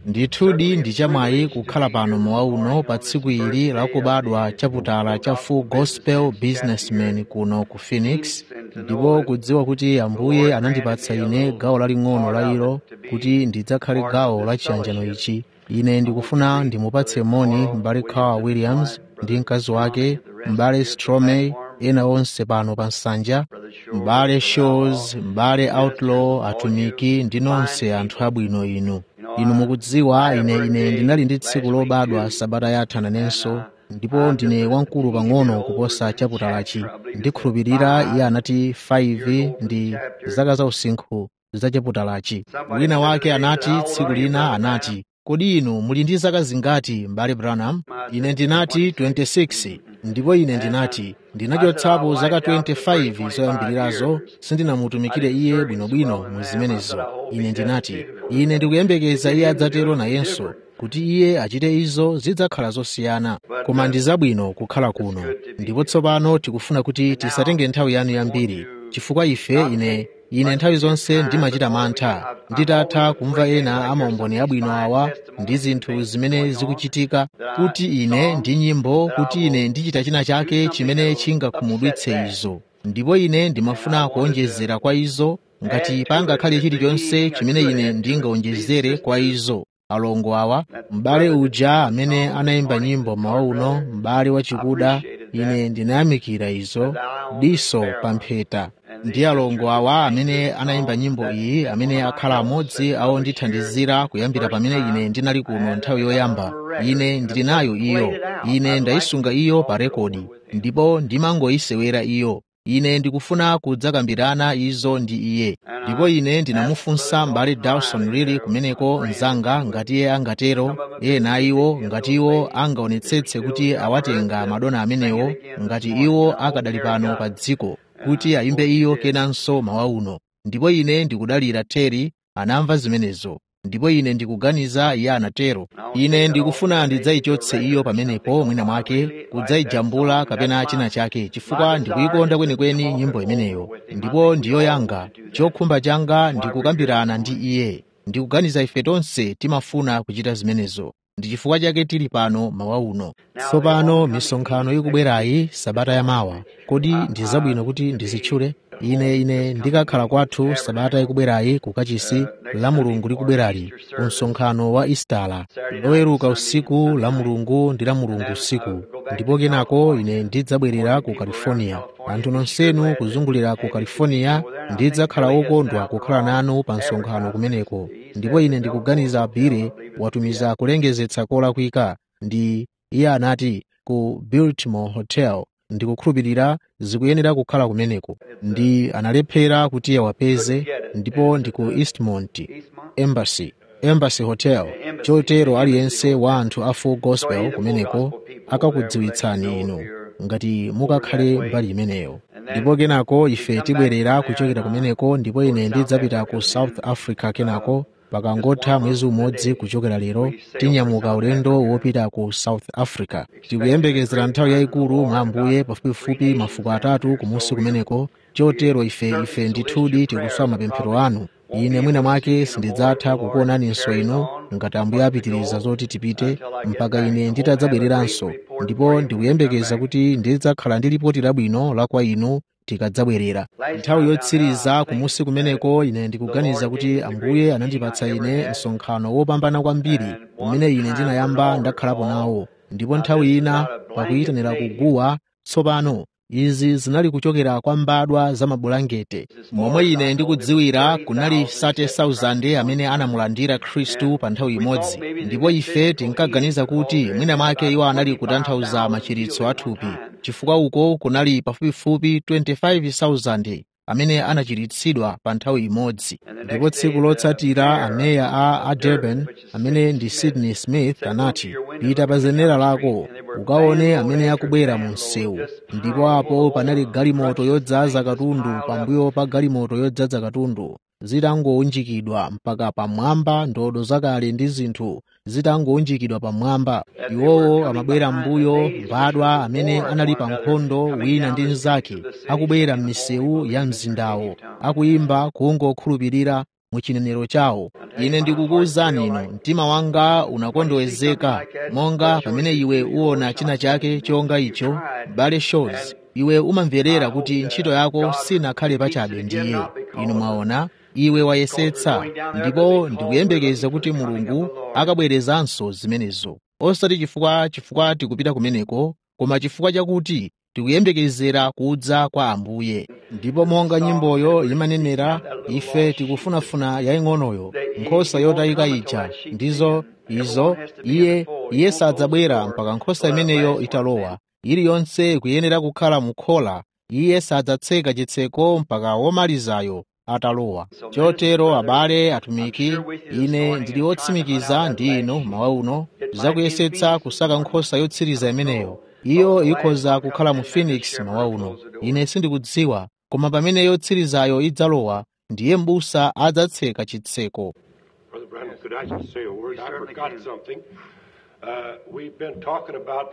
ndithudi ndi chamwayi kukhala pano mmawa uno pa tsiku ili lakubadwa chaputala cha full gospel businessman kuno ku phoenix ndipo kudziwa kuti ambuye anandipatsa ine gawo laling'ono la ilo kuti ndidzakhale gawo la chiyanjano ichi ine ndikufuna ndimupatse moni m'bale carl williams ndi mkazi wake m'bale stromey ena onse pano pa nsanja m'bale shows m'bale outlaw atumiki ndi nonse anthu abwino inu inu mukudziwa ine ine ndinali ndi tsiku lobadwa sabata yatha nanenso ndipo ndine wamkulu pang'ono kuposa chaputalachi ndikhulupirira iye anati 5 ndi zaka za usinkhu za chaputalachi wina wake anati tsiku lina anati kodi inu muli ndi zaka zingati m'bale branham ine ndinati 26 ndipo ine ndinati ndinachotsapo zaka 25 zoyambirirazo sindinamutumikire iye bwinobwino mu zimenezo ine ndinati ine ndikuyembekeza iye adzatero nayenso kuti iye achite izo zidzakhala zosiyana koma ndi zabwino kukhala kuno ndipo tsopano tikufuna kuti tisatenge nthawi yanu yambiri chifukwa ife ine ine nthawi zonse ndimachita mantha nditatha kumva ena amaumboni abwino awa ndi zinthu zimene zikuchitika kuti ine ndi nyimbo kuti ine ndichita china chake chimene chingakhumudwitse izo ndipo ine ndimafuna kuonjezera kwa izo ngati pangakhale chilichonse chimene ine ndingawonjezere kwa izo alongo awa m'bale uja amene anayimba nyimbo mawa uno m'bale wachikuda ine ndinayamikira izo diso pa mpheta ndi alongo awa amene anayimba nyimbo iyi amene akhala amodzi awo ndithandizira kuyambira pamene ine ndinali kuno nthawi yoyamba ine ndili nayo iyo ine ndayisunga iyo pa rekodi ndipo ndimangoyisewera iyo ine ndikufuna kudzakambirana izo ndi iye ndipo ine ndinamufunsa m'bale dawson lili kumeneko mnzanga ngati iye angatero ena iwo ngati iwo angaonetsetse kuti awatenga madona amenewo ngati iwo akadali pano pa dziko kuti ayimbe iyo kenanso mawa uno ndipo ine ndikudalira teri anamva zimenezo ndipo ine ndikuganiza iye anatero ine ndikufuna ndidzayichotse iyo pamenepo mwina mwake kudzayijambula kapena china chake chifukwa ndikuyikonda kwenikweni nyimbo imeneyo ndipo ndiyo yanga chokhumba changa ndikukambirana ndi iye ndikuganiza ife tonse timafuna kuchita zimenezo ndi chifukwa chake tili pano mawa uno tsopano misonkhano ikubwerayi sabata yamawa kodi ndi zabwino kuti ndizitchule ine ine ndikakhala kwathu sabata ikubwerayi kukachisi la mulungu likubwerali ku msonkhano wa istala loweruka usiku la mulungu ndi la mulungu usiku ndipo kenako ine ndidzabwerera ku california anthu nonsenu kuzungulira ku california ndidzakhala okondwa kukhala nanu pa msonkhano kumeneko ndipo ine ndikuganiza bire watumiza kulengezetsa kolakwika ndi iye anati ku biltmore hotel ndikukhulupirira zikuyenera kukhala kumeneko ndi analephera kuti awapeze ndipo ndi ku eastmont embassy embassy hotel chotero aliyense wa anthu a full gospel kumeneko akakudziwitsani inu ngati mukakhale mbali imeneyo ndipo kenako ife tibwerera kuchokera kumeneko ndipo ine ndidzapita ku south africa kenako pakangotha mwezi umodzi kuchokera lero tinyamuka ulendo wopita ku south africa tikuyembekezera nthawi yayikulu mwa ambuye pafupifupi mafuko atatu kumusi kumeneko chotero ife ife ndithudi tikuswa mapemphero anu ine mwina mwake sindidzatha kukuonaninso inu ngati ambuye apitiriza zoti tipite mpaka ine nditadzabwereranso ndipo ndikuyembekeza kuti ndidzakhala ndi lipoti labwino la kwa inu tikadzabwerera nthawi yotsiriza kumusi kumeneko ine ndikuganiza kuti ambuye anandipatsa ine msonkhano wopambana kwambiri umene ine ndinayamba ndakhalapo nawo ndipo nthawi ina pakuyitanira kuguwa tsopano izi zinali kuchokera kwa mbadwa za mabulangete momwe ine ndikudziwira kunali 30,000 amene anamulandira khristu pa nthawi imodzi ndipo ife tinkaganiza kuti mwina mwake iwo anali kutanthauza machiritso athupi chifukwa uko kunali pafupifupi 25,000 amene anachiritsidwa pa nthawi imodzi ndipo tsiku lotsatira ameya a, a durban amene ndi sydney smith anati pita pa zenera lako ukaone amene akubwera mu msewu ndipo apo panali galimoto yodzaza katundu pambuyo pa galimoto yodzaza katundu zitangowunjikidwa mpaka pamwamba ndodo zakale ndi zinthu zitangowunjikidwa pamwamba iwowo amabwera m'mbuyo mbadwa amene anali pa nkhondo wina ndi mnzake akubwera m'misewu ya mzindawo akuyimba kungokhulupirira mu chinenero chawo ine ndikukuwuzani inu mtima wanga unakondowezeka monga pamene iwe uwona china chake chonga icho bale shows iwe umamverera kuti ntchito yako sinakhale pachabe ndiye inu mwaona iwe wayesetsa ndipo ndikuyembekeza kuti mulungu akabwerezanso zimenezo osati chifukwa chifukwa tikupita kumeneko koma chifukwa chakuti tikuyembekezera kudza kwa ambuye ndipo monga nyimboyo imanenera ife tikufunafuna yaying'onoyo nkhosa yotayika ija ndizo izo iye iye sadzabwera mpaka nkhosa imeneyo italowa iliyonse kuyenera kukhala mukhola iye sadzatseka chitseko mpaka womalizayo atalowa chotero abale atumiki ine ndili wotsimikiza ndi inu mawa uno zakuyesetsa kusaka nkhosa yotsiriza imeneyo iyo ikhoza kukhala mu phoenix mawa uno ine sindikudziwa koma pamene yotsirizayo idzalowa ndiye m'busa adzatseka chitseko Brother Branham, could I just say a word? I forgot something. Uh, we've been talking about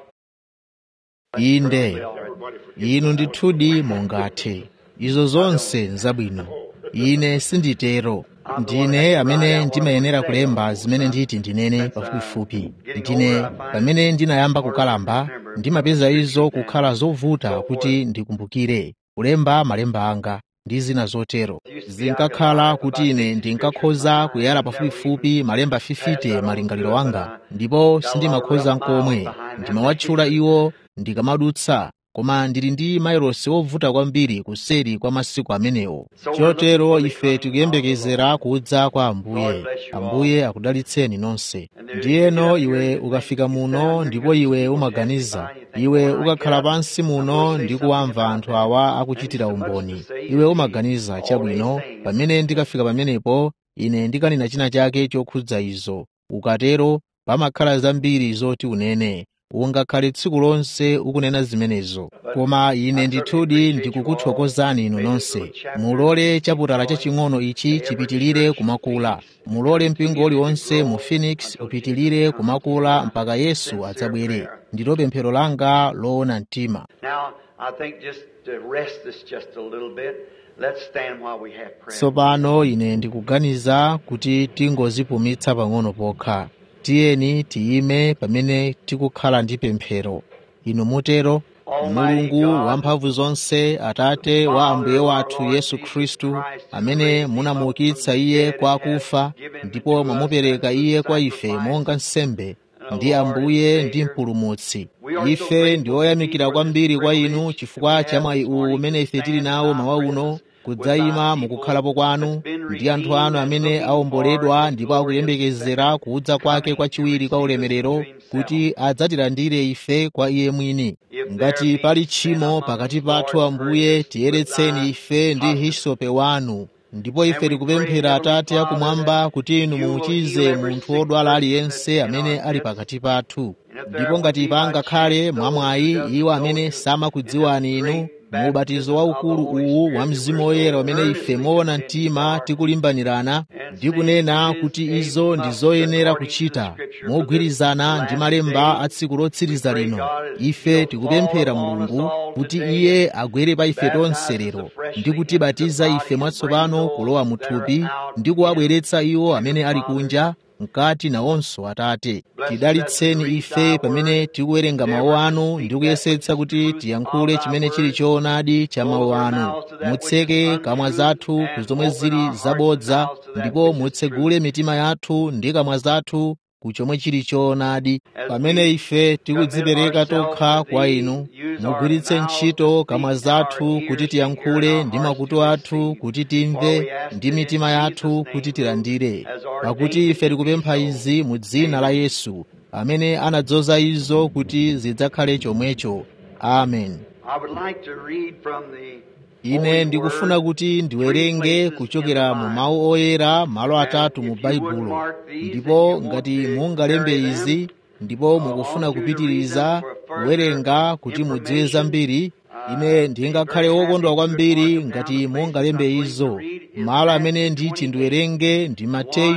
inde everybody forget. inu ndithudi mungathe izo zonse nzabwino ine sinditero ndine amene ndimayenera kulemba zimene nditi ndinene pafupifupi ndine pamene ndinayamba kukalamba ndimapeza izo kukhala zovuta kuti ndikumbukire kulemba malemba anga ndi zina zotero zinkakhala kuti ine ndinkakhoza kuyala pafupifupi malemba 50 malingaliro anga ndipo sindimakhoza nkomwe ndimawatchula iwo ndikamadutsa koma ndili ndi mailosi wovuta kwambiri kuseri kwa masiku amenewo chotero ife tikuyembekezera kudza kwa ambuye ambuye akudalitseni nonse ndiyeno iwe ukafika muno ndipo iwe umaganiza iwe ukakhala pansi muno ndi kuwamva anthu awa akuchitira umboni iwe umaganiza chabwino pamene ndikafika pamenepo ine ndikanena china chake chokhudza izo ukatero pamakhala zambiri zoti unene ungakhale tsiku lonse ukunena zimenezo koma ine ndithudi ndikukuthokozani inu nonse mulole chaputala chaching'ono ichi chipitilire kumakula mulole mpingo uliwonse mu phoenix upitilire kumakula mpaka yesu adzabwere ndilo pemphero langa loona mtima Now, I think just to rest this just a little bit, let's stand while we have prayer. tsopano ine ndikuganiza kuti tingozipumitsa pang'ono pokha tiyeni tiyime pamene tikukhala ndi pemphero inu mutero mulungu wamphamvu zonse atate wa ambuye wathu yesu khristu amene munamuukitsa iye kwa akufa ndipo mwamupereka iye kwa ife monga nsembe ndi ambuye ndi mpulumutsi ife ndi oyamikira kwambiri kwa inu chifukwa cha mwayi uwu umene ife tili nawo mawa uno kudzayima mukukhalapo kwanu ndi anthu anu amene awomboledwa ndipo akuyembekezera kudza kwake kwachiwiri kwa ulemerero kuti adzatilandire ife kwa iye mwini ngati pali tchimo pakati pathu ambuye tiyeretseni ife ndi hisope wanu ndipo ife tikupemphera atate akumwamba kuti inu muuchize munthu wodwala aliyense amene ali pakati pathu ndipo ngati pangakhale mwamwayi iwo amene samakudziwani inu mu ubatizo waukulu uwu wa mzimu woyera umene ife moona mtima tikulimbanirana ndi kunena kuti izo ndi zoyenera kuchita mogwirizana ndi malemba a tsiku lotsiriza lino ife tikupemphera mulungu kuti iye agwere pa ife tonse lero ndi kutibatiza ife mwatsopano kulowa mu thupi ndi kuwabweretsa iwo amene ali kunja mkati nawonso atate tidalitseni ife pamene tikuwerenga mawu anu ndi kuyesetsa kuti tiyankhule chimene chili choonadi cha mawu anu mutseke kamwa zathu ku zomwe zili zabodza ndipo mutsegule mitima yathu ndi kamwa zathu ku chomwe chili choonadi pamene ife tikudzipereka tokha kwa inu mugwiritse ntchito kamwa zathu kuti tiyankhule ndi makutu athu kuti timve ndi mitima yathu kuti tilandire pakuti ife tikupempha izi mu dzina la yesu amene anadzoza izo kuti zidzakhale chomwecho amen I would like to read from the ine ndikufuna kuti ndiwerenge kuchokera mu mawu oyera malo atatu mu baibulo ndipo ngati mungalembe izi ndipo mukufuna kupitiriza kuwerenga kuti mudziwe zambiri ine ndingakhale wokondwa kwambiri ngati mungalembe izo malo amene nditi ndiwerenge ndi mateyu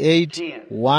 28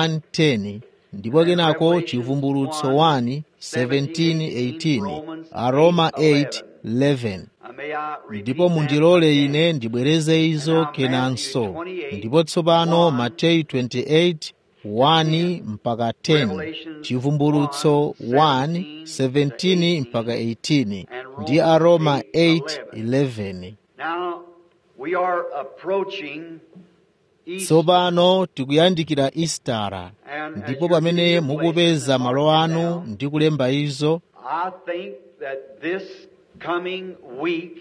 110 ndipo kenako chivumbulutso 1 17 18 aroma 8 11 Uh, may I repeat ndipo that mundilole again? ine ndibwereze izo kenanso ndipo tsopano mateyu 28 1 mpaka 10 chivumbulutso 1 17 mpaka 18 ndi aroma 8 11 Now, we are approaching Easter. tsopano tikuyandikira istara And as ndipo you're pamene getting your mukupeza places malo marked anu down, ndi kulemba izo I think that this coming week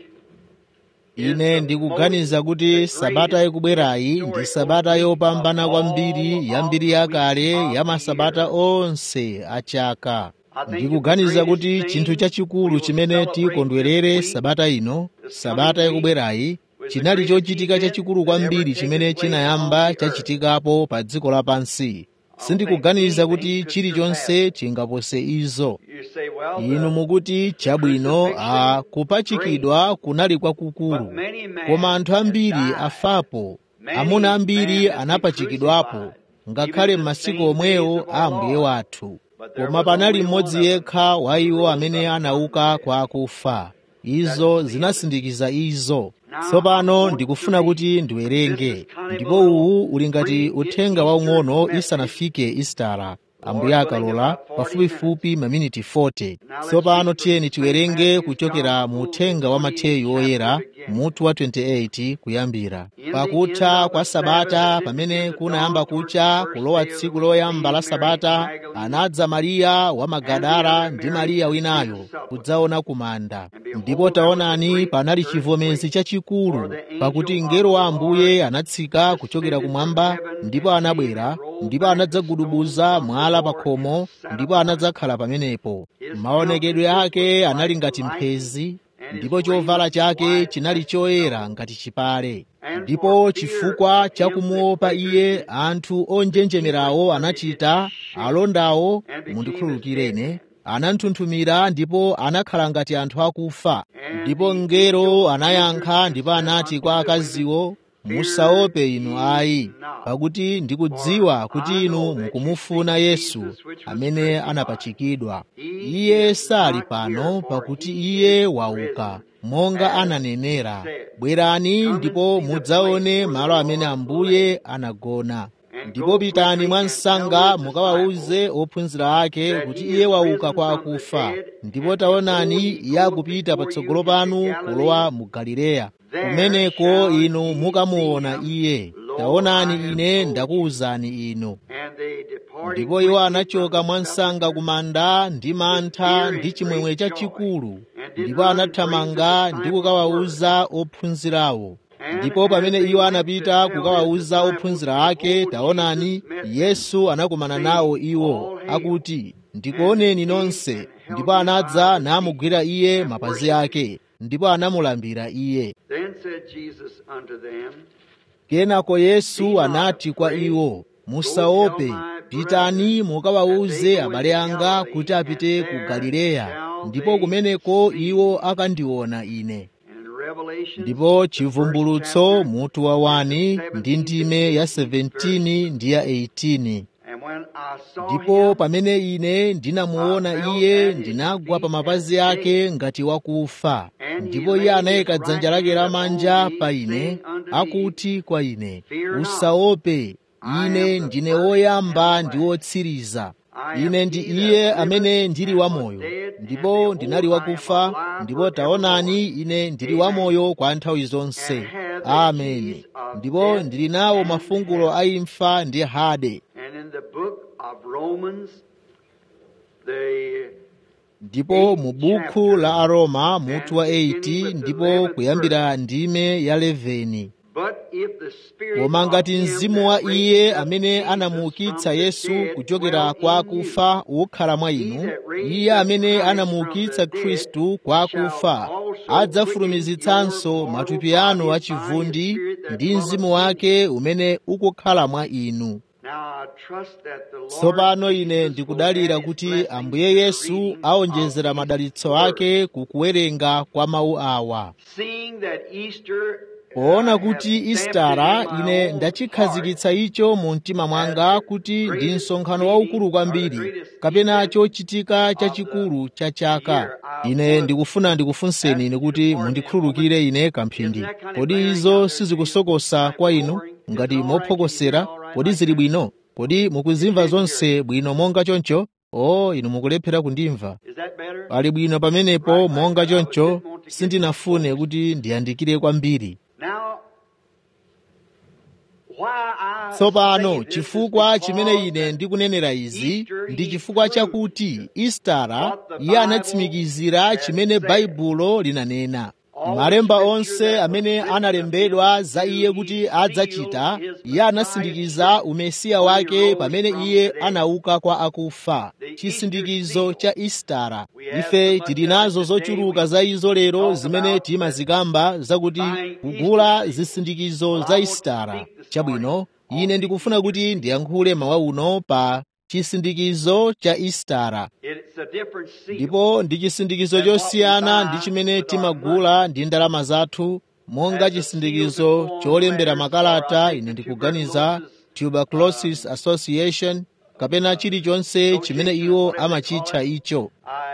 ine ndikuganiza kuti sabata ikubwerayi ndi sabata yopambana kwambiri yambiri yakale ya masabata onse a chaka ndikuganiza kuti chinthu chachikulu chimene tikondwerere sabata ino sabata ikubwerayi chinali chochitika chachikulu kwambiri chimene chinayamba chachitikapo pa dziko lapansi sindikuganiza kuti chilichonse chingapose izo you say, well, inu the- mukuti chabwino a kupachikidwa kunali kwakukulu koma anthu ambiri afapo amuna ambiri anapachikidwapo ngakhale m'masiku omwewo a ambuye wathu koma panali mmodzi yekha wa iwo amene anauka kwa akufa izo zinasindikiza izo tsopano ndikufuna kuti ndiwerenge ndipo uwu uli ngati uthenga waung'ono isanafike istara ambuye akalola pafupifupi maminiti 40 tsopano tiyeni tiwerenge kuchokera mu uthenga wa mateyu oyera mutu wa 28 kuyambira pakutha kwa sabata pamene kunayamba kucha kulowa tsiku loyamba la sabata anadza mariya wa magadara ndi mariya winayo kudzaona kumanda ndipo taonani panali chivomezi chachikulu pakuti mngelo wa ambuye anatsika kuchokera kumwamba ndipo anabwera ndipo anadzagudubuza mwala pa khomo ndipo anadzakhala pamenepo maonekedwe ake anali ngati mphezi ndipo chovala chake chinali choyera ngati chipale ndipo chifukwa cha kumuopa iye anthu onjenjemerawo anachita alondawo mundikhululukirene ananthunthumira ndipo anakhala ngati anthu akufa ndipo mngelo anayankha ndipo anati kwa akaziwo musaope inu ayi pakuti ndikudziwa kuti inu mukumufuna yesu amene anapachikidwa iye sali pano pakuti iye wauka monga ananenera bwerani ndipo mudzaone malo amene ambuye anagona ndipo pitani mwa msanga mukawawuze ophunzira ake kuti iye wauka kwa akufa ndipo taonani iye akupita patsogolo panu kulowa mu galileya kumeneko inu mukamuona iye taonani ine ndakuwuzani inu and they departed ndipo iwo quickly anachoka from mwa the msanga ku manda ndi mantha ndi chimwemwe chachikulu ndipo anathamanga ndi kukawawuza ophunzirawo ndipo pamene iwo anapita kukawawuza ophunzira ake taonani yesu anakumana nawo iwo akuti ndikuoneni nonse ndipo anadza namugwira iye mapazi ake ndipo anamulambira iye Then said Jesus unto them, kenako yesu anati kwa iwo musaope pitani mukawawuze abale anga kuti apite ku galileya ndipo kumeneko iwo akandiona ine and in Revelation, ndipo chivumbulutso mutu wa 1 ndi ndime ya 17 ndi ya 18 and when I saw ndipo him, pamene ine ndinamuona iye ndinagwa pa mapazi ake ngati wakufa ndipo iye anayika dzanja lake lamanja pa ine akuti kwa ine usaope ine ndine woyamba ndi wotsiriza ine ndi iye amene ndili wamoyo ndipo ndinali wakufa ndipo taonani ine ndili wamoyo kwa nthawi zonse ameni ndipo ndili nawo mafungulo a imfa ndi hade and in the book of Romans, the ndipo mu buku la aroma mutu wa 8 ndipo kuyambira ndime ya 11 but if the spirit koma of ngati him mzimu that wa raised iye up amene Jesus anamuukitsa from the yesu dead kuchokera dwell kwa in akufa ukhala mwa inu iye amene anamuukitsa khristu kwa akufa adzafulumizitsanso matupi anu achivundi ndi mzimu wake umene ukukhala mwa inu Now I trust that the Lord tsopano ine Jesus ndikudalira will add kuti his blessing ambuye to the yesu reading aonjezera of madalitso his ake ku kuwerenga kwa mawu awa Seeing that Easter poona kuti istara ine ndachikhazikitsa icho mu mtima mwanga kuti ndi msonkhano waukulu kwambiri kapena chochitika chachikulu cha chaka ine ndikufuna ndikufunseni ine kuti mundikhululukire ine kamphindi kodi izo sizikusokosa kwa inu ngati mophokosera kodi zili bwino kodi mukuzimva zonse bwino monga choncho o inu mukulephera kundimva Is that better? pali bwino pamenepo monga choncho sindinafune kuti ndiyandikire kwambiri Now, why I tsopano say this chifukwa is chimene because ine ndikunenera izi Easter ndi he chifukwa proved chakuti istara what the iye Bible anatsimikizira has chimene said. baibulo linanena All malemba the onse scripture that amene was written analembedwa of him za iye to kuti he adzachita sealed his iye anasindikiza umesiya wake pamene iye anauka kwa akufa chisindikizo cha istara ife tili nazo zochuluka za izo lero zimene timazikamba zakuti kugula zisindikizo za istara chabwino ine ndikufuna kuti ndiyankhule mawa uno pa chisindikizo cha istara It's a different seal. ndipo ndi chisindikizo chosiyana ndi chimene timagula ndi ndalama zathu monga chisindikizo cholembera makalata ine ndikuganiza tuberculosis association kapena chilichonse chimene iwo amachitcha icho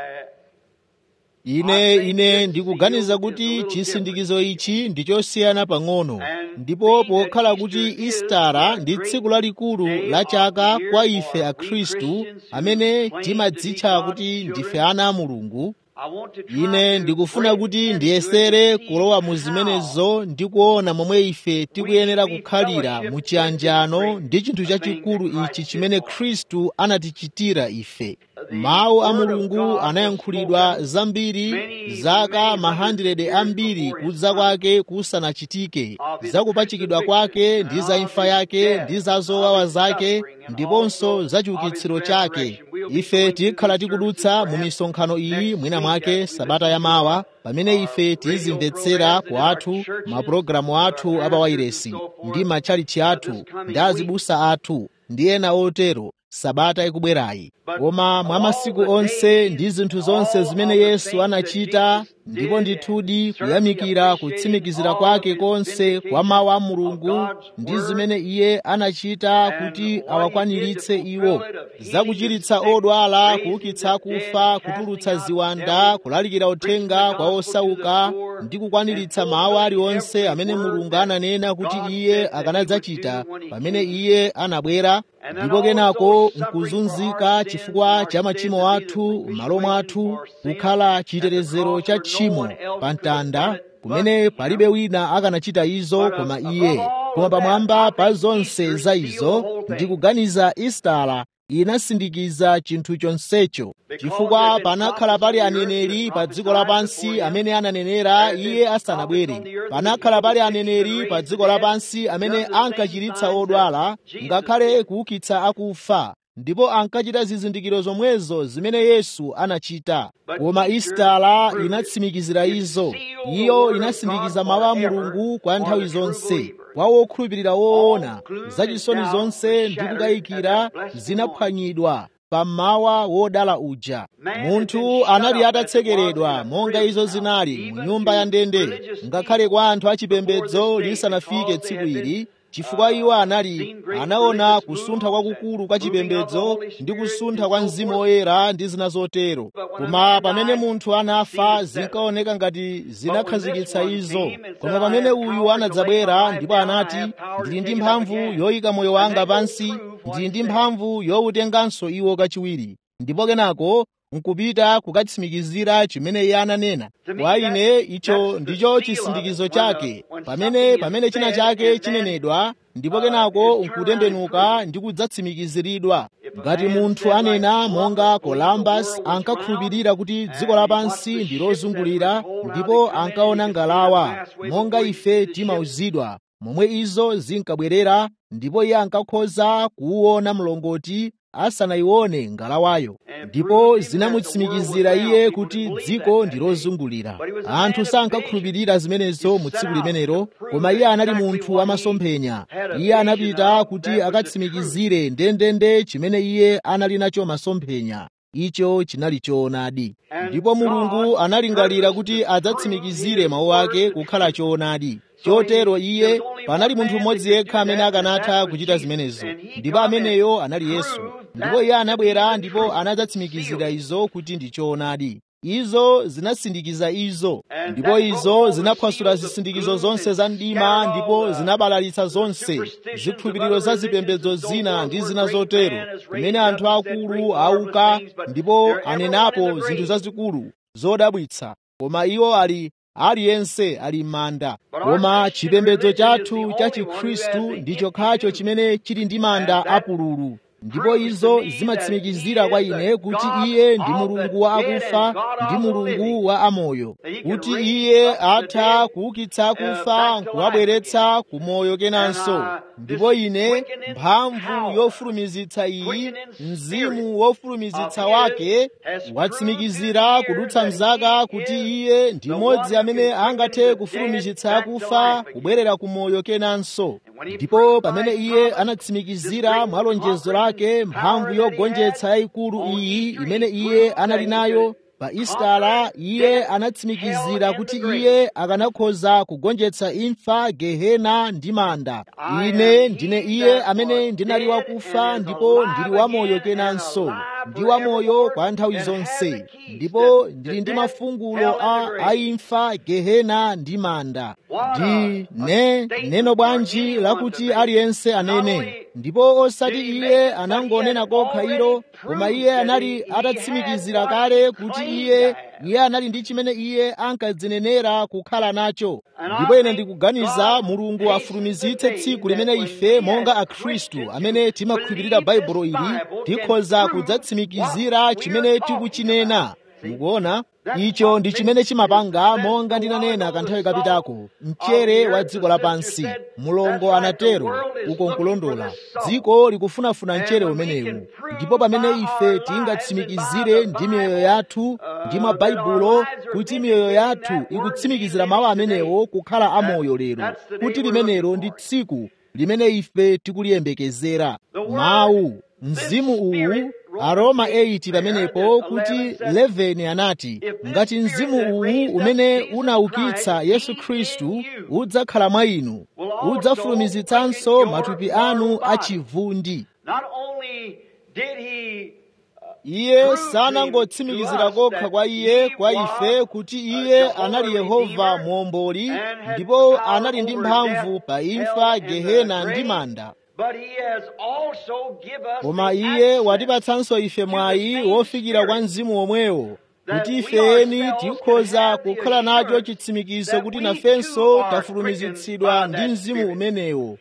I, ine ine ndikuganiza kuti chisindikizo ichi ndi chosiyana pang'ono ndipo pokhala kuti istara ndi tsiku lalikulu la chaka kwa ife akhristu amene timadzitcha kuti ndife ana a mulungu I want to try ine to ndikufuna break kuti into ndiyesere and see kulowa mu how zimenezo ndi kuona momwe ife tikuyenera kukhalira mu chiyanjano ndi chinthu chachikulu ichi chimene khristu anatichitira ife mawu a mulungu anayankhulidwa zambiri zaka mahandrede ambiri kudza kwake kusanachitike za kupachikidwa kwake ndi za imfa yake ndi za zowawa zake ndiponso za chiukitsiro chake ife tikhala tikudutsa mu misonkhano iyi mwina mwake sabata yamawa pamene ife tizimvetsera kwathu mapulogalamu athu apawairesi ndi matchalichi athu ndi azibusa athu ndi ena otero sabata ikubwerayi koma mwa masiku onse ndi zinthu zonse zimene yesu anachita ndipo ndithudi kuyamikira kutsimikizira kwake konse kwa mawu a mulungu ndi zimene iye anachita kuti awakwaniritse iwo zakuchiritsa odwala kuukitsa akufa kutulutsa ziwanda kulalikira uthenga kwa osauka ndi kukwaniritsa mawu aliwonse amene mulungu ananena kuti iye akanadzachita pamene iye anabwera ndipo kenako nkuzunzika chifukwa cha machimo athu m'malo mwathu kukhala chitetezero cha tchimo pa mtanda kumene palibe wina akanachita izo koma iye koma pamwamba pa zonse za izo ndikuganiza istala inasindikiza chinthu chonsecho chifukwa panakhala pali aneneri pa dziko lapansi amene ananenera iye asanabwere panakhala pali aneneri pa dziko lapansi amene ankachiritsa odwala ngakhale kuukitsa akufa ndipo ankachita zizindikiro zomwezo zimene yesu anachita koma istala inatsimikizira izo iyo inasindikiza mawu a mulungu kwa nthawi zonse kwa wokhulupirira woona zachisoni zonse ndi kukayikira zinaphwanyidwa pammawa wodala uja munthu anali atatsekeredwa monga izo zinali mu nyumba ya ndende ngakhale kwa anthu achipembedzo lisanafike tsiku ili chifukwa iwo anali anaona kusuntha kwakukulu kwa chipembedzo ndi kusuntha kwa mzimu woyera ndi zina zotero koma pamene munthu anafa zinkaoneka ngati zinakhazikitsa izo koma pamene uyu anadzabwera ndipo anati ndili ndi mphamvu yoyika moyo wanga pansi ndili ndi mphamvu yowutenganso iwo kachiwiri ndipo kenako nkupita kukatsimikizira chimene iye ananena kwa ine icho ndicho chisindikizo chake pamene pamene china chake chinenedwa ndipo kenako nkutembenuka ndi kudzatsimikiziridwa ngati munthu anena monga columbus ankakhulupirira kuti dziko lapansi ndi lozungulira ndipo ankaona ngalawa monga ife timauzidwa momwe izo zinkabwerera ndipo iye ankakhoza kuwuona mlongoti asanayione ngalawayo ndipo zinamutsimikizira iye kuti dziko ndi lozungulira anthu sankakhulupirira zimenezo mu tsiku limenelo koma iye anali munthu wamasomphenya iye anapita kuti akatsimikizire ndendende chimene iye anali nacho masomphenya icho chinali choonadi ndipo mulungu analingalira kuti adzatsimikizire mawu ake kukhala choonadi chotero iye panali munthu mmodzi yekha amene akanatha kuchita zimenezo ndipo ameneyo anali yesu ndipo iye anabwera ndipo anadzatsimikizira izo kuti ndi choonadi izo zinasindikiza izo ndipo izo zinaphwasula zisindikizo zonse za mdima ndipo zinabalalitsa zonse zikhulupiriro za zipembedzo zina ndi zina zotero kumene anthu akulu auka ndipo anenapo zinthu zazikulu zodabwitsa koma iwo ali aliyense ali m'manda koma chipembedzo chathu cha chikhristu ndi chokhacho chimene chili ndi manda apululu ndipo izo zimatsimikizira kwa ine kuti iye ndi mulungu wa akufa ndi mulungu wa amoyo kuti iye atha kuukitsa akufa nkuwabweretsa ku moyo kenanso ndipo ine mphamvu yofulumizitsa iyi mzimu wofulumizitsa wake watsimikizira kudutsa mzaka kuti iye ndi mmodzi amene angathe kufulumizitsa akufa kubwerera ku moyo kenanso ndipo pamene iye anatsimikizira mwa lonjezo lake mphamvu yogonjetsa yayikulu iyi imene iye anali nayo pa istala iye anatsimikizira kuti iye akanakhoza kugonjetsa imfa gehena ndi manda ine ndine iye amene ndinali wakufa ndipo ndili wamoyo kenanso ndi wamoyo kwa nthawi zonse ndipo ndili ndi mafungulo a aimfa gehena ndi manda ndi ne neno bwanji lakuti aliyense anene ndipo osati iye anangonena kokha ilo koma iye anali atatsimikizira kale kuti iye iye anali ndi chimene iye ankadzinenera kukhala nacho ndipo ine ndikuganiza mulungu afulumizitse tsiku limene ife monga akhristu amene timakhulupirira baibulo ili tikhoza kudzatsimikizira chimene tikuchinena mukuona icho ndi chimene chimapanga monga ndinanena kanthawi kapitako mchere wa dziko lapansi mulongo anatero uko nkulondola dziko likufunafuna mchere umenewu ndipo pamene ife tingatsimikizire ndi miyoyo yathu ndi mabaibulo kuti miyoyo yathu ikutsimikizira mawu amenewo kukhala amoyo lero kuti limenelo ndi tsiku limene ife tikuliyembekezera mawu mzimu uwu aroma 8 pamenepo kuti 11 anati ngati mzimu uwu umene unaukitsa yesu khristu udzakhala mwa inu udzafulumizitsanso matupi anu achivundi iye sanangotsimikizira kokha kwa iye kwa ife kuti iye anali yehova muomboli ndipo anali ndi mphamvu pa imfa gehena ndi manda koma iye watipatsanso ife mwayi wofikira kwa mzimu womwewo kuti ifeni tikhoza kukhala nacho chitsimikizo kuti nafenso tafulumizitsidwa ndi mzimu umenewo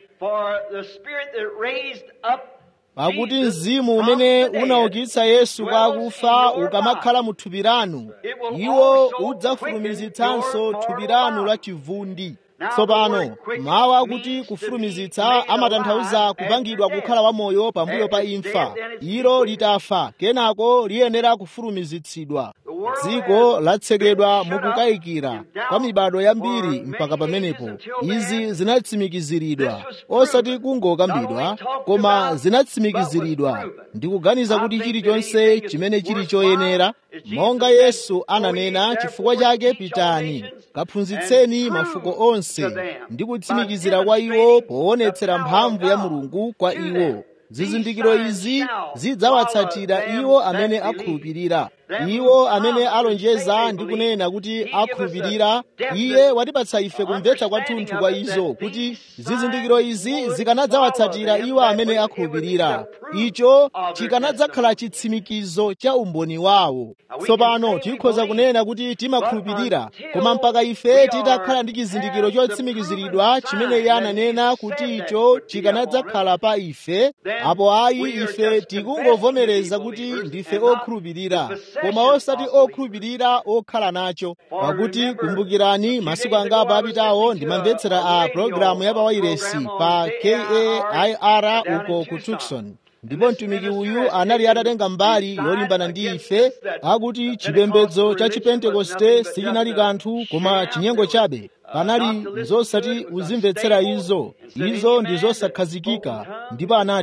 pakuti mzimu umene unaukitsa yesu kwa akufa ukamakhala mu thupi lanu iwo udzafulumizitsanso thupi lanu la chivundi tsopano mawu akuti kufulumizitsa amatanthauza kupangidwa kukhala wamoyo pambuyo pa imfa ilo litafa kenako liyenera kufulumizitsidwa dziko latsekedwa mukukayikira kwa mibado yambiri mpaka pamenepo izi zinatsimikiziridwa osati kungokambidwa koma zinatsimikiziridwa ndikuganiza kuti chilichonse chimene chili choyenera monga yesu ananena chifukwa chake pitani kaphunzitseni mafuko onse ndi kutsimikizira kwa iwo poonetsera mphamvu ya mulungu kwa iwo zizindikiro izi zidzawatsatira iwo amene akhulupirira iwo amene alonjeza ndi kunena kuti akhulupirira iye watipatsa ife kumvetsa kwathunthu kwa izo kuti zizindikiro izi zikanadzawatsatira iwo amene akhulupirira icho chikanadzakhala chitsimikizo cha umboni wawo tsopano tikhoza kunena kuti timakhulupirira koma mpaka ife titakhala ndi chizindikiro chotsimikiziridwa chimene iye ananena kuti icho chikanadzakhala pa ife apo ayi ife tikungovomereza kuti ndife okhulupirira koma osati okhulupirira okhala nacho pakuti kumbukirani masiku angapo apitawo ndimamvetsera a pologalamu ya pawairesi pa kair uko ku tucson ndipo mtumiki uyu anali atatenga mbali yolimbana ndi ife akuti chipembedzo cha chipentekoste sichinali kanthu koma chinyengo chabe panali zosati uzimvetsera izo izo ndi zosakhazikika ndipo anati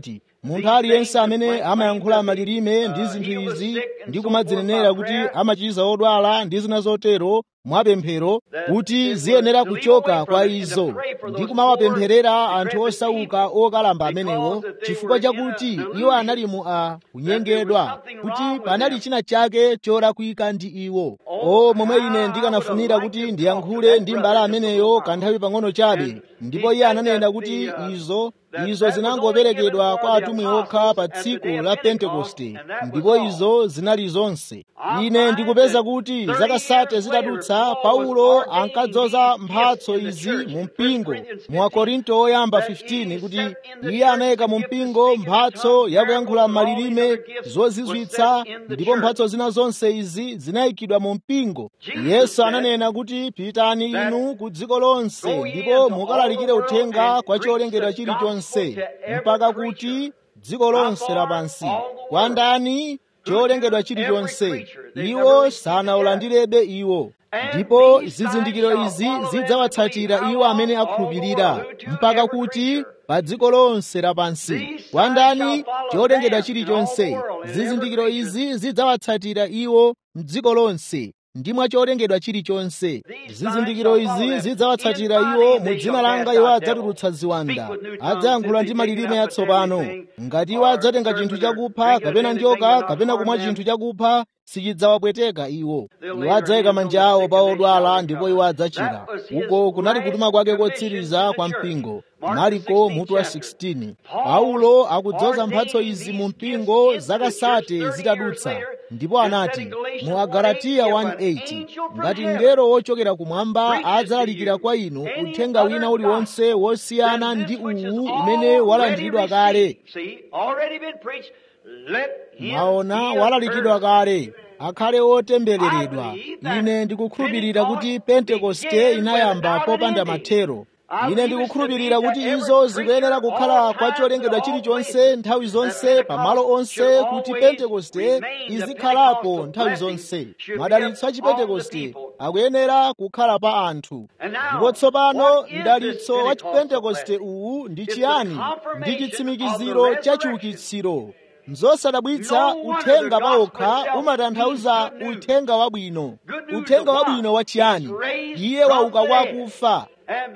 munthu aliyense amene amayankhula malilime ndi zinthu izi ndi kumadzinenera kuti amachiza odwala ndi zina zotero mwapemphero kuti ziyenera kuchoka kwa izo ndi kumawapempherera anthu osauka okalamba amenewo chifukwa chakuti iwo anali mu a kunyengedwa kuti panali china chake cholakwika ndi iwo o momwe ine ndikanafunira kuti ndiyankhule ndi mbala ameneyo kanthawi pang'ono chabe ndipo iye ananena kuti izo izo zinangoperekedwa kwa atumwi okha pa tsiku la pentekoste ndipo izo zinali zonse ine ndikupeza kuti zakasate zitadutsa paulo ankadzoza mphatso izi mu mpingo mu akorinto oyamba 15 kuti iye anayika mu mpingo mphatso yakuyankhula malilime zozizwitsa ndipo mphatso zina zonse izi zinayikidwa mu mpingo yesu ananena kuti pitani inu ku dziko lonse ndipo mukalalikire uthenga kwa cholengedwa chilichonse mpaka kuti dziko lonse lapansi kwa ndani cholengedwa chilichonse iwo sanaulandirebe iwo ndipo zizindikiro izi zidzawatsatira iwo amene akhulupirira mpaka kuti pa dziko lonse lapansi kwa ndani cholengedwa chilichonse zizindikiro izi zidzawatsatira iwo mdziko lonse ndi mwa cholengedwa chilichonse zizindikiro izi zidzawatsatira iwo mu dzina langa iwo adzatulutsa ziwanda adzayankhula ndi malilime yatsopano ngati iwo adzatenga chinthu chakupha kapena njoka kapena kumwa chinthu chakupha sichidzawapweteka iwo iwo adzayika manja awo pa odwala ndipo iwo adzachira uko kunali kutuma kwake kotsiriza kwa mpingo mariko mutu wa 16 paulo akudzoza mphatso izi mu mpingo zakasate zitadutsa ndipo anati mu agalatiya 1:8 ngati mngelo wochokera kumwamba adzalalikira kwa inu uthenga wina uliwonse wosiyana ndi uwu umene walandiridwa kale mwaona walalikidwa kale akhale otembereredwa ine ndikukhulupirira kuti pentekoste inayamba popanda mathero ine ndikukhulupirira kuti izo zikuyenera kukhala kwa cholengedwa chilichonse nthawi zonse pamalo onse kuti pentekoste izikhalapo nthawi zonse madalitso a chipentekoste akuyenera kukhala pa anthu ndipo tsopano mdalitso wa chipentekoste uwu ndi chiyani ndi chitsimikiziro cha chiukitsiro nzosadabwitsa uthenga pawokha umatanthauza uthenga wabwino uthenga wabwino wachiyani iye wauka kwa akufa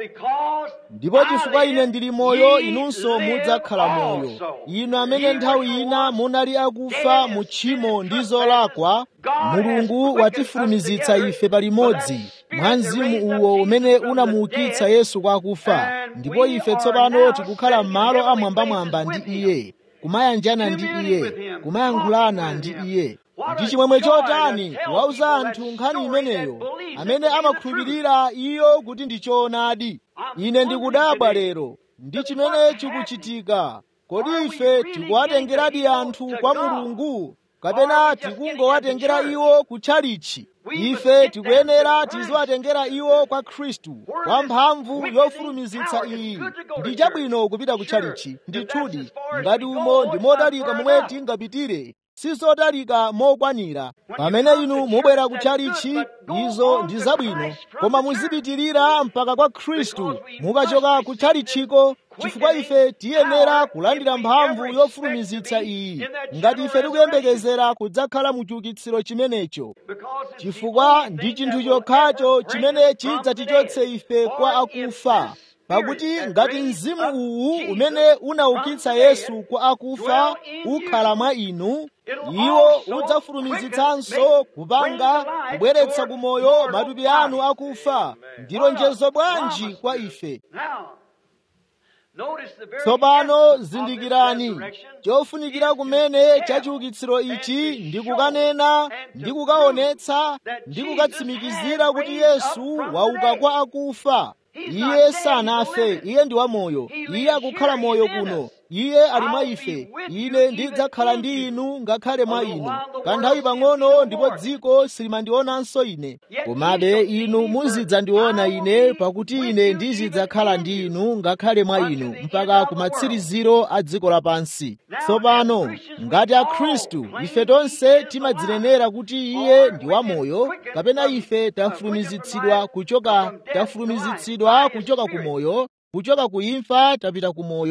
ndipo chifukwa ine ndili moyo inunso mudzakhala moyo inu amene nthawi ina munali akufa mu tchimo ndi zolakwa mulungu watifulumizitsa ife palimodzi mwa mzimu uwo umene unamuukitsa yesu kwa akufa ndipo ife tsopano tikukhala m'malo amwambamwamba ndi iye kumayanjana ndi iye kumayankhulana ndi iye ndi chimwemwe chotani wauza anthu nkhani imeneyo amene amakhulupirira iyo kuti ndi choonadi ine ndikudabwa lero ndi chimene chikuchitika kodi ife tikuwatengeradi anthu kwa mulungu kapena tikungowatengera iwo kutchalichi ife tikuyenera tiziwatengera iwo kwa khristu kwa mphamvu yofulumizitsa iyi ndi chabwino kupita kutchalichi ndithudi ngati umo ndi modalika momwe tingapitire sizodalika mokwanira pamene inu mubwera kutchalichi izo ndi zabwino koma muzipitirira mpaka kwa khristu mukachoka kutchalichiko chifukwa ife tiyenera kulandira mphamvu yofulumizitsa iyi ngati ife tikuyembekezera kudzakhala mu chiukitsiro chimenecho chifukwa ndi chinthu chokhacho chimene chidzatichotse ife kwa akufa pakuti ngati mzimu uwu umene unaukitsa yesu kwa akufa ukhala mwa inu iwo udzafulumizitsanso kupanga kubweretsa kumoyo matupi anu akufa ndi lonjezo bwanji kwa ife tsopano zindikirani chofunikira kumene cha chiukitsiro ichi ndi kukanena ndi kukaonetsa ndi kukatsimikizira kuti yesu wauka kwa akufa iye sanafe iye ndi wamoyo iye akukhala moyo kuno iye ali mwa ife ine ndidzakhala ndi inu ngakhale mwa inu kanthawi pang'ono ndipo dziko silimandionanso ine komabe inu muzidzandiona ine pakuti ine ndizidzakhala ndi inu ngakhale mwa inu mpaka kumatsiriziro a dziko lapansi tsopano ngati akhristu ife tonse timadzinenera kuti iye ndi wamoyo kapena ife tafulumizitsidwa kuchoka tafulumizitsidwa kuchoka ku moyo kuchoka ku imfa tapita ku moyo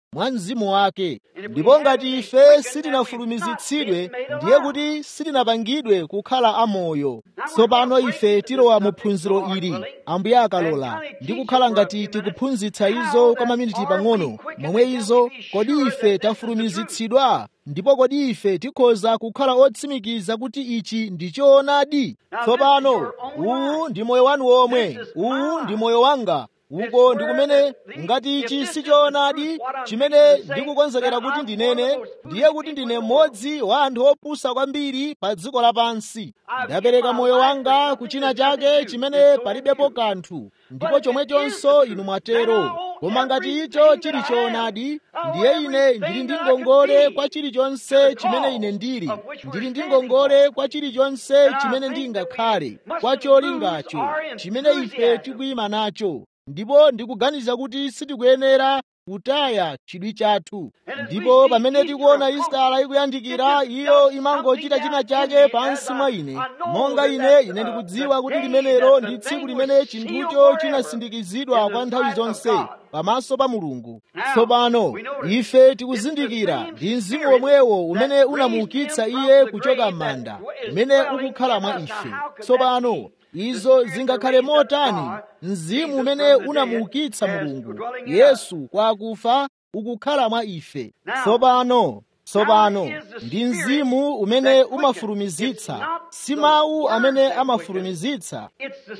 mwa mzimu wake ndipo ngati ife sitinafulumizitsidwe ndiye kuti sitinapangidwe kukhala amoyo tsopano ife tilowa mu phunziro ili ambuye akalola ndi kukhala ngati tikuphunzitsa izo kwa maminiti pang'ono momwe izo kodi ife tafulumizitsidwa ndipo kodi ife tikhoza kukhala otsimikiza kuti ichi ndi choonadi tsopano uwu ndi moyo wanu omwe uwu ndi moyo wanga uko ndi kumene ngati ichi si choonadi chimene ndikukonzekera kuti ndinene ndiye kuti ndine mmodzi wa anthu opusa kwambiri pa dziko lapansi ndapereka moyo wanga kuchina chake chimene palibepo kanthu ndipo chomwechonso inu mwatero koma ngati icho chili choonadi ndiye ine ndili ndi ngongole kwa chilichonse chimene ine ndili ndili ndi ngongole kwa chilichonse chimene ndingakhale kwa cholingacho chimene ife tikuyima nacho ndipo ndikuganiza kuti sitikuyenera kutaya chidwi chathu ndipo pamene tikuona isitala ikuyandikira iyo imangochita china chake pansi mwa ine monga ine ine ndikudziwa kuti limenelo ndi tsiku limene chinthucho chinasindikizidwa kwa nthawi zonse pamaso pa mulungu tsopano ife tikuzindikira ndi mzimu womwewo umene unamuukitsa iye kuchoka m'manda umene ukukhala mwa ife tsopano izo zingakhale motani mzimu umene unamuukitsa mulungu yesu kwa akufa ukukhala mwa ife tsopano tsopano ndi mzimu umene umafulumizitsa si mawu amene amafulumizitsa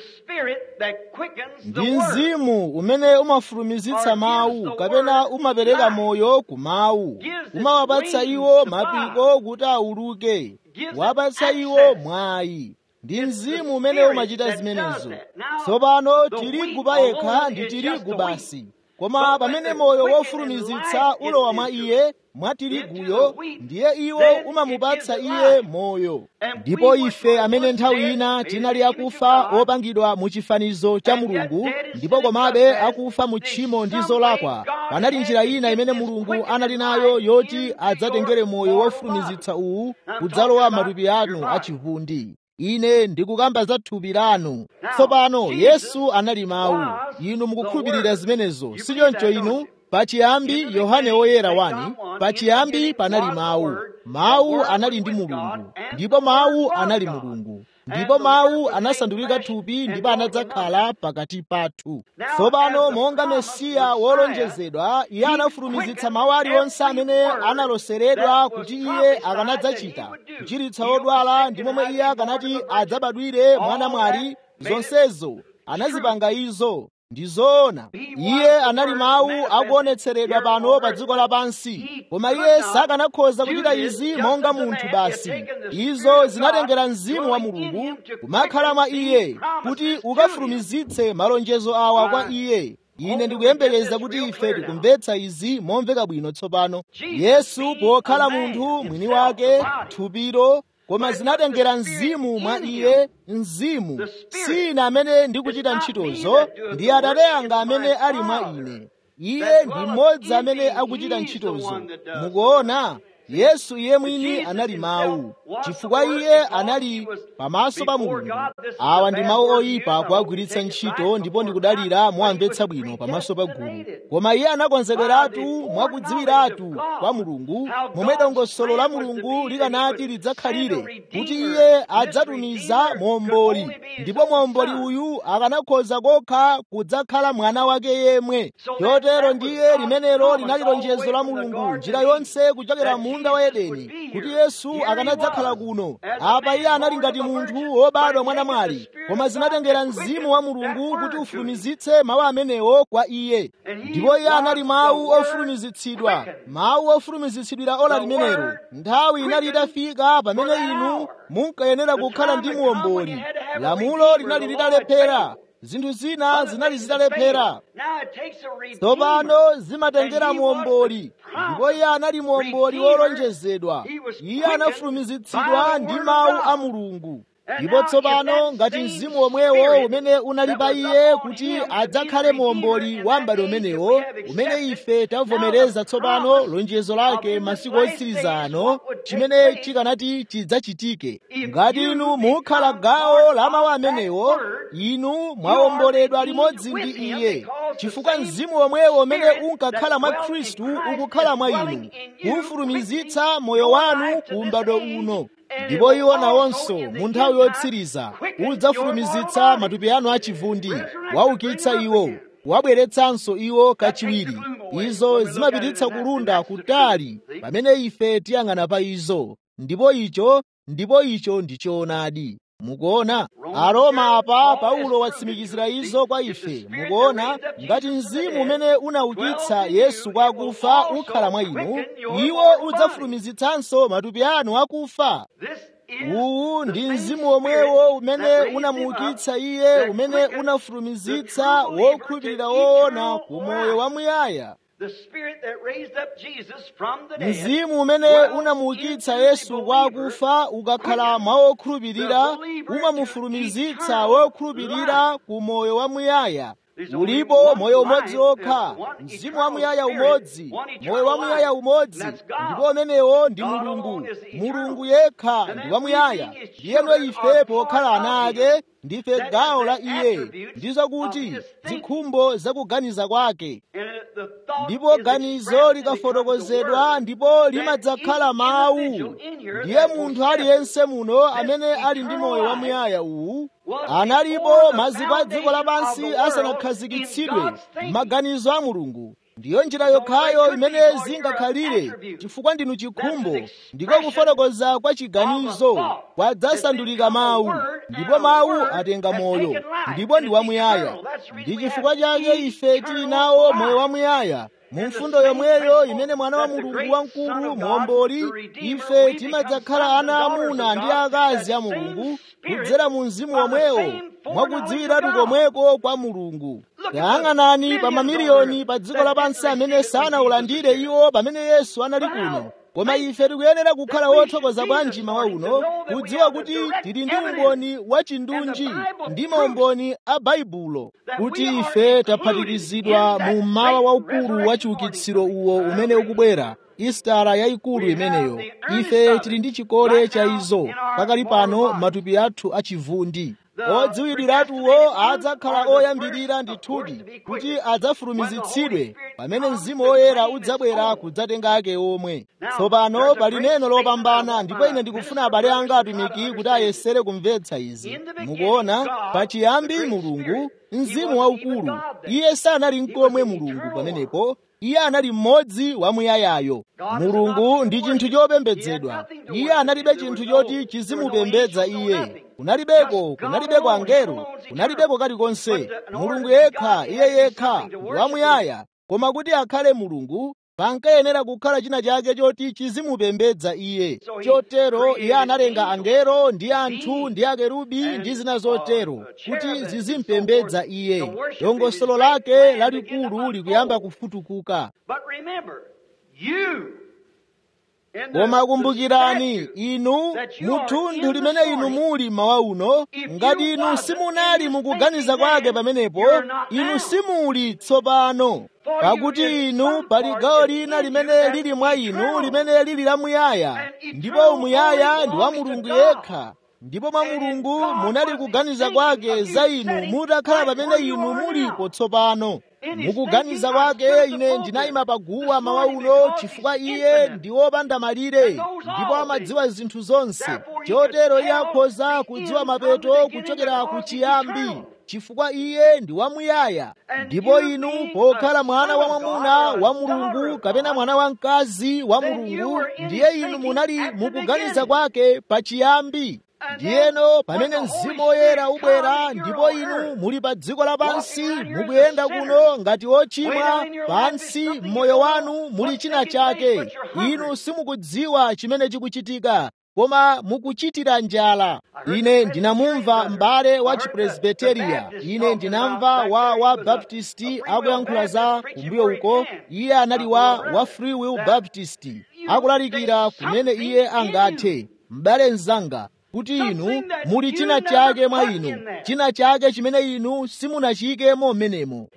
ndi mzimu umene umafulumizitsa mawu kapena umapereka moyo ku mawu umawapatsa iwo mapiko kuti auluke wapatsa iwo mwayi ndi mzimu umene umachita zimenezo tsopano tirigu payekha ndi tirigu basi koma pamene moyo wofulumizitsa ulowa mwa iye mwa tiriguyo ndiye iwo umamupatsa iye moyo ndipo ife amene nthawi ina tinali akufa opangidwa mu chifanizo cha mulungu ndipo komabe akufa mu tchimo ndi zolakwa panali njira ina imene mulungu anali nayo yoti adzatengere moyo wofulumizitsa uwu kudzalowa matupi anu achivundi ine ndikukamba za thupi lanu tsopano yesu anali mawu inu mukukhulupirira zimenezo sichoncho inu pachiyambi yohane woyera wani pachiyambi panali mawu mawu anali ndi mulungu ndipo mawu anali mulungu ndipo mawu anasandulika thupi ndipo anadzakhala pakati pathu tsopano monga mesiya wolonjezedwa iye anafulumizitsa mawu aliwonse amene analoseredwa kuti iye akanadzachita kuchiritsa odwala ndi momwe iye akanati adzabadwire mwana mwali zonsezo anazipanga izo ndi zoona iye anali mawu akuonetseredwa pano pa dziko lapansi koma iye sakanakhoza kuchita izi monga munthu basi izo zinatengera mzimu wa mulungu kumakhala mwa iye kuti ukafulumizitse malonjezo awa kwa iye ine ndikuyembekeza kuti ife tikumvetsa izi momveka bwino tsopano yesu pokhala munthu mwini wake thupiro koma zinatengera mzimu mwa iye mzimu si ine amene ndikuchita ntchitozo ndi atate anga amene ali mwa ine iye ndi mmodzi amene akuchita ntchitozo mukuona yesu iye mwini anali mawu chifukwa iye anali pamaso pa mulungu awa ndi mawu oyipa kuagwiritsa ntchito ndipo ndikudalira muwamvetsa bwino pamaso pa gulu koma iye anakonzederatu mwakudziwiratu kwa mulungu momwe dongosolo la mulungu likanati lidzakhalire kuti iye adzatumiza momboli ndipo momboli uyu akanakhoza kokha kudzakhala mwana wake yemwe chotero ndiye limenelo linali lonjezo la mulungu njira yonse kuchokera munda wa edeni kuti yesu akanadzakhala kuno apa iye anali ngati munthu wobadwa mwana mwali koma zinatengera mzimu wa mulungu kuti ufulumizitse mawu amenewo kwa iye ndipo iye anali mawu ofulumizitsidwa mawu ofulumizitsidwira ola limenelo nthawi inali itafika pamene inu munkayenera kukhala ndi muomboli lamulo linali litalephera zinthu zina zinali zitalephera tsopano zimatengera muomboli ndipo iye anali muomboli wolonjezedwa iye anafulumizitsidwa ndi mawu a mulungu ndipo tsopano ngati mzimu omwewo umene unali pa iye kuti adzakhale muomboli wa m'bado umenewo umene ife tavomereza tsopano lonjezo lake masiku otsiriza ano chimene chikanati chidzachitike ngati inu mukhala gawo la mawu amenewo inu mwawomboledwa limodzi ndi iye chifukwa mzimu omwewo umene unkakhala mwa khristu ukukhala mwa inu kufulumizitsa moyo wanu ku m'bado uno ndipo iwo nawonso mu nthawi yotsiriza udzafulumizitsa matupi anu achivundi waukitsa iwo wabweretsanso iwo kachiwiri izo zimapititsa kulunda kutali pamene ife tiyang'ana pa izo ndipo icho ndipo icho ndi choonadi mukuona aroma apa paulo watsimikizira izo kwa ife mukuona ngati mzimu umene unaukitsa yesu kwa akufa ukhala mwa inu iwo udzafulumizitsanso matupi anu akufa uwu ndi mzimu omwewo umene unamuukitsa iye umene unafulumizitsa wokhulupirira woona ku moyo wamuyaya mzimu umene unamuukitsa yesu kwa akufa ukakhala mwa wokhulupirira umamufulumizitsa wokhulupirira ku moyo wamuyaya ulipo moyo umodzi okha mzimu wamuyaya umodzi moyo wamuyaya umodzi ndipo umenewo ndi mulungu mulungu yekha ndi wamuyaya ndiyeno ife pokhala ana ake ndife gawo la iye ndizo kuti zikhumbo zakuganiza kwake ndipo ganizo likafotokozedwa ndipo limadzakhala mawu ndiye munthu aliyense muno amene ali ndi moyo wamuyaya uwu analipo maziko a dziko lapansi asanakhazikitsidwe maganizo a mulungu ndiyo njira yokhayo imene zingakhalire chifukwa ndinu chikhumbo ndiko kufotokoza kwa chiganizo kwadzasandulika mawu ndipo mawu atenga moyo ndipo ndi wamuyaya ndi chifukwa chake ife tili nawo moyo wamuyaya mu mfundo yomweyo imene mwana wa mulungu wamkulu muomboli ife timadzakhala ana amuna ndi akazi a mulungu kudzera mu mzimu womwewo mwakudziwiratu komweko kwa mulungu tayang'anani pa mamiliyoni pa dziko lapansi amene sanaulandire iwo pamene yesu anali kuno koma ife tikuyenera kukhala wothokoza bwanji mawa uno kudziwa kuti tili ndi umboni wa chindunji ndi maumboni a baibulo kuti ife taphatikizidwa mu mmawa waukulu wa chiukitsiro uwo umene ukubwera istara yayikulu imeneyo ife tili ndi chikole cha izo pakali pano matupi athu achivundi odziwiratuwo adzakhala oyambirira ndithudi kuti adzafulumizitsidwe pamene mzimu woyera udzabwera kudzatenga ake omwe tsopano pali neno lopambana ndipo ine ndikufuna abale anga atumiki kuti ayesere kumvetsa izi mukuona pachiyambi mulungu mzimu waukulu iye sanali nkomwe mulungu pamenepo iye anali mmodzi wamuyayayo mulungu ndi chinthu chopembedzedwa iye analibe chinthu choti chizimupembedza iye kunalibeko kunalibeko angelo kunalibeko kalikonse mulungu yekha iye yekha ndi wamuyaya koma kuti akhale mulungu pankayenera kukhala china chake choti chizimupembedza iye chotero iye analenga angelo ndi anthu ndi akerubi ndi zina zotero kuti zizimpembedza iye dongosolo lake lalikulu likuyamba kufutukuka koma kumbukirani inu muthunthu limene inu muli mawa uno ngati inu simunali mukuganiza kwake pamenepo inu simuli tsopano pakuti inu pali gawo lina limene lili mwa inu limene lili lamuyaya ndipo umuyaya ndi wa mulungu yekha ndipo mwa mulungu munali kuganiza kwake za inu mutakhala pamene inu mulipo tsopano mukuganiza kwake ine ndinayima paguwa mawa uno chifukwa iye ndi wopanda malire ndipo amadziwa zinthu zonse chotero iye akhoza kudziwa mapeto kuchokera ku chiyambi chifukwa iye ndi wamuyaya ndipo inu pokhala mwana wa mwamuna wa mulungu kapena mwana wa mkazi wa mulungu ndiye inu munali mukuganiza kwake pachiyambi ndiyeno pamene mzimu woyera ubwera ndipo inu muli pa dziko lapansi mukuyenda kuno ngati ochimwa pansi mmoyo wanu muli china chake inu simukudziwa chimene chikuchitika koma mukuchitira njala ine ndinamumva m'bale wa chipresbiteriya ine ndinamva wa wa baptisti akuyankhula za kumbuyo uko iye anali wa wa free will baptist akulalikira kumene iye angathe m'bale mzanga kuti inu muli china chake mwa inu china chake chimene inu simunachiyikemo m'menemo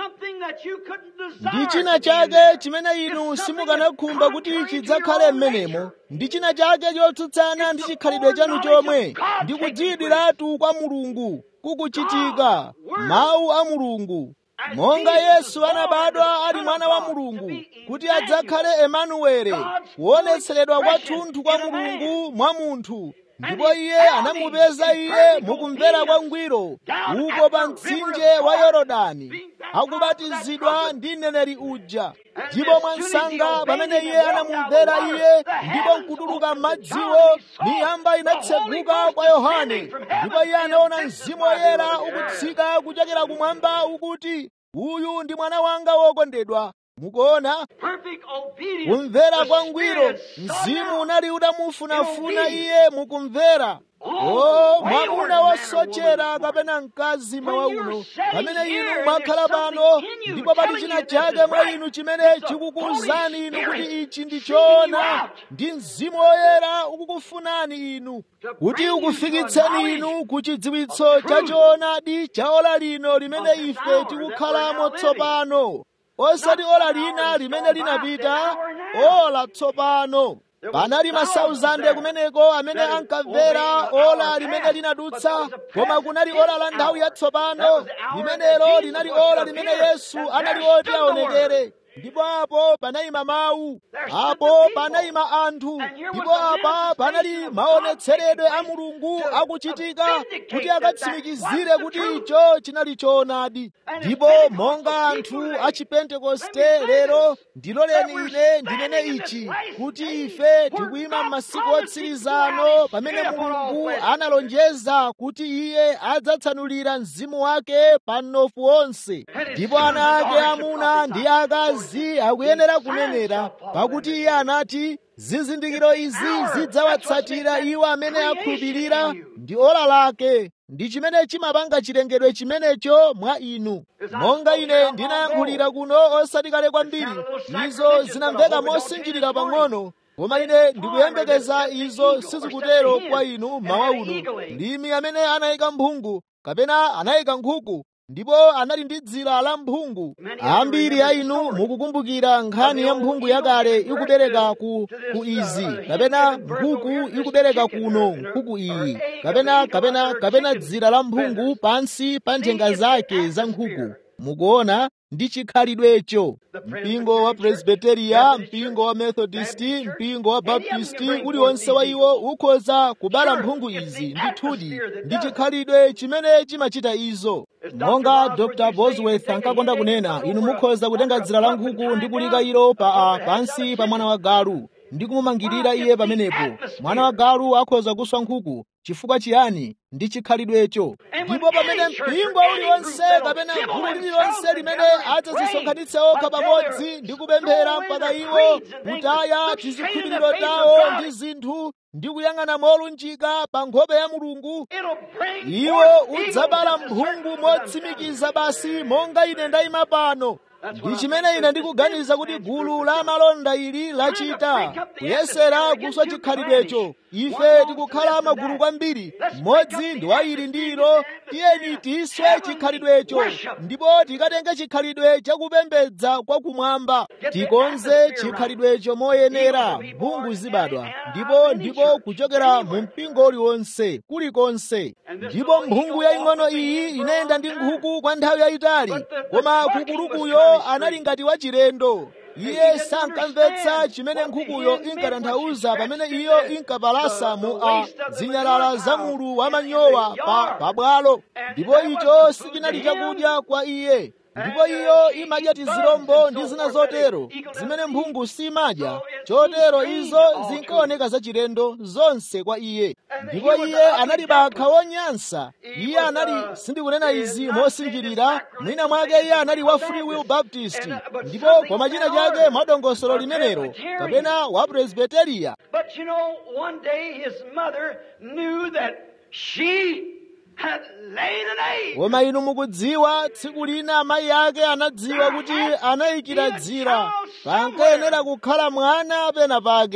ndi china chake chimene inu simukanakhumba kuti chidzakhale m'menemo ndi china chake chotsutsana ndi chikhalidwe chanu chomwe ndi kudziyidwiratu kwa mulungu kukuchitika mawu a mulungu monga yesu anabadwa ali mwana wa mulungu kuti adzakhale emanuwele kuonetseredwa kwathunthu kwa mulungu mwa munthu ndipo iye anamupeza iye mukumvera kwangwiro uko pa mtsinje wa yorodani akubatizidwa ndi mneneri uja ndipo mwansanga pamene iye anamumvera iye ndipo nkutuluka m'madziwo miyamba inatseguka kwa yohane ndipo iye anaona mzimu woyera ukutsika kuchokera kumwamba ukuti uyu ndi mwana wanga wokondedwa mukuona kumvera kwangwiro mzimu unali utamufunafuna iye mukumvera o mwamuna wosochera kapena mkazi mawa uno pamene inu mwakhala pano ndipo pali china chake mwa inu chimene chikukuwuzani inu kuti ichi ndi choona ndi mzimu woyera ukukufunani inu kuti ukufikitseni inu ku chidziwitso cha choonadi cha ola lino limene ife tikukhalamo tsopano osati ola lina limene linapita ola tsopano panali masauzande kumeneko amene ankamvera ola limene linadutsa koma kunali ola la nthawi yatsopano limenelo linali ola limene yesu anali oti aonekere ndipo apo panayima mawu apo panayima anthu ndipo apa panali maonetseredwe a mulungu akuchitika kuti akatsimikizire kuti icho chinali choonadi ndipo monga anthu a chipentekoste lero ndiloleni ine ndinene ichi kuti ife tikuyima m'masiku otsirizano pamene mulungu analonjeza kuti iye adzatsanulira mzimu wake pa mnofu wonse ndipo ana ake amuna ndi akazi akuyenera kunenera pakuti iye anati zizindikiro izi zidzawatsatira iwo amene akhulupirira ndi ola lake ndi chimene chimapanga chilengedwe chimenecho mwa inu monga ine ndinayankhulira kuno osati kale kwambiri izo zinamveka mosinjirira pang'ono koma ine ndikuyembekeza izo sizikutero kwa inu mawa uno ndimi amene anayika mphungu kapena anayika nkhuku ndipo anali ndi dzira la mphungu ambiri a inu mukukumbukira nkhani ya mphungu yakale ikubereka ku, ku izi kapena nkhuku ikubereka kuno nkhuku iyi kapena kapena kapena dzira la mphungu pansi pa nthenga zake za nkhuku mukuona ndi chikhalidwecho mpingo wa presbiteriya mpingo wa methodisti mpingo wa baptisti uliwonse wa iwo ukhoza kubala mphungu izi ndithudi ndi chikhalidwe chimene chimachita izo monga dr bosworth ankakonda kunena inu mukhoza kutenga dzira la nkhuku ndi kulika ilo pa pansi pa mwana wa galu ndi kumumangirira iye pamenepo mwana wa galu akhoza kuswa nkhuku chifukwa chiyani ndi chikhalidwecho ndipo pamene mpingo uliwonse kapena gulu lililonse limene adzazisonkhanitse okha pamodzi ndi kupemphera mpaka iwo kutaya tizikhulupiriro tawo ndi zinthu ndi kuyang'ana molunjika pa nkhope ya mulungu iwo udzabala mphungu motsimikiza basi monga ine ndayima pano ndi chimene ine ndikuganiza kuti gulu la malonda ili lachita kuyesera kuswa chikhalidwecho ife tikukhala magulu kwambiri mmodzi ndi wa ili ndi ilo tiyeni tiswe chikhalidwecho ndipo tikatenge chikhalidwe chakupembedza kwakumwamba tikonze chikhalidwecho moyenera mphungu zibadwa ndipo ndipo kuchokera mu mpingo uliwonse kulikonse ndipo mphungu yaying'ono iyi inayenda ndi nkhuku kwa nthawi yayitali koma kukulukuyo anali ngati wachilendo iye sankamvetsa chimene nkhukuyo inkatanthauza pamene iyo inkapalasa mu a zinyalala za mulu wamanyowa pa pabwalo ndipo icho sichinali chakudya kwa iye ndipo iyo imadya tizirombo ndi zina zotero zimene mphungu simadya chotero izo zinkaoneka zachilendo zonse kwa iye ndipo iye anali bakha wonyansa iye anali sindikunena izi mosinjirira mwina mwake iye anali wa free will baptist ndipo kwa machina chake mwadongosolo limenelo kapena wa presbiteriya But you know, one day his mother knew that she had laid an egg. koma inu mukudziwa tsiku lina amayi ake anadziwa kuti anayikira dzira pankayenera kukhala mwana pena pake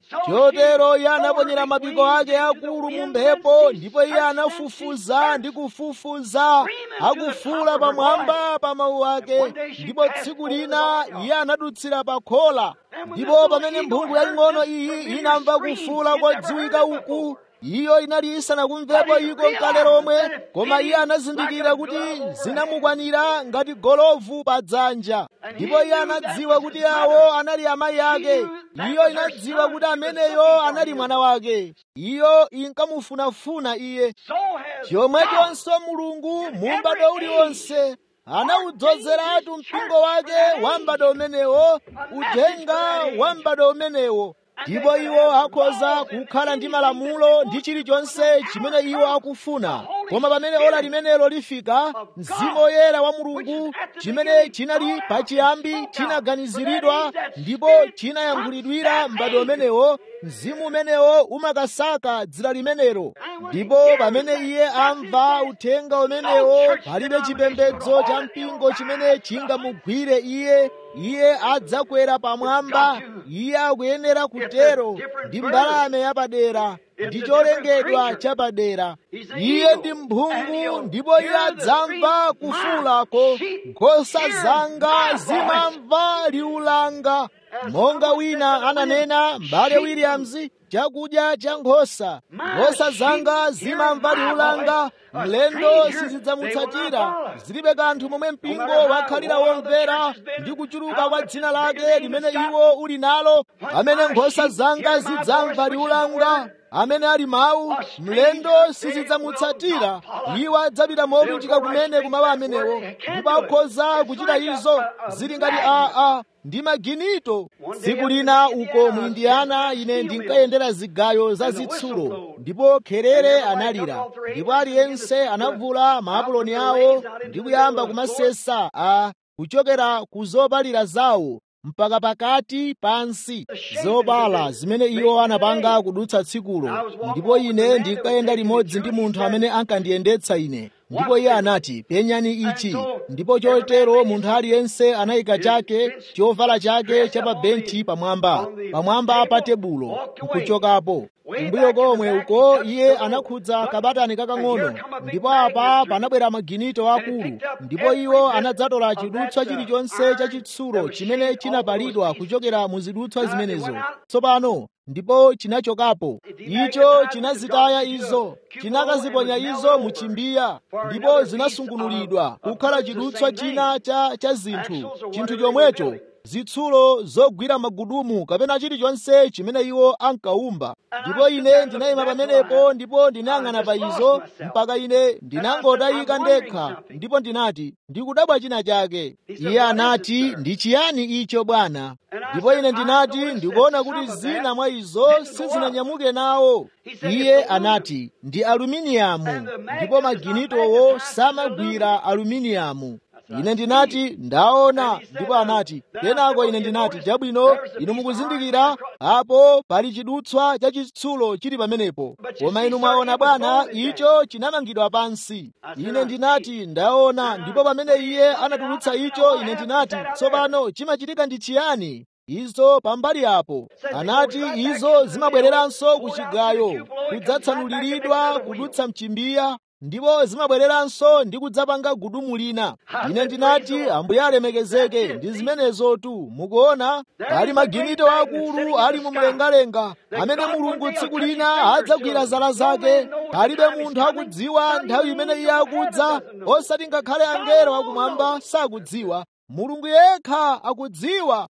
chotero iye anaponyera mapiko ake akulu mu mphepo ndipo iye anafufuza ndi kufufuza akufuula pamwamba pa mawu ake ndipo tsiku lina iye anadutsira pa khola ndipo pamene mphungu yaying'ono iyi inamva kufuula kodziwika uku iyo inali isanakumvepo iko kale lomwe koma iye anazindikira kuti zinamukwanira ngati golovu pa dzanja ndipo iye anadziwa kuti awo anali amayi ake iyo inadziwa kuti ameneyo anali mwana wake iyo inkamufunafuna iye chomwechonso mulungu mu m'bado uliwonse anawudzozeratu mpingo wake wa m'bado umenewo uthenga wa m'bado umenewo ndipo iwo akhoza kukhala ndi malamulo ndi chilichonse chimene iwo akufuna koma pamene ola limenelo lifika mzimu woyera wa mulungu chimene chinali pachiyambi chinaganiziridwa ndipo chinayankhulidwira m'bado umenewo mzimu umenewo umakasaka dzira limenelo ndipo pamene iye amva uthenga umenewo palibe chipembedzo cha mpingo chimene chingamugwire iye iye adzakwera pamwamba iye akuyenera kutero ndi mbalame yapadera ndi cholengedwa chapadera iye ndi mphungu ndipo iye adzamva kufuulako nkhosa zanga zimamva liwu langa monga wina ananena m'bale williams chakudya cha nkhosa nkhosa zanga zimamva liwu langa mlendo sizidzamutsatira zilibe kanthu momwe mpingo wakhalira womvera ndi kuchuluka kwa dzina lake limene iwo uli nalo amene nkhosa zanga zidzamva liwu langa amene ali mawu mlendo sizidzamutsatira iwo adzapita molunjika kumene kumawu amenewo ndipo akhoza kuchita izo zili ngati aa ndi maginito tsiku lina uko mu indiyana ine ndinkayendera zigayo za zitsulo ndipo kherere analira ndipo aliyense anavula maapuloni awo ndi kuyamba kumasesa a kuchokera ku zopalira zawo mpaka pakati pansi zopala zimene iwo anapanga kudutsa tsikulo ndipo ine ndinkayenda limodzi ndi munthu amene ankandiyendetsa ine ndipo iye anati penyani ichi ndipo chotero munthu aliyense anayika chake chovala chake cha pa benchi pamwamba pamwamba pa tebulo nkuchokapo kumbuyo komwe uko iye anakhudza kabatani kakang'ono ndipo apa panabwera maginito akulu ndipo iwo anadzatola chidutswa chilichonse cha chitsulo chimene chinapalidwa kuchokera mu zidutswa zimenezo tsopano ndipo chinachokapo icho chinazitaya izo chinakaziponya izo mu chimbiya ndipo zinasungunulidwa kukhala chidutswa china cha, cha zinthu chinthu chomwecho zitsulo zogwira magudumu kapena chilichonse chimene iwo ankawumba ndipo ine ndinayima pamenepo ndipo ndinayang'ana pa izo mpaka ine ndinangotayika ndekha ndipo ndinati ndikudabwa china chake iye anati ndi chiyani icho bwana ndipo ine ndinati ndikuona kuti zina mwa izo sizinanyamuke nawo iye anati ndi aluminiyamu ndipo maginitowo samagwira aluminiyamu ine ndinati ndaona ndipo anati kenako ine ndinati chabwino inu mukuzindikira apo pali chidutswa cha chitsulo chili pamenepo koma inu mwaona bwana icho chinamangidwa pansi ine ndinati ndaona ndipo pamene iye anatulutsa icho ine ndinati tsopano chimachitika ndi chiyani izo pambali apo anati izo zimabwereranso ku chigayo kudzatsanuliridwa kudutsa mchimbiya ndipo zimabwereranso ndi kudzapanga gudumu lina ine ndinati ambuye alemekezeke ndi zimenezotu mukuona pali maginito akulu ali mu mlengalenga amene mulungu tsiku lina adzagwira zala zake palibe munthu akudziwa nthawi imene iye akudza osati ngakhale angelo akumwamba sakudziwa mulungu yekha akudziwa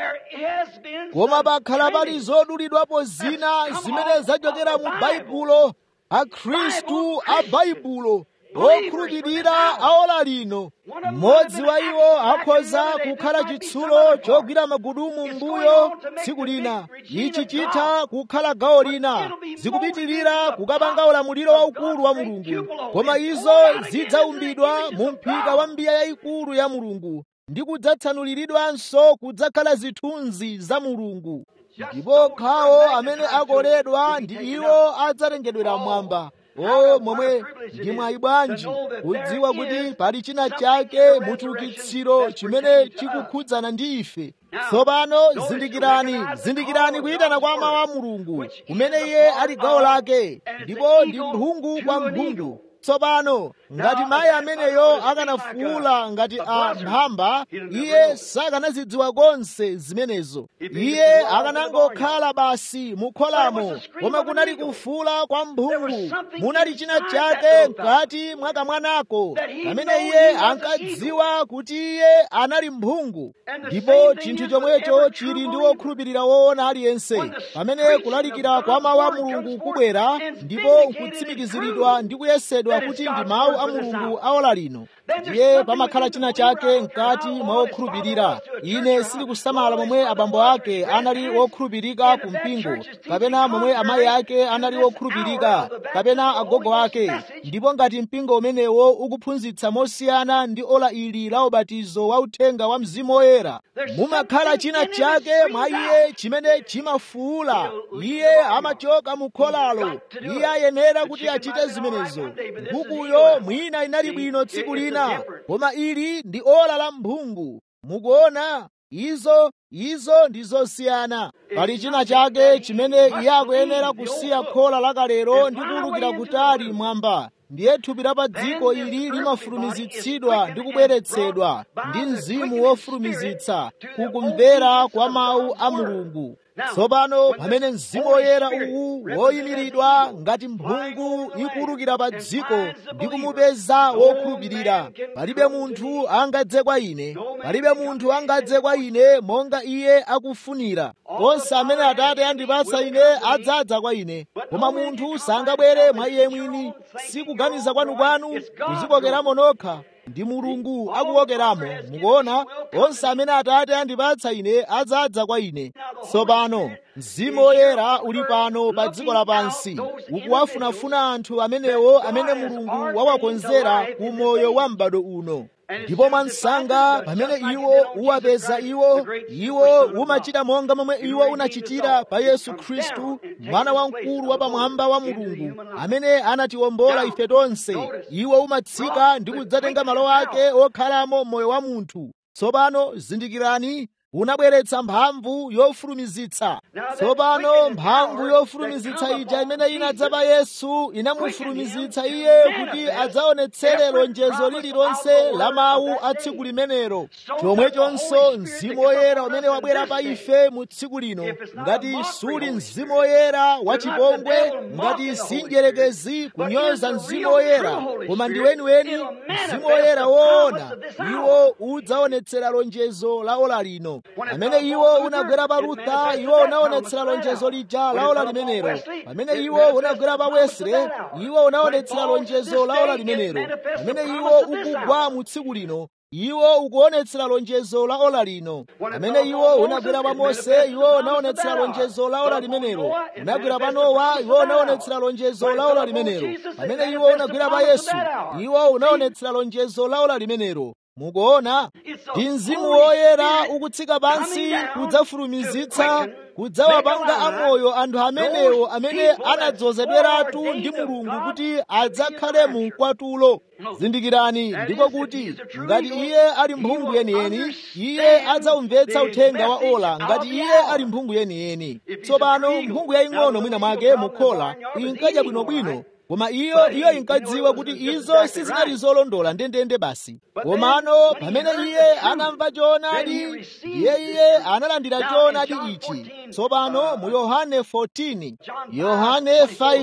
koma pakhala pali zodulidwapo zina zimene zachokera mu baibulo akhristu a baibulo okhulupirira aola lino mmodzi wa iwo akhoza kukhala chitsulo chogwira magudumu mbuyo tsiku lina ichi chitha kukhala gawo lina zikupitirira kukapanga ulamuliro waukulu wa mulungu koma izo zidzaumbidwa mu mphika wa mbiya yayikulu ya mulungu ndi kudzatsanuliridwanso kudzakhala zithunzi za mulungu ndipo khawo amene akoledwa ndi iwo adzatengedwera mwamba o momwe ndi mwayi bwanji kudziwa kuti pali china chake muchiukitsiro chimene chikukhudzana ndi ife tsopano zindikirani zindikirani kuyitana kwa mawu a mulungu kumene iye ali gawo lake ndipo ndi mphungu kwa mphungu tsopano ngati mayi ameneyo akanafuwula ngati a mphamba iye sakanazidziwa konse zimenezo iye akanangokhala basi mukholamo koma kunali kufuwula kwa mphungu munali china chake mkati mwa kamwanako pamene iye ankadziwa kuti iye anali mphungu ndipo chinthu chomwecho chili ndi wokhulupirira woona aliyense pamene kulalikira kwa mawu a mulungu kubwera ndipo nkutsimikiziridwa ndi kuyesedwa kuti ndi mawu a mulungu aola lino ndiye pamakhala china chake mkati mwa wokhulupirira ine sindikusamala momwe abambo ake anali wokhulupirika ku mpingo kapena momwe amayi ake anali wokhulupirika kapena agogo ake ndipo ngati mpingo umenewo ukuphunzitsa mosiyana ndi ola ili la ubatizo wa uthenga wa mzimu woyera mumakhala china chake mwa iye chimene chimafuula iye amachoka mu kholalo iye ayenera kuti achite zimenezo nkhukuyo mwina inali bwino tsiku lina koma ili ndi ola la mphungu mukuona izo izo ndi zosiyana pali china chake chimene iye akuyenera kusiya khola lakalero ndi kuwulukira kutali mwamba ndiye thupi la pa dziko ili limafulumizitsidwa ndi kubweretsedwa ndi mzimu wofulumizitsa kukumvera kwa mawu a mulungu tsopano pamene mzimu woyera uwu woyimiridwa ngati mphungu ikuwulukira pa dziko ndi kumupeza wokhulupirira palibe munthu angadze kwa ine palibe munthu angadze kwa ine monga iye akufunira onse amene atate andipatsa ine adzadza kwa ine koma munthu sangabwere mwa iye mwini sikuganiza kwanukwanu kuzikokeramo nokha ndi mulungu akuwokeramo mukuona onse amene atate andipatsa ine adzadza kwa ine tsopano mzimu woyera uli pano pa dziko lapansi ukuwafunafuna anthu amenewo amene mulungu wawakonzera ku moyo wa m'bado uno ndipo mwansanga pamene iwo uwapeza iwo iwo umachita monga momwe iwo unachitira pa yesu khristu mwana wamkulu wapamwamba wa mulungu amene anatiwombola ife tonse iwo umatsika ndi kudzatenga malo ake okhalamo moyo wa munthu tsopano zindikirani unabweretsa mphamvu yofulumizitsa tsopano mphamvu yofulumizitsa ija imene inadza pa yesu inamufulumizitsa iye kuti adzaonetsere lonjezo lililonse la mawu a tsiku limenelo chomwechonso mzimu woyera umene wabwera pa ife mu tsiku lino ngati suli mzimu woyera wachipongwe ngati sinjerekezi kunyoza mzimu woyera koma ndi weniweni mzimu woyera woona iwo udzaonetsera lonjezo la ola lino pamene iwo unagwera pa rutha iwo unaonetsera lonjezo lija la ola limenelo pamene iwo unagwera pa wesre iwo unaonetsera lonjezo la ola limenelo pamene iwo ukugwa mu tsiku lino iwo ukuonetsera lonjezo la ola lino pamene iwo unagwera pa mose iwo unaonetsera lonjezo la ola limenelo unagwera pa nowa iwo unaonetsera lonjezo la ola limenelo pamene iwo unagwera pa yesu iwo unaonetsera lonjezo la ola limenelo mukuona ndi mzimu woyera ukutsika pansi kudzafulumizitsa kudzawapanga amoyo anthu amenewo amene anadzozedweratu ndi mulungu kuti adzakhale mu kwatulo zindikirani ndiko kuti ngati iye ali mphungu yeniyeni iye adzawumvetsa uthenga wa ola ngati iye ali mphungu yeniyeni tsopano mphungu yaying'ono mwina mwake mukhola inkadya bwinobwino koma iyo iyo inkadziwa kuti izo sizinali zolondola ndendende basi komano pamene iye anamva choonadi iye iye analandira choonadi ichi tsopano mu yohane 14 yohane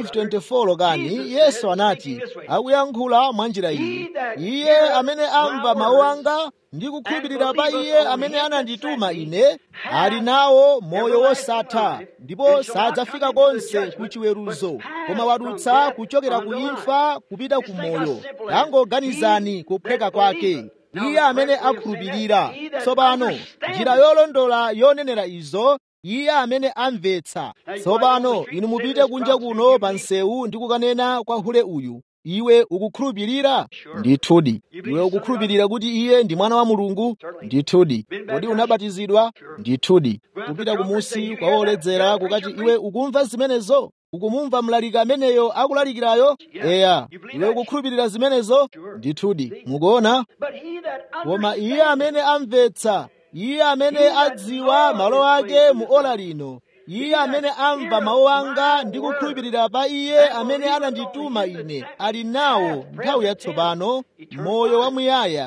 5:24 kani yesu anati akuyankhula mwa njira iyi iye amene amva mawu anga ndi kukhulupirira pa iye amene anandituma ine ali nawo moyo wosatha ndipo sadzafika konse ku chiweruzo koma wadutsa kuchokera ku imfa kupita ku moyo tangoganizani kuphweka kwake iye amene akhulupirira tsopano njira yolondola yonenera izo iye amene amvetsa tsopano inu mupite kunja kuno pa msewu ndi kukanena kwa hule uyu iwe ukukhulupirira ndithudi iwe ukukhulupirira kuti iye ndi mwana wa mulungu ndithudi kodi unabatizidwa ndithudi kupita kumusi kwa woledzera kukati iwe ukumva zimenezo ukumumva mlaliki ameneyo akulalikirayo eya iwe ukukhulupirira zimenezo ndithudi mukuona koma iye amene amvetsa iye amene adziwa malo ake mu ola lino iye amene amva mawu anga ndi kukhulupirira pa iye amene anandituma ine ali nawo nthawi yatsopano moyo wamuyaya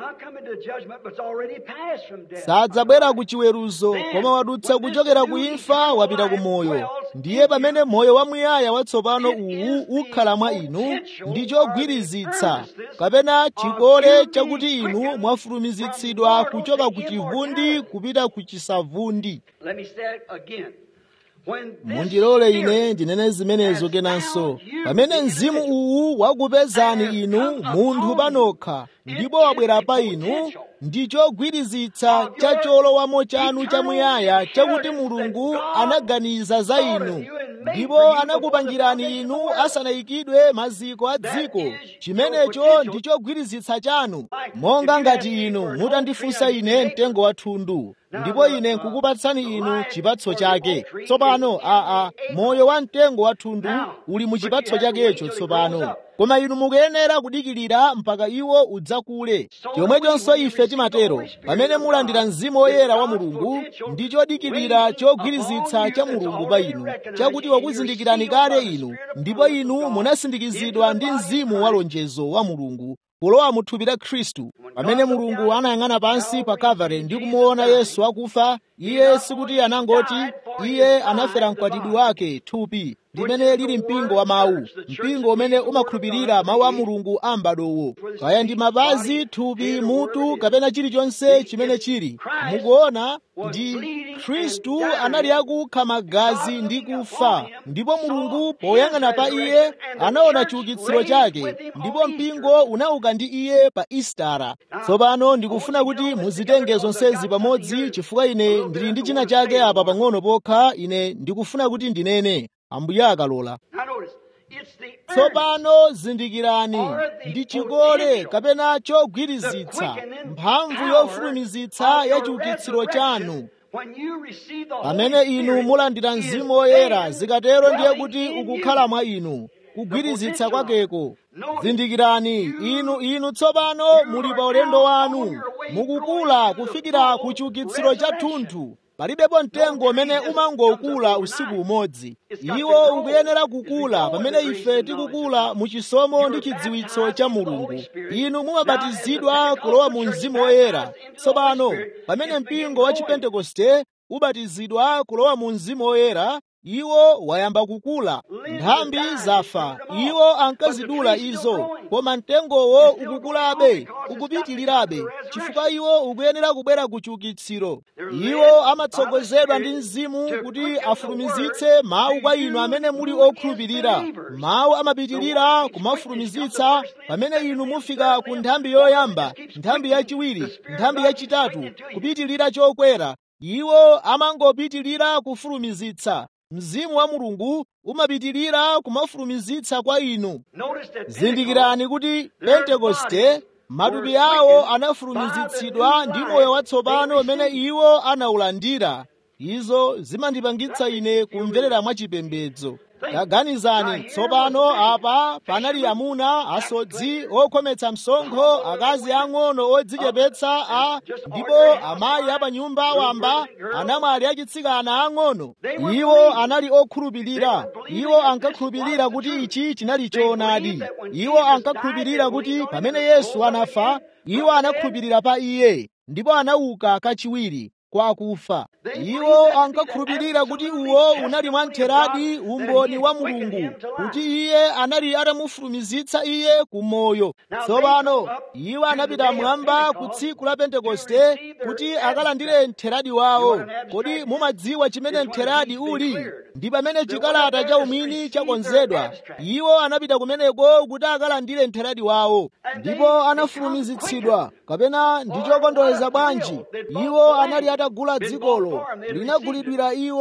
sadzabwera ku chiweruzo koma wadutsa kuchokera ku imfa wapita ku moyo ndiye pamene moyo wamuyaya watsopano uwu ukhala mwa inu ndi chogwirizitsa kapena chikole chakuti inu mwafulumizitsidwa kuchoka ku chivundi kupita ku chisavundi mundilole ine ndinene zimenezo kenanso pamene mzimu uwu wakupezani inu munthu panokha ndipo wabwera pa inu ndi chogwirizitsa cha cholowamo chanu chamuyaya chakuti mulungu anaganiza za inu ndipo anakupangirani inu asanayikidwe maziko a dziko chimenecho ndi chogwirizitsa chanu monga ngati inu mutandifunsa ine mtengo wa thundu ndipo ine nkukupatsani inu chipatso chake tsopano aa moyo wa mtengo wa thundu uli mu chipatso chakecho tsopano koma inu mukuyenera kudikirira mpaka iwo udzakule chomwechonso ife timatero pamene mulandira mzimu woyera wa mulungu ndi chodikirira chogwirizitsa cha mulungu pa inu chakuti wakuzindikirani kale inu ndipo inu munasindikizidwa ndi mzimu wa lonjezo wa mulungu kulowa mu thupi la khristu pamene mulungu anayang'ana pansi pa kalvari ndi kumuona yesu akufa iye sikuti anangoti iye anafera mkwatibwi wake thupi limene lili mpingo wa mawu mpingo umene umakhulupirira mawu a mulungu a m'badowo kaya ndi mapazi thupi mutu kapena chilichonse chimene chili mukuona ndi khristu anali akukha magazi ndi kufa ndipo mulungu poyang'ana pa iye anaona chiukitsiro chake ndipo mpingo unauka ndi iye pa istara tsopano ndikufuna kuti muzitenge zonsezi pamodzi chifukwa ine ndili ndi china chake apa pang'ono pokha ine ndikufuna kuti ndinene ambuye akalola tsopano zindikirani ndi chikole kapena chogwirizitsa mphamvu yofulumizitsa ya chiukitsiro chanu pamene inu mulandira mzimu woyera zikatero ndiye kuti ukukhala mwa inu kugwirizitsa kwakeko zindikirani inu inu tsopano muli pa ulendo wanu mukukula kufikira ku chiukitsiro cha thunthu palibepo mtengo umene umangokula usiku umodzi iwo ukuyenera kukula pamene ife tikukula mu chisomo ndi chidziwitso cha mulungu inu mumabatizidwa kulowa mu mzimu woyera tsopano pamene mpingo wa chipentekoste ubatizidwa kulowa mu mzimu woyera iwo wayamba kukula nthambi zafa iwo ankazidula izo koma mtengowo ukukulabe ukupitirirabe chifukwa iwo ukuyenera kubwera ku chiukitsiro iwo amatsogozedwa ndi mzimu kuti afulumizitse mawu kwa inu amene muli okhulupirira mawu amapitirira kumafulumizitsa pamene inu mufika ku nthambi yoyamba nthambi yachiwiri nthambi yachitatu kupitirira chokwera iwo amangopitirira kufulumizitsa mzimu wa mulungu umapitirira kumafulumizitsa kwa inu zindikirani kuti pentekoste matupi awo anafulumizitsidwa ndi moyo watsopano umene iwo anawulandira izo zimandipangitsa ine kumverera mwachipembedzo taganizani tsopano apa panali amuna asodzi okhometsa msonkho akazi ang'ono odzichepetsa a ndipo amayi apanyumba wamba anamwali achitsikana ang'ono iwo anali okhulupirira iwo ankakhulupirira kuti ichi chinali choonadi iwo ankakhulupirira kuti pamene yesu anafa iwo anakhulupirira pa iye ndipo anauka kachiwiri kwa akufa iwo ankakhulupirira kuti uwo unali mwamtheradi umboni wa mulungu kuti iye anali atamufulumizitsa iye ku moyo tsopano iwo anapita mwamba ku tsiku la pentekoste kuti akalandire mtheradi wawo kodi mumadziwa chimene mtheradi uli ndi pamene chikalata cha umwini chakonzedwa iwo anapita kumeneko kuti akalandire mtheradi wawo ndipo anafulumizitsidwa kapena ndi chokondwereza bwanji iwo anali atagula dzikolo linagulidwira iwo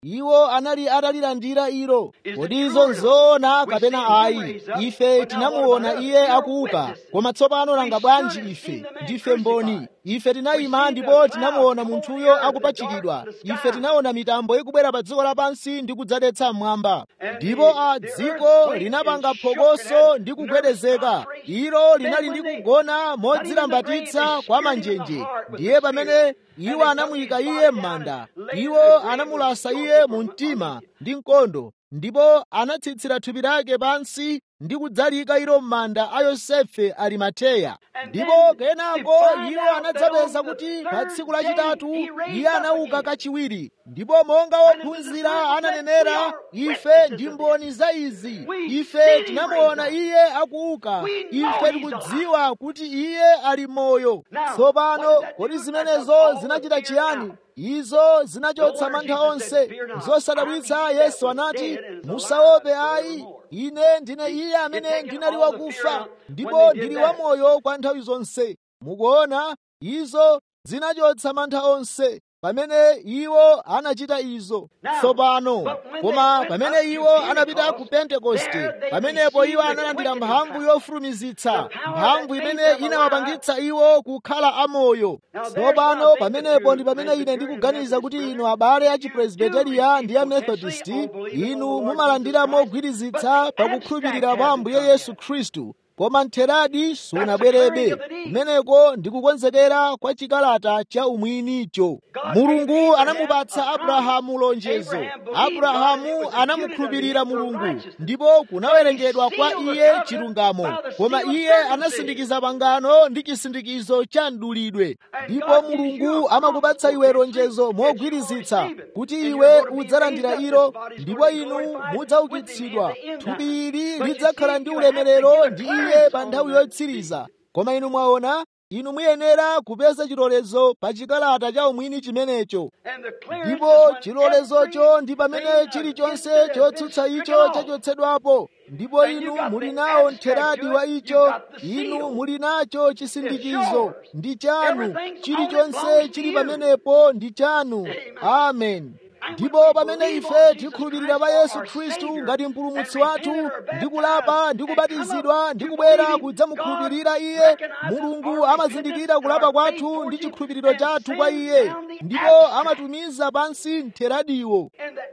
iwo anali atalilandira ilo kodi izo nzoona kapena ayi ife tinamuona iye akuuka koma tsopano nanga bwanji ife ndife mboni ife tinayima ndipo tinamuona munthuyo akupachikidwa ife tinaona mitambo ikubwera pa dziko lapansi ndi kudzadetsa mmwamba ndipo a dziko linapanga phokoso ndi kugwedezeka ilo linali ndi kugona modzilambatitsa kwa manjenje ndiye pamene iwo anamuyika iye m'manda iwo anamulasa iye mu mtima ndi mkondo ndipo anatsitsira thupi lake pansi ndi kudzalika ilo m'manda a yosefe arimateya ndipo kenako iwo anadzapeza kuti pa tsiku lachitatu iye anauka kachiwiri ndipo monga wophunzira ananenera ife ndi mboni za izi ife tinamuona iye akuuka ife tikudziwa kuti iye ali moyo tsopano kodi zimenezo zinachita chiyani izo zinachotsa mantha onse zosadabwitsa yesu anati musaope ayi ine ndine iye amene ndinali wakufa ndipo ndili wamoyo kwa nthawi zonse mukuona izo zinachotsa mantha onse pamene iwo anachita izo tsopano koma pamene iwo anapita ku pentekoste pamenepo iwo analandira mphamvu yofulumizitsa mphamvu imene inawapangitsa iwo kukhala amoyo tsopano pamenepo ndi pamene ine ndikuganiza kuti inu abale a chipresbiteriya ndi a methodist inu mumalandira mogwirizitsa pakukhulupirira pa ambuye yesu khristu koma mtheradi sunabwerebe kumeneko ndikukonzekera kwa chikalata cha umwinicho mulungu anamupatsa abrahamu lonjezo abrahamu anamukhulupirira mulungu ndipo kunawerengedwa kwa iye chilungamo koma iye anasindikiza pangano ndi chisindikizo cha mdulidwe ndipo mulungu amakupatsa iwe lonjezo mogwirizitsa kuti iwe udzalandira ilo ndipo inu mudzaukitsidwa thupi ili lidzakhala ndi ulemerero ndi iye pa nthawi yotsiriza koma inu mwaona inu muyenera kupeza chilolezo pa chikalata cha umwini chimenecho ndipo chilolezocho ndi pamene chilichonse chotsutsa icho chachotsedwapo ndipo inu muli nawo mtheradi wa icho inu muli nacho chisindikizo ndi chanu chilichonse chili pamenepo ndi chanu amen ndipo pamene ife tikhulupirira pa yesu khristu ngati mpulumutsi wathu ndi kulapa ndi kubatizidwa ndi kubwera kudzamukhulupirira iye mulungu amazindikira kulapa kwathu ndi chikhulupiriro chathu kwa iye ndipo amatumiza pansi mtheradiwo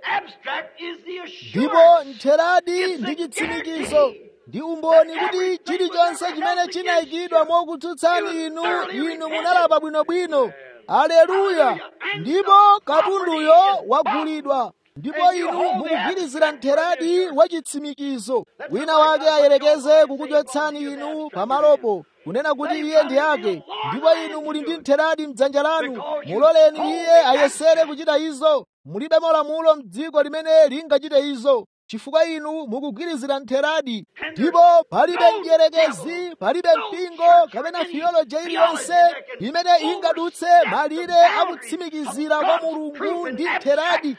ndipo mtheradi ndi chitsimikizo ndi umboni kuti chilichonse chimene chinayikidwa mokutsutsani inu inu munalapa bwinobwino aleluya ndipo katunduyo wagulidwa ndipo inu mukugwirizira mtheradi wa chitsimikizo wina wake ayerekeze kukuchotsani inu pamalopo kunena kuti iye ndi ake ndipo inu muli ndi mtheradi mdzanja lanu muloleni iye ayesere kuchita izo mulibe malamulo m'dziko limene lingachite izo chifukwa inu mukugwirizira mtheradi ndipo palibe mdierekezi palibe mpingo kapena theology iliyonse imene ingadutse malire akutsimikizira kwa mulungu ndi mtheradi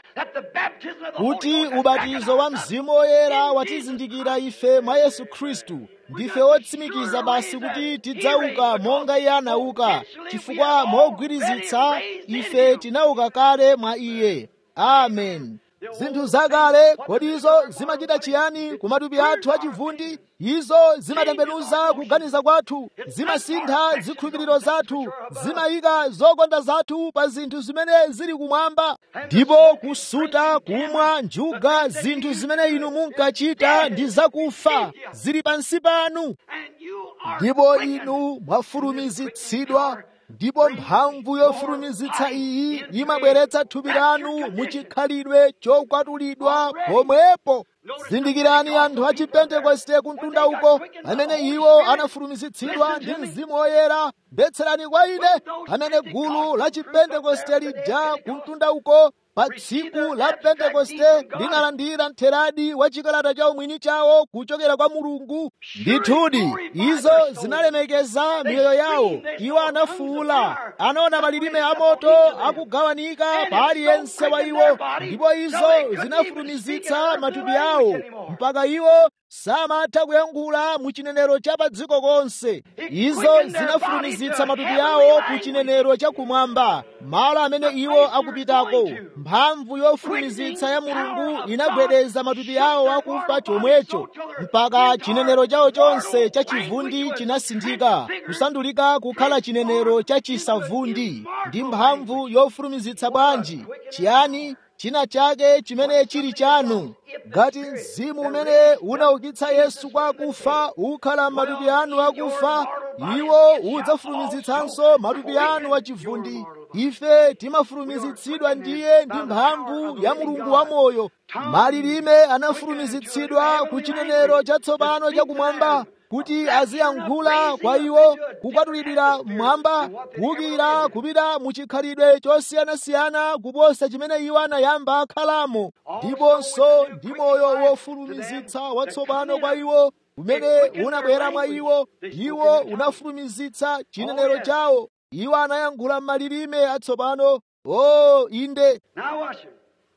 kuti ubatizo wa mzimu woyera watizindikira ife mwa yesu khristu ndife wotsimikiza basi kuti tidzauka monga iye anauka chifukwa mogwirizitsa ife tinauka kale mwa iye amen zinthu zakale kodi izo zimachita chiyani ku matupi athu achivundi izo zimatembenuza kuganiza kwathu zimasintha zikhulupiriro zathu zimayika zokonda zathu pa zinthu zimene zili kumwamba ndipo kusuta kumwa njuga zinthu zimene inu munkachita ndi zakufa zili pansi panu ndipo inu mwafulumizitsidwa ndipo mphamvu yofulumizitsa iyi imabweretsa thupi lanu muchikhalidwe chokwatulidwa pomwepo zindikirani anthu a chipentekoste kumtunda uko amene iwo anafulumizitsidwa ndi mzimu woyera mvetserani kwa ine amene gulu la chipentekoste lija kumtunda uko pa tsiku la pentekoste linalandira mtheradi wa chikalata cha umwini chawo kuchokera kwa mulungu ndithudi izo zinalemekeza miyoyo yawo iwo anafuula anaona malilime amoto akugawanika pa aliyense wa iwo ndipo izo zinafulumizitsa matupi awo mpaka iwo samatha kuyankhula mu chinenero cha pa dziko konse izo zinafulumizitsa matupi awo ku chinenero chakumwamba malo amene iwo akupitako mphamvu yofulumizitsa ya mulungu inagwedeza matupi awo akufa chomwecho mpaka chinenero chawo chonse cha chivundi chinasinthika kusandulika kukhala chinenero cha chisavundi ndi mphamvu yofulumizitsa bwanji chiyani china chake chimene chili chanu ngati mzimu umene unaukitsa yesu kwa akufa ukhala m'matupi anu akufa iwo udzafulumizitsanso matupi anu achivundi ife timafulumizitsidwa ndiye ndi mphamvu ya mulungu wamoyo malilime anafulumizitsidwa ku chinenero chatsopano chakumwamba kuti aziyankhula kwa iwo kukwatulidwira mmwamba kuwukira kupita mu chikhalidwe chosiyanasiyana kuposa chimene iwo anayamba akhalamo ndiponso ndi moyo wofulumizitsa watsopano kwa iwo umene unabwera mwa iwo iwo unafulumizitsa chinenero chawo iwo anayankhula m'malilime atsopano o inde Now watch him.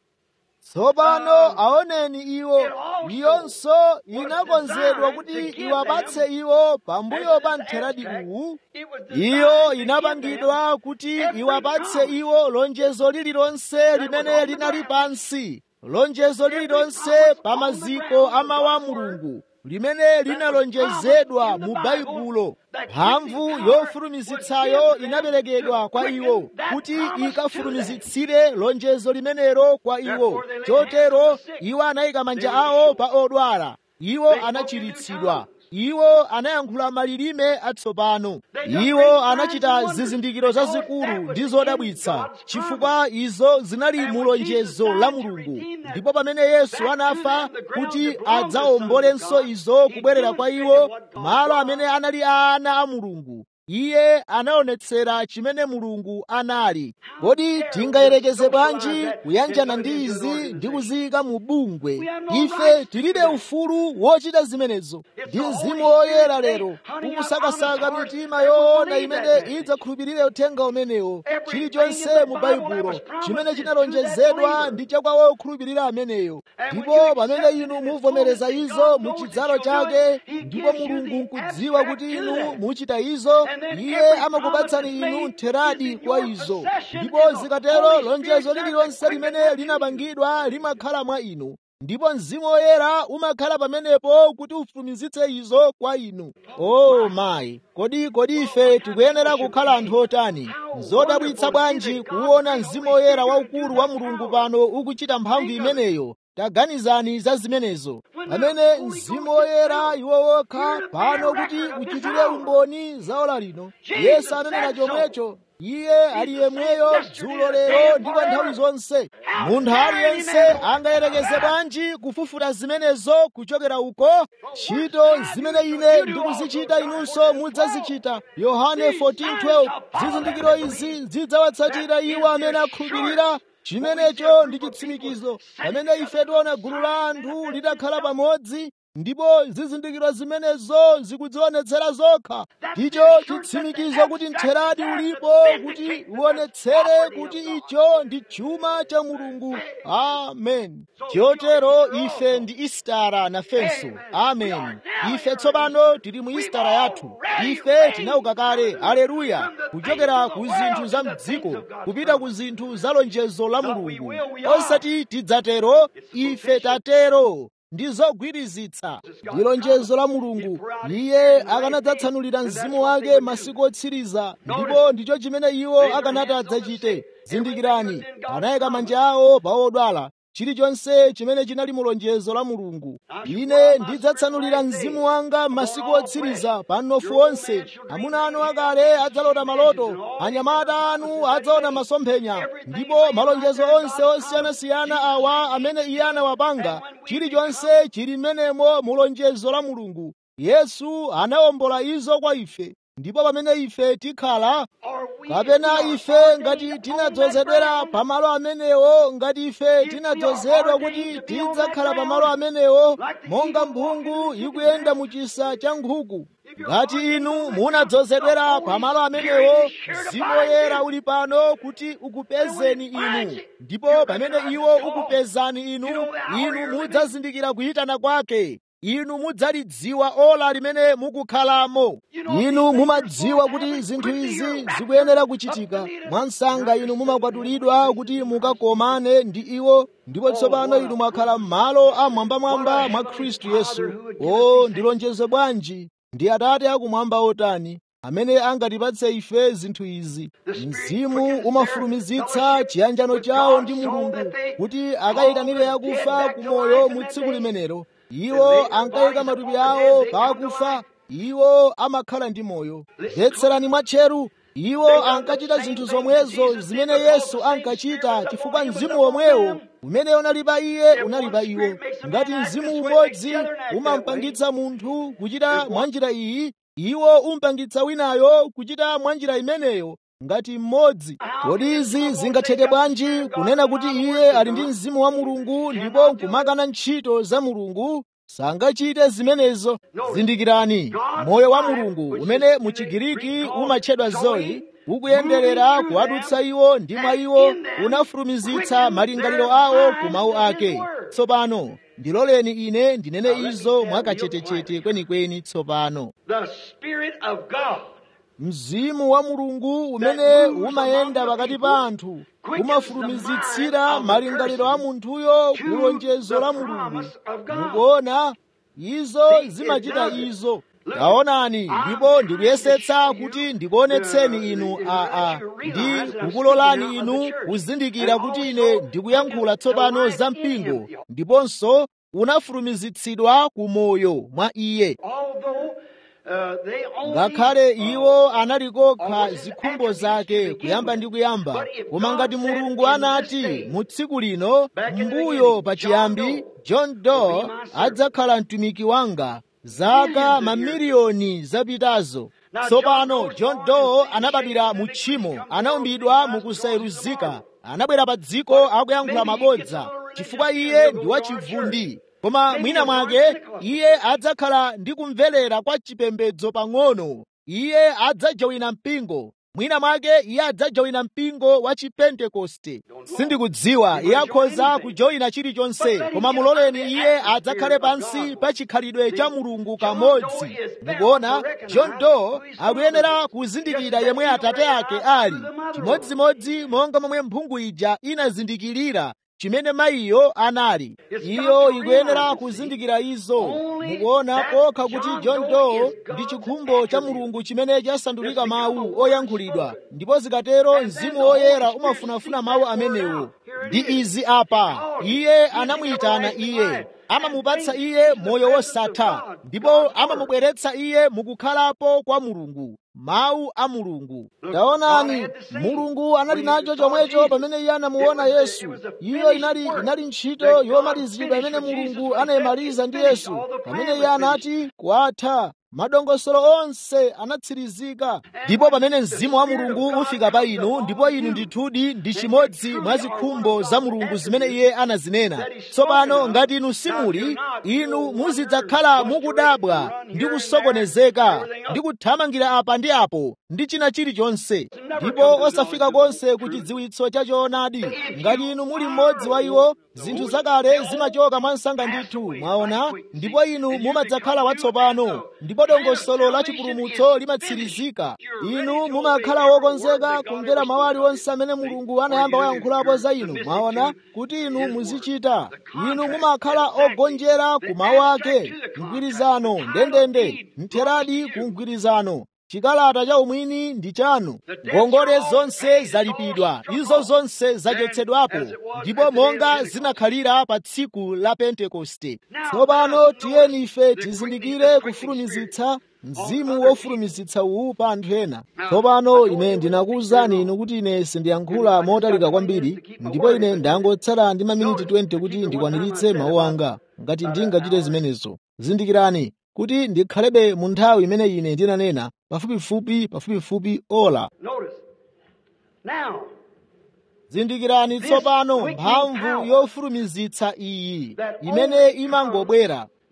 tsopano aoneni iwo iyonso inakonzedwa kuti iwapatse iwo pambuyo pa mtheradi uwu It was iyo designed to give inapangidwa kuti iwapatse iwo lonjezo lililonse limene linali pansi lonjezo lililonse pa maziko a mawu a mulungu limene linalonjezedwa mu baibulo mphamvu yofulumizitsayo inaperekedwa kwa iwo kuti ikafulumizitsire lonjezo limenelo kwa iwo chotero iwo anayika manja awo pa odwala iwo anachiritsidwa iwo anayankhula malilime atsopano iwo anachita zizindikiro zazikulu ndi zodabwitsa chifukwa izo zinali mulonjezo la mulungu ndipo pamene yesu anafa kuti adzaombolenso izo kubwerera kwa iwo malo amene anali a ana a mulungu iye anaonetsera chimene mulungu anali kodi tingayerekeze bwanji kuyanjana ndi izi ndi kuziyika mu bungwe ife tilibe ufulu wochita zimenezo ndi mzimu woyera lero ukusakasaka mitima yoona imene idzakhulupirire uthenga umenewo chilichonse mu baibulo chimene chinalonjezedwa ndi chakwa wokhulupirira ameneyo ndipo pamene inu muvomereza izo mu chidzalo chake ndipo mulungu nkudziwa kuti inu muchita izo iye amakupatsani inu mtheradi kwa izo ndipo zikatero lonjezo lililonse limene linapangidwa limakhala mwa inu ndipo mzimu woyera umakhala pamenepo kuti ufulumizitse izo kwa inu o oh, mayi kodi kodi ife tikuyenera kukhala anthu otani nzodabwitsa bwanji kuwona mzimu woyera waukulu wa mulungu pano ukuchita mphamvu imeneyo taganizani za zimenezo pamene mzimu woyera iwo wokha pano kuti uchitire umboni za ola lino yesu ananena chomwecho iye ali yemweyo dzulo lero ndipo nthawi zonse munthu aliyense angayerekeze bwanji kufufuta zimenezo kuchokera uko ntchito zimene ine ndikuzichita inunso mudzazichita yohane 14:12 zizindikiro izi zidzawatsatira iwo amene akhulupirira chimenecho ndi chitsimikizo pamene ife tiona gulu la anthu litakhala pamodzi ndipo zizindikiro zimenezo zikudzionetsera zokha ndicho chitsimikizo kuti mtheradi ulipo kuti uonetsere kuti icho ndi chuma cha mulungu amen chotero ife ndi istara nafenso amen ife tsopano tili mu istara yathu ife tinauka kale aleluya kuchokera ku zinthu za mdziko kupita ku zinthu za lonjezo la mulungu osati tidzatero ife tatero ndi zogwirizitsa ndi lonjezo la mulungu iye akanadzatsanulira mzimu wake masiku otsiriza ndipo ndicho chimene iwo akanati adzachite zindikirani anayika manja awo pa odwala chilichonse chimene chinali mu lonjezo la mulungu ine ndidzatsanulira mzimu wanga masiku otsiriza pa mnofu onse amuna anu akale adzalota maloto anyamata anu adzaona masomphenya ndipo malonjezo onse osiyanasiyana awa amene iye anawapanga chilichonse chili mmenemo mu lonjezo la mulungu yesu anawombola izo kwa ife ndipo pamene ife tikhala kapena ife ngati tinadzozedwera pamalo amenewo ngati ife tinadzozedwa kuti tidzakhala pamalo amenewo monga mphungu ikuyenda mu chisa cha nkhuku ngati inu munadzozedwera pamalo amenewo mzimu woyera uli pano kuti ukupezeni inu ndipo pamene iwo ukupezani inu inu mudzazindikira kuyitana kwake inu mudzalidziwa ola limene mukukhalamo inu mumadziwa kuti zinthu izi zikuyenera kuchitika mwansanga inu mumakwatulidwa kuti mukakomane ndi iwo ndipo tsopano inu mwakhala m'malo amwambamwamba mwa khristu yesu o ndi lonjezo bwanji ndi atate akumwamba otani amene angatipatse ife zinthu izi mzimu umafulumizitsa chiyanjano chawo ndi mulungu kuti akayitanire akufa ku moyo mu tsiku limenelo iwo ankayika matupi awo pa akufa iwo amakhala ndi moyo mvetserani mwatcheru iwo ankachita zinthu zomwezo zimene yesu ankachita chifukwa mzimu womwewo umene unali pa iye unali pa iwo ngati mzimu umodzi umampangitsa munthu kuchita mwanjira iyi iwo umpangitsa winayo kuchita mwanjira imeneyo ngati mmodzi kodi izi zingatheke bwanji kunena kuti iye ali ndi mzimu wa mulungu ndipo nkumakana ntchito za mulungu sangachite zimenezo zindikirani moyo wa mulungu umene mu chigiriki umatchedwa zoyi ukuyenderera kuwadutsa iwo ndi mwa iwo unafulumizitsa malingaliro awo ku mawu ake tsopano ndiloleni ine ndinene izo mwakachetechete kwenikweni tsopano The Spirit of God mzimu wa mulungu umene umayenda pakati pa anthu umafulumizitsira malingaliro a munthuyo ku lonjezo la mulungu mukuona izo zimachita izo taonani ndipo ndikuyesetsa kuti ndikuonetseni inu aa ndi kukulolani inu kuzindikira kuti ine ndikuyankhula tsopano za mpingo ndiponso unafulumizitsidwa ku moyo mwa iye although uh, they only ngakhale iwo anali kokha zikhumbo zake kuyamba ndi kuyamba koma ngati mulungu anati mu tsiku lino mbuyo pachiyambi john doe adzakhala mtumiki wanga zaka mamiliyoni zapitazo tsopano john doe anabadwira mu tchimo anaumbidwa mukusayeruzika anabwera pa dziko akuyankhula mabodza chifukwa iye ndi wachivundi koma mwina mwake iye adzakhala ndi kumverera kwa chipembedzo pang'ono iye adzajawina mpingo mwina mwake iye adzajawina mpingo wa chipentekoste sindikudziwa iye akhoza kujoyina chilichonse koma muloleni iye adzakhale pansi pa chikhalidwe cha mulungu kamodzi mukuona john doe akuyenera kuzindikira yemwe atate ake ali chimodzimodzi monga momwe mphungu ija inazindikirira chimene mayiyo anali iyo ikuyenera kuzindikira izo mukuona kokha kuti john doe ndi chikhumbo cha mulungu chimene chasandulika mawu oyankhulidwa ndipo zikatero mzimu woyera umafunafuna mawu amenewo ndi izi apa iye anamuyitana iye amamupatsa iye moyo wosatha ndipo amamubweretsa iye mukukhalapo kwa mulungu mawu a mulungu taonani mulungu anali nacho chomwecho pamene iye anamuona yesu iyo inali inali ntchito yomalizidwa imene mulungu anayimaliza ndi yesu pamene iye anati kwatha madongosolo onse anatsirizika ndipo pamene mzimu wa mulungu ufika pa inu ndipo inu ndithudi ndi chimodzi mwa zikhumbo za mulungu zimene iye anazinena tsopano ngati inu simuli inu muzidzakhala mukudabwa ndi kusokonezeka ndi kuthamangira apa ndi apo ndi china chilichonse ndipo osafika konse ku chidziwitso cha choonadi ngati inu muli mmodzi wa iwo zinthu zakale zimachoka mwansanga ndithu mwaona ndipo inu mumadzakhala watsopano ndipo dongosolo la chipulumutso limatsirizika inu mumakhala wokonzeka kumvera mawu aliwonse amene mulungu anayamba wayankhulapo za inu mwaona kuti inu muzichita inu mumakhala ogonjera ku mawu ake mgwirizano ndendende mtheradi ku mgwirizano chikalata cha umwini ndi chanu ngongole zonse zalipidwa izo zonse zachotsedwapo ndipo monga zinakhalira pa tsiku la pentekoste tsopano tiyeni ife tizindikire kufulumizitsa mzimu wofulumizitsa uwu pa anthu ena tsopano ine ndinakuwuzani inu kuti ine sindiyankhula motalika kwambiri ndipo ine ndangotsala ndi maminiti 20 kuti ndikwaniritse mawu anga ngati ndingachite zimenezo zindikirani kuti ndikhalebe mu nthawi imene ine ndinanena pafupifupi pafupifupi ola Notice. Now, zindikirani tsopano mphamvu yofulumizitsa iyi imene imangobwera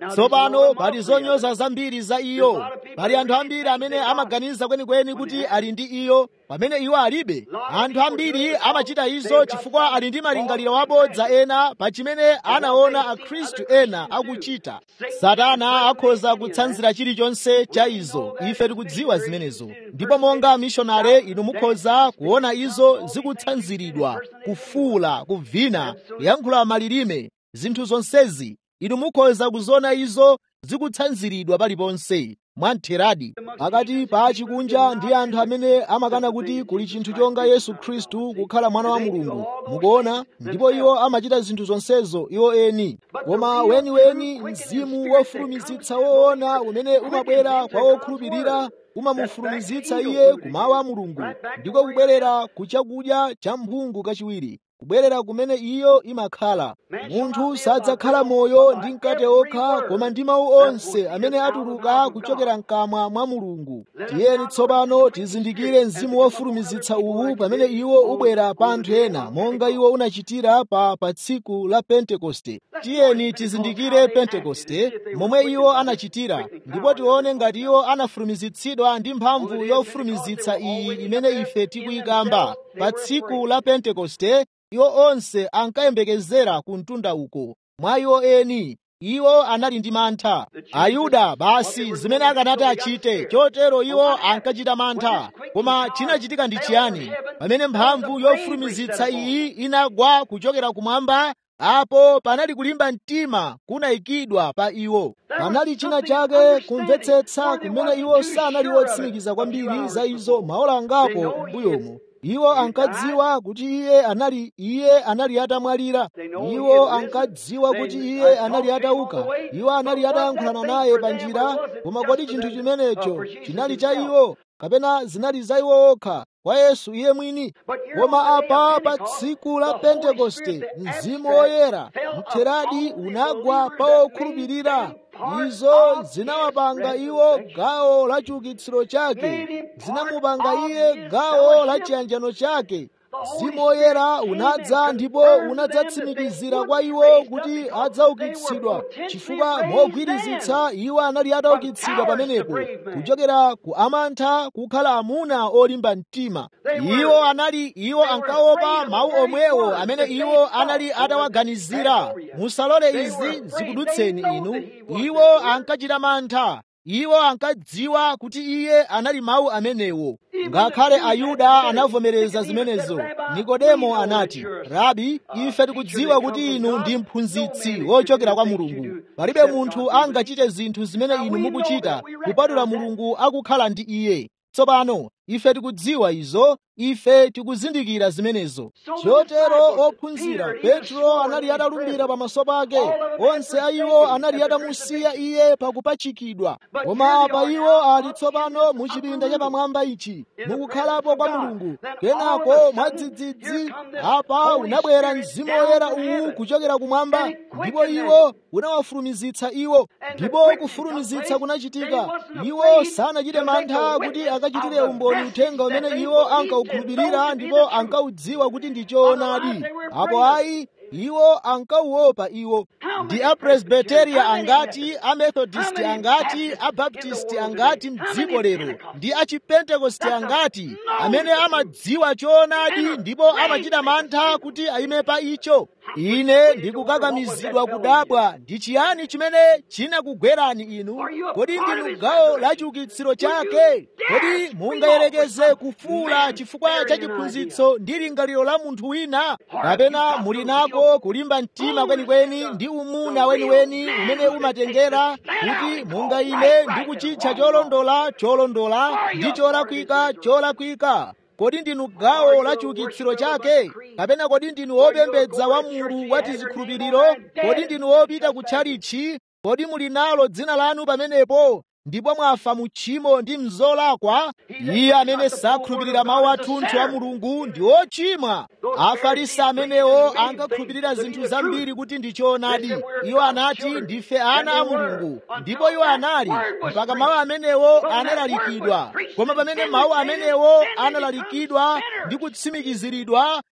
tsopano pali zonyoza zambiri za iyo pali anthu ambiri amene amaganiza kwenikweni kuti ali ndi iyo pamene iwo alibe anthu ambiri amachita izo chifukwa ali ndi malingaliro abodza ena pa chimene anaona akhristu ena akuchita satana akhoza kutsanzira chilichonse cha izo ife tikudziwa zimenezo ndipo monga mishonare inu mukhoza kuona izo zikutsanziridwa kufuula kuvina kuyankhula malilime zinthu zonsezi inu mukhoza kuziona izo zikutsanziridwa paliponse mwamtheradi pakati pa chikunja ndi anthu amene amakana kuti kuli chinthu chonga yesu khristu kukhala mwana wa mulungu mukuona ndipo iwo amachita zinthu zonsezo iwo eni koma weniweni mzimu wofulumizitsa woona umene umabwera kwa wokhulupirira umamufulumizitsa iye kumawu a mulungu ndiko kubwerera ku chakudya cha mphungu kachiwiri kubwerera kumene iyo imakhala munthu sadzakhala moyo ndi mkate okha koma ndi mawu onse amene atuluka kuchokera mkamwa mwa mulungu tiyeni tsopano tizindikire mzimu wofulumizitsa uwu pamene iwo ubwera pa anthu ena monga iwo unachitira pa pa tsiku la pentekoste tiyeni tizindikire pentekoste momwe iwo anachitira ndipo tione ngati iwo anafulumizitsidwa ndi mphamvu yofulumizitsa iyi imene ife tikuyikamba pa tsiku la pentekoste iwo onse ankayembekezera ku mtunda uko mwa iwo eni iwo anali ndi mantha ayuda basi zimene akanati achite chotero iwo ankachita mantha koma chinachitika ndi chiyani pamene mphamvu yofulumizitsa iyi inagwa kuchokera kumwamba apo panali kulimba mtima kunayikidwa pa iwo panali china chake kumvetsetsa kumene iwo sanali wotsimikiza kwambiri za izo maola angapo m'mbuyomo iwo ankadziwa kuti iye anali iye anali atamwalira iwo ankadziwa kuti iye anali atauka iwo anali atayankhulana naye pa njira koma kodi chinthu chimenecho chinali cha iwo kapena zinali za iwo okha kwa yesu iye mwini koma apa pa tsiku la pentekoste mzimu woyera mtheradi unagwa pa okhulupirira izo zinawapanga iwo gawo la chiukitsiro chake zinamupanga iye gawo la chiyanjano chake mzimu woyera unadza ndipo unadzatsimikizira kwa iwo kuti adzaukitsidwa chifukwa mogwirizitsa iwo anali ataukitsidwa pamenepo kuchokera ku amantha kukhala amuna olimba mtima iwo anali iwo ankaopa mawu omwewo amene iwo anali atawaganizira musalole izi zikudutseni inu iwo ankachita mantha iwo ankadziwa kuti iye anali mawu amenewo ngakhale ayuda anavomereza zimenezo nikodemo anati rabi ife tikudziwa kuti inu ndi mphunzitsi wochokera kwa mulungu palibe munthu angachite zinthu zimene inu mukuchita kupatula mulungu akukhala ndi iye tsopano ife tikudziwa izo ife tikuzindikira zimenezo chotero ophunzira petro anali atalumbira pamaso pake onse a iwo anali atamusiya iye pakupachikidwa koma apa iwo ali tsopano mu chipinda chapamwamba ichi mukukhalapo kwa mulungu kenako mwadzidzidzi apa unabwera mzimu woyera uwu kuchokera kumwamba ndipo iwo unawafulumizitsa iwo ndipo kufulumizitsa kunachitika iwo sanachite mantha kuti akachitire umboni uthenga umene iwo ankaukhulupirira ndipo ankaudziwa kuti ndi choonadi apo ayi iwo ankauopa iwo ndi apresbiteria angati amethodisti angati abaptisti angati mdziko lero ndi achipentekosti angati amene amadziwa choonadi ndipo amachita mantha kuti ayime pa icho ine ndikukakamizidwa kudabwa ndi chiyani chimene chinakugwerani inu kodi ndinu gawo la chiukitsiro chake kodi mungayerekeze kufuula chifukwa cha chiphunzitso ndi lingaliro la munthu wina kapena muli nako kulimba mtima kwenikweni ndi umuna weniweni umene umatengera kuti mungayime ndi kuchitcha cholondola cholondola ndi cholakwika cholakwika kodi ndinu gawo la chiukitsiro chake kapena kodi ndinu wopembedza wa mulu wa tizikhulupiriro kodi ndinu wopita ku tchalitchi kodi muli nalo dzina lanu pamenepo ndipo mwafa mu tchimo ndi mzolakwa iye amene sakhulupirira mawu athunthu a mulungu ndi ochimwa afarisi amenewo ankakhulupirira zinthu zambiri kuti ndi choonadi iwo anati ndife ana a mulungu ndipo iwo anali mpaka mawu amenewo analalikidwa koma pamene mawu amenewo analalikidwa ndi kutsimikiziridwa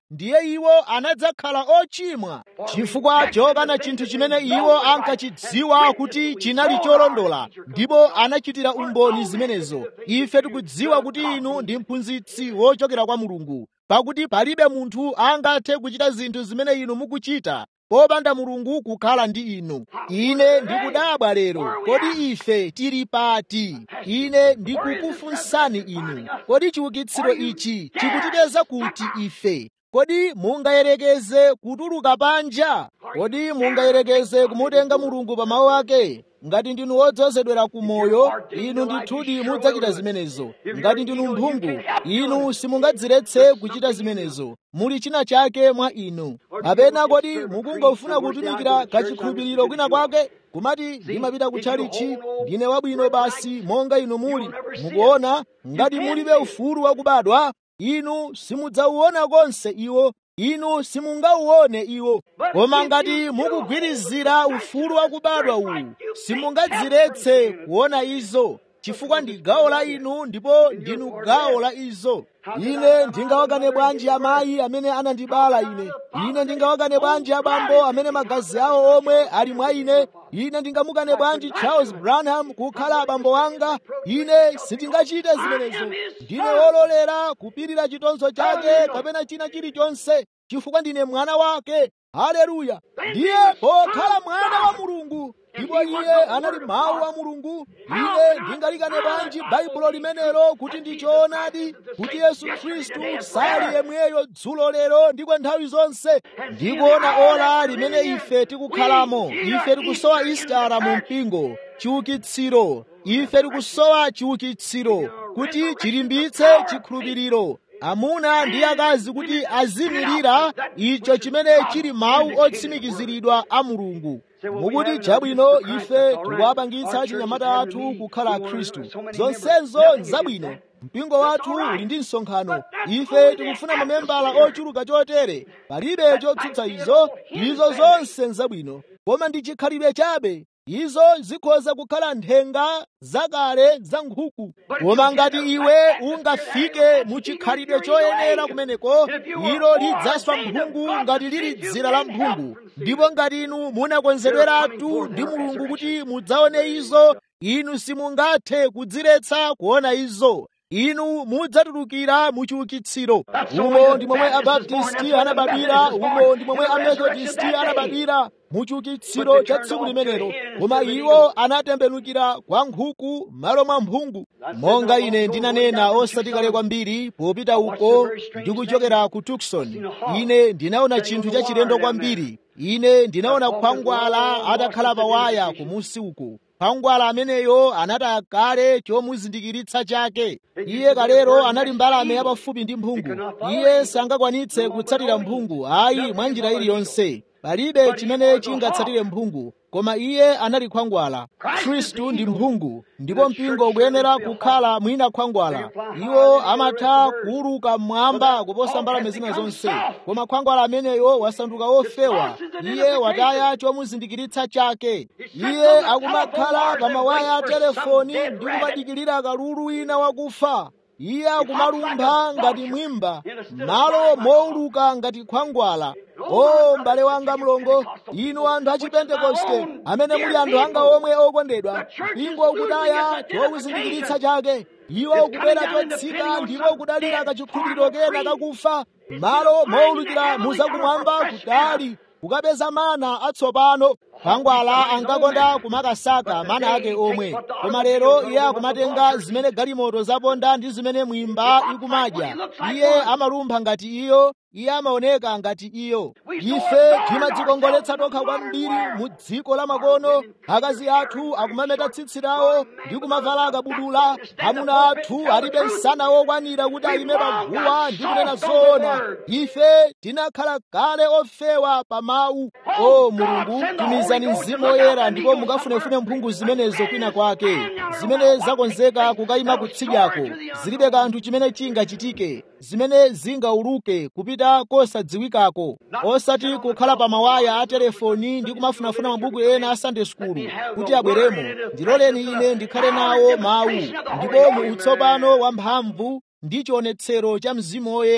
ndiye iwo anadzakhala ochimwa chifukwa chokana chinthu chimene iwo ankachidziwa kuti chinali cholondola ndipo anachitira umboni zimenezo ife tikudziwa kuti inu ndi mphunzitsi wochokera kwa mulungu pakuti palibe munthu angathe kuchita zinthu zimene inu mukuchita popanda mulungu kukhala ndi inu ine ndikudabwa lero kodi ife tili pati ine ndikukufunsani inu kodi chiukitsiro ichi chikutipeza kuti ife kodi mungayerekeze kutuluka panja kodi mungayerekeze kumutenga mulungu pa mawu ake ngati ndinu wodzozedwera ku moyo inu ndithudi mudzachita zimenezo ngati ndinu mphungu inu simungadziretse kuchita zimenezo muli china chake mwa inu kapena kodi mukungofuna kutumikira kachikhulupiriro kwina kwake kumati ndimapita kutchalichi ndine wabwino basi monga inu muli mukuona ngati mulibe ufulu wakubadwa inu simudzauona konse iwo inu simungauone iwo koma ngati mukugwirizira ufulu wakubadwa uwu simungadziretse kuona izo chifukwa ndi gawo la inu ndipo ndinu gawo la izo ine ndingawakane bwanji amayi amene anandibala ine ine ndingawakane bwanji abambo amene magazi awo omwe ali mwa ine ine ndingamukane bwanji charles branham kukhala abambo anga ine sindingachite zimenezo ndine wololera kupirira chitonzo chake kapena china chilichonse chifukwa ndine mwana wake haleluya ndiye pokhala mwana wa mulungu ndipo iye anali mawu a mulungu ine ndingalikane bwanji baibulo limenelo kuti ndi choonadi kuti yesu khristu sali yemweyo dzulo lero ndiko nthawi zonse ndikuona ola limene ife tikukhalamo ife tikusowa istara mu mpingo chiukitsiro ife tikusowa chiukitsiro kuti chilimbitse chikhulupiriro amuna ndi akazi kuti azimirira icho chimene chili mawu otsimikiziridwa a mulungu mukuti chabwino ife tikuwapangitsa chinyamata athu kukhala khristu zonsezo nzabwino mpingo wathu uli ndi msonkhano ife tikufuna mamembala ochuluka chotere palibe chotsutsa izo izo zonse nzabwino koma ndi chikhalidwe chabe izo zikhoza kukhala nthenga zakale za nkhuku koma ngati iwe ungafike mu chikhalidwe choyenera kumeneko ilo lidzaswa mphungu ngati lili dzira la mphungu ndipo ngati inu munakonzedweratu ndi mulungu kuti mudzaone izo inu simungathe kudziretsa kuona izo inu mudzatulukira mu chiukitsiro umo ndi momwe abaptisti anabadwira umo ndi momwe amethodisti anabadwira mu chiukitsiro cha tsiku limenelo koma iwo anatembenukira kwa nkhuku m'malo mwa mphungu monga ine ndinanena osati kale kwambiri popita uko ndikuchokera ku tukson ine ndinaona chinthu chachilendo kwambiri ine ndinaona khwangwala atakhala pawaya kumusi uko khwangwala ameneyo anataya kale chomuzindikiritsa chake iye kalero anali mbalame yapafupi ndi mphungu iye sangakwanitse kutsatira mphungu ayi mwa njira iliyonse palibe chimene chingatsatire mphungu koma iye anali khwangwala khristu ndi mphungu ndipo mpingo ukuyenera kukhala mwina khwangwala iwo amatha kuuluka mmwamba kuposa mbalame zina zonse koma khwangwala ameneyo wasanduka wofewa iye wataya chomuzindikiritsa chake iye akumakhala pa mawaya a telefoni ndi kumadikirira kalulu wina wakufa iye akumalumpha ngati mwimba malo mouluka ngati khwangwala o m'bale wanga mlongo inu anthu achipentekoste amene muli anthu anga omwe okondedwa mpingo ukutaya chokuzindikiritsa chake iwo ukubwera chotsika ndipo ukudalira kachikhulupiriro kena kakufa malo moulukira muzakumwamba kutali kukapeza mana atsopano khwangwala ankakonda kumakasaka mana ake omwe koma lero iye akumatenga zimene galimoto zaponda ndi zimene mwimba ikumadya iye amalumpha ngati iyo iye amaoneka ngati iyo ife timadzikongoletsa tokha kwambiri mu dziko la makono akazi athu akumameta tsitsi lawo ndi kumavala akabudula amuna athu alibe msana wokwanira kuti ayime paguwa ndi kunena zoona ife tinakhala kale ofewa pa mawu o mulungu tumizani mzimu woyera ndipo mukafunefune mphungu zimenezo kwina kwake zimene zakonzeka kukayima kutsidyako zilibe kanthu chimene chingachitike zimene zingauluke kupita kosadziwikako osati kukhala pa mawaya a telefoni ndi kumafunafuna mabuku ena a sunday school kuti abweremo ndiloleni ine ndikhale nawo mawu ndipo mu utsopano wamphamvu ndi chionetsero cha mzimu woyera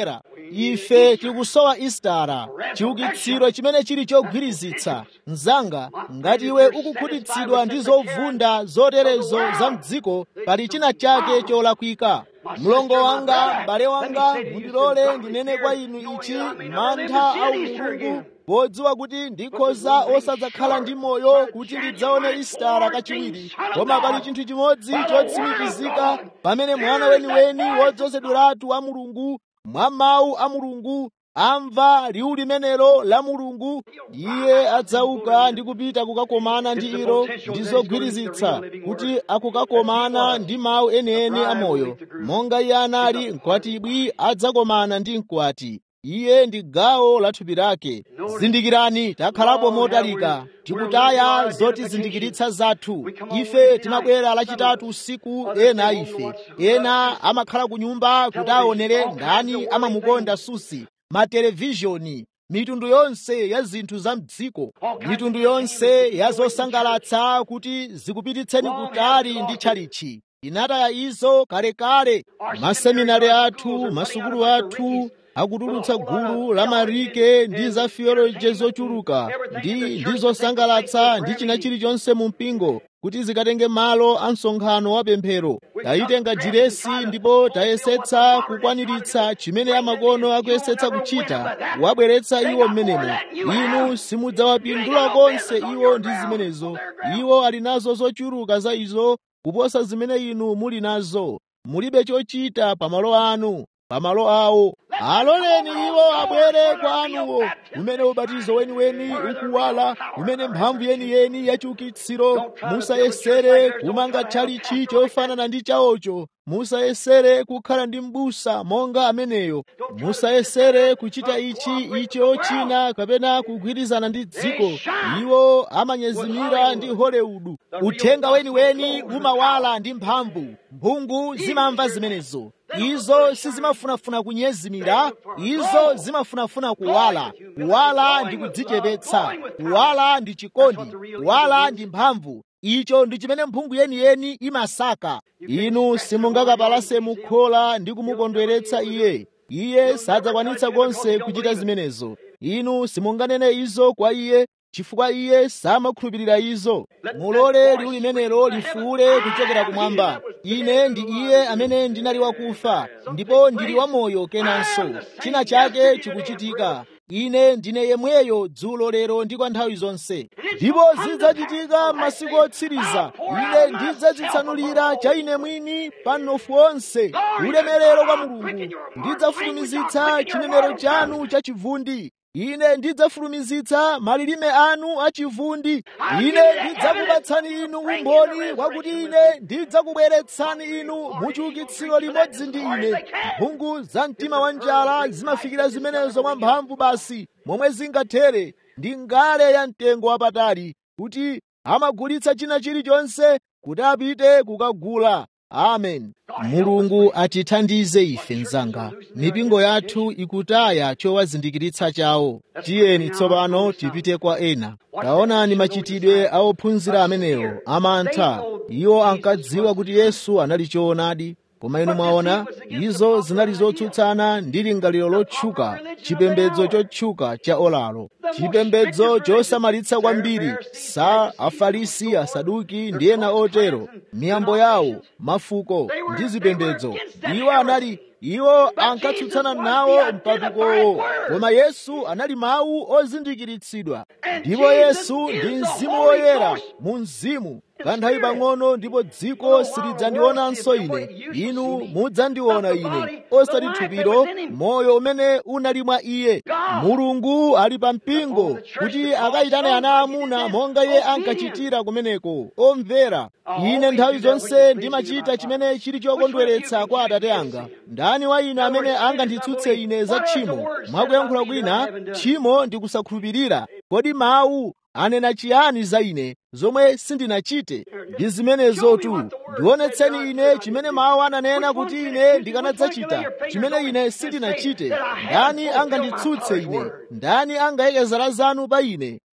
ife tikusowa istara chiukitsiro chimene chili chogwirizitsa mnzanga ngati iwe ukukhutitsidwa ndi zovunda zoterezo za mdziko pali china chake cholakwika mlongo wanga m'bale wanga mundilole ndinene kwa inu ichi mantha a umulungu podziwa kuti ndikhoza osadzakhala ndi moyo kuti ndidzaone istara kachiwiri koma pali chinthu chimodzi chotsimikizika pamene mwana weniweni wodzozedweratu wa mulungu mwa mawu a mulungu amva liwu limenelo la mulungu iye adzauka ndi kupita kukakomana ndi ilo ndi zogwirizitsa kuti akukakomana ndi mawu enieni amoyo monga iye anali mkwatibwi adzakomana ndi mkwati iye ndi gawo la thupi lake zindikirani takhalapo motalika tikutaya zotizindikiritsa zathu ife timabwera lachitatu usiku ena a ife ena amakhala ku nyumba kuti aonere ndani amamukonda susi matelevizhoni mitundu yonse ya zinthu za mdziko mitundu yonse ya zosangalatsa kuti zikupititseni kutali ndi tchalichi inataya izo kalekale maseminari athu masukulu athu akutulutsa gulu la marike ndi za theology zochuluka ndi ndi zosangalatsa ndi china chilichonse mu mpingo kuti zikatenge malo a msonkhano wa pemphero tayitenga diresi ndipo tayesetsa kukwaniritsa chimene amakono akuyesetsa kuchita wabweretsa iwo mmenemo inu simudzawapindula konse iwo ndi zimenezo iwo ali nazo zochuluka za izo kuposa zimene inu muli nazo mulibe chochita pamalo anu pamalo awo aloleni iwo abwere kwanuwo umene ubatizo weniweni ukuwala umene mphamvu yeniyeni yachiukitsiro musayesere kumanga tchalichi chofanana ndi chawocho musayesere kukhala ndi m'busa monga ameneyo musayesere kuchita ichi icho china kapena kugwirizana ndi dziko iwo amanyezimira ndi holewudu uthenga weniweni umawala ndi mphamvu mphungu zimamva zimenezo izo sizimafunafuna kunyezimira izo zimafunafuna kuwala kuwala ndi kudzichepetsa kuwala ndi chikondi kuwala ndi mphamvu icho ndi chimene mphungu yeniyeni imasaka inu simungakapalase mukhola ndi kumukondweretsa iye iye sadzakwanitsa konse kuchita zimenezo inu simunganene izo kwa iye chifukwa iye samakhulupirira izo mulole liwu limenelo lifuule kuchokera kumwamba ine ndi iye amene ndinali wakufa ndipo ndili wamoyo kenanso china chake chikuchitika ine ndine yemweyo dzulo lero ndi kwa nthawi zonse ndipo zidzachitika masiku otsiriza ine ndidzadzitsanulira cha ine mwini pa mnofu onse ulemerero kwa mulungu ndidzafulumizitsa chinenero chanu chachivundi ine ndidzafulumizitsa malilime anu achivundi ine ndidzakupatsani inu umboni wakuti ine ndidzakubweretsani inu muchiukitsiro limodzi ndi ine mphungu za mtima wa njala zimafikira zimenezo mwa mphamvu basi momwe zingathere ndi ngale ya mtengo wapatali kuti amagulitsa china chilichonse kuti apite kukagula amen mulungu atithandize ife mzanga mipingo yathu ikutaya chowazindikiritsa chawo tiyeni tsopano tipite kwa ena taonani machitidwe a ophunzira amenewo amantha iwo ankadziwa kuti yesu anali choonadi koma inu mwaona izo zinali zotsutsana ndi lingaliro lotchuka chipembedzo chotchuka cha olalo chipembedzo chosamalitsa kwambiri sa afarisi asaduki ndi ena otero miyambo yawo mafuko ndi zipembedzo iwo anali iwo ankatsutsana nawo mpatukowo koma yesu anali mawu ozindikiritsidwa ndipo yesu ndi mzimu woyera mu mzimu kanthawi pang'ono ndipo dziko silidzandionanso ine inu mudzandiona ine osati thupiro moyo umene unali mwa iye mulungu ali pa mpingo kuti akayitane ana amuna monga iye ankachitira kumeneko omvera ine nthawi zonse ndimachita chimene chili chokondweretsa kwa atate anga ndani wa ine amene anganditsutse ine za tchimo mwakuyankhula kwina tchimo ndi kusakhulupirira kodi mawu anena chiyani za ine zomwe sindinachite ndi zimenezotu ndionetseni ine chimene mawu ananena kuti ine ndikanadzachita chimene ine sindinachite ndani anganditsutse ine ndani angayike zala zanu pa ine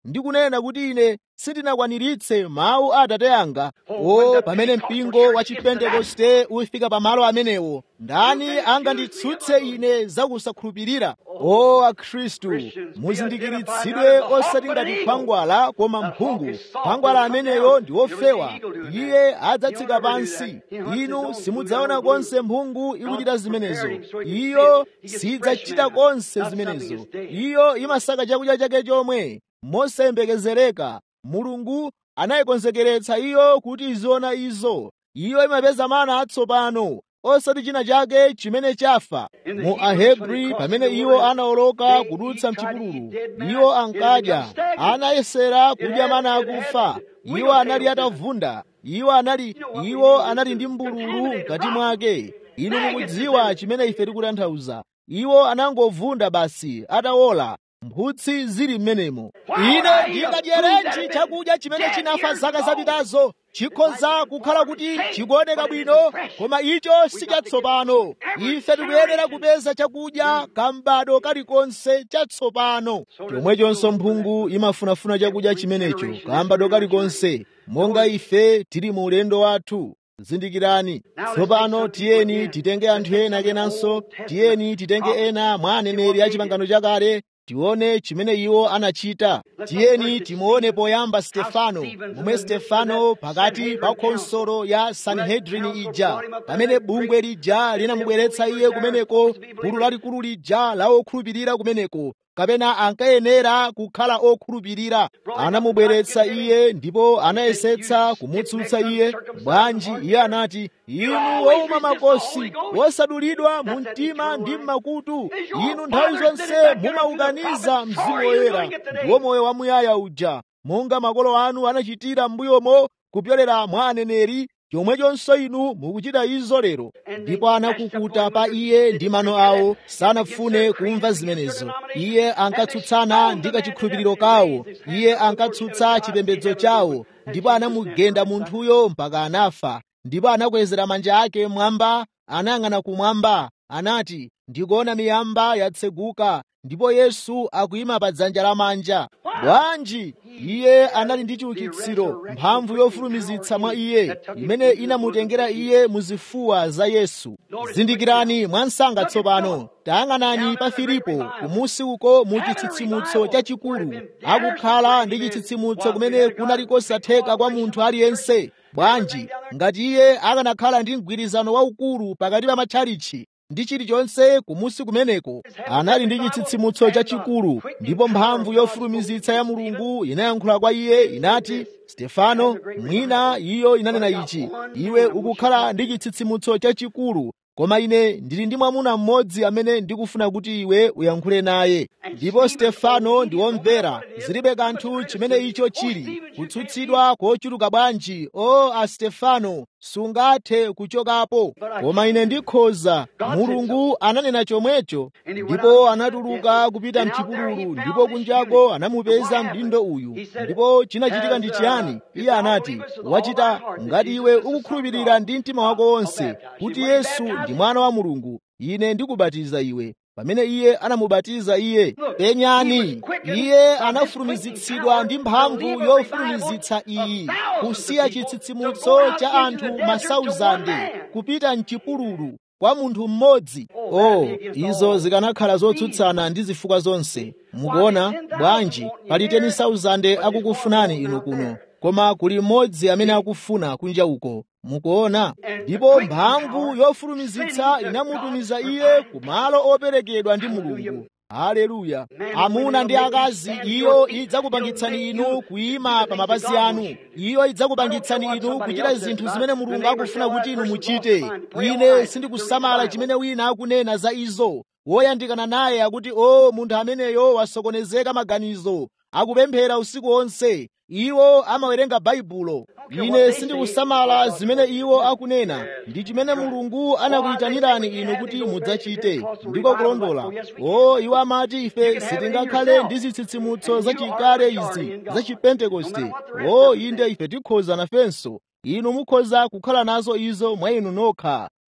ndi kunena kuti ine sindinakwaniritse mawu a atate anga o pamene mpingo wa chipentekoste ufika pamalo amenewo ndani anganditsutse ine zakusakhulupirira o akhristu muzindikiritsidwe osati ngati khwangwala koma mphungu khwangwala ameneyo ndi wofewa iye adzatsika pansi inu simudzaona konse mphungu ikuchita zimenezo iyo sidzachita konse zimenezo iyo imasaka chakudya chake chomwe mosayembekezereka mulungu anayikonzekeretsa iyo kuti iziona izo iyo imapeza mana atsopano osati china chake chimene chafa mu ahebri pamene iwo anawoloka kudutsa mchipululu iwo ankadya anayesera kudya mana akufa iwo anali atavunda iwo anali iwo anali ndi mbululu mkati mwake inu mukudziwa chimene ife tikutanthauza iwo anangovunda basi atawola mphutsi zili m'menemo ine ndingadyerenji chakudya chimene chinafa zaka zapitazo chikhoza kukhala kuti chikuoneka bwino koma icho si chatsopano ife tikuyenera kupeza chakudya kambado kalikonse chatsopano chomwechonso mphungu imafunafuna chakudya chimenecho kambado kalikonse monga ife tili mu ulendo wathu zindikirani tsopano tiyeni titenge anthu ena kenanso tiyeni titenge ena mwa aneneri a chipangano chakale tione chimene iwo anachita tiyeni timuone poyamba stefano momwe stefano pakati pa khonsolo ya sanhedrini ija pamene bungwe lija linamubweretsa iye kumeneko gulu lalikulu lija la okhulupirira kumeneko kapena ankayenera kukhala okhulupirira anamubweretsa iye ndipo anayesetsa kumutsutsa iye bwanji iye anati inu wowuma makosi wosadulidwa mu mtima ndi mmakutu inu nthawi zonse mumaukaniza mzimu woyera ndiwo moyo wamuyaya uja monga makolo anu anachitira m'mbuyomo kupyolera mwa aneneri chomwechonso inu mukuchita izo lero ndipo anakukuta pa iye ndi mano awo sanafune kumva zimenezo iye ankatsutsana ndi kachikhulupiriro kawo iye ankatsutsa chipembedzo chawo ndipo anamugenda munthuyo mpaka anafa ndipo anakwezera manja ake mwamba anayang'ana kumwamba anati ndikuona miyamba yatseguka ndipo yesu akuyima pa dzanja lamanja bwanji iye anali ndi chiukitsiro mphamvu yofulumizitsa mwa iye imene inamutengera iye muzifuwa za yesu zindikirani mwansanga tsopano tayang'anani pa filipo kumusi uko mu chitsitsimutso chachikulu akukhala ndi chitsitsimutso kumene kunali kosatheka kwa munthu aliyense bwanji ngati iye akanakhala ndi mgwirizano waukulu pakati pa matchalichi ndi chilichonse kumusi kumeneko anali ndi chitsitsimutso chachikulu ndipo mphamvu yofulumizitsa ya mulungu inayankhula kwa iye inati stefano mwina iyo inanena ichi iwe ukukhala ndi chitsitsimutso chachikulu koma ine ndili ndi mwamuna mmodzi amene ndikufuna kuti iwe uyankhule naye ndipo stefano ndi womvera zilibe kanthu chimene icho chili kutsutsidwa kochuluka bwanji o a stefano sungathe kuchokapo koma ine ndikhoza mulungu ananena chomwecho ndipo anatuluka kupita mchipululu ndipo kunjako anamupeza mdindo uyu ndipo chinachitika ndi chiyani iye anati wachita ngati iwe ukukhulupirira ndi mtima wako wonse kuti yesu ndi mwana wa mulungu ine ndikubatiza iwe pamene iye anamubatiza iye penyani iye anafulumizitsidwa ndi mphamvu yofulumizitsa iyi kusiya chitsitsimutso cha anthu masauzande kupita mchipululu kwa munthu mmodzi oh izo zikanakhala zotsutsana ndi zifukwa zonse mukuona bwanji pali 10,000 akukufunani inu kuno koma kuli mmodzi amene akufuna kunja uko mukuona ndipo mphamvu yofulumizitsa inamutumiza iye kumalo operekedwa ndi mulungu haleluya amuna ndi akazi iyo idzakupangitsani inu kuyima pa mapazi anu iyo idzakupangitsani inu kuchita zinthu zimene mulungu akufuna kuti inu muchite ine sindikusamala chimene wina akunena za izo woyandikana naye akuti o munthu ameneyo wasokonezeka maganizo akupemphera usiku wonse iwo amawerenga baibulo ine sindikusamala zimene iwo akunena ndi chimene mulungu anakuyitanirani inu kuti mudzachite ndiko kulondola o iwo amati ife sitingakhale ndi zitsitsimutso zachikale izi za chipentekoste o inde ife tikhoza nafenso inu mukhoza kukhala nazo izo mwa inu nokha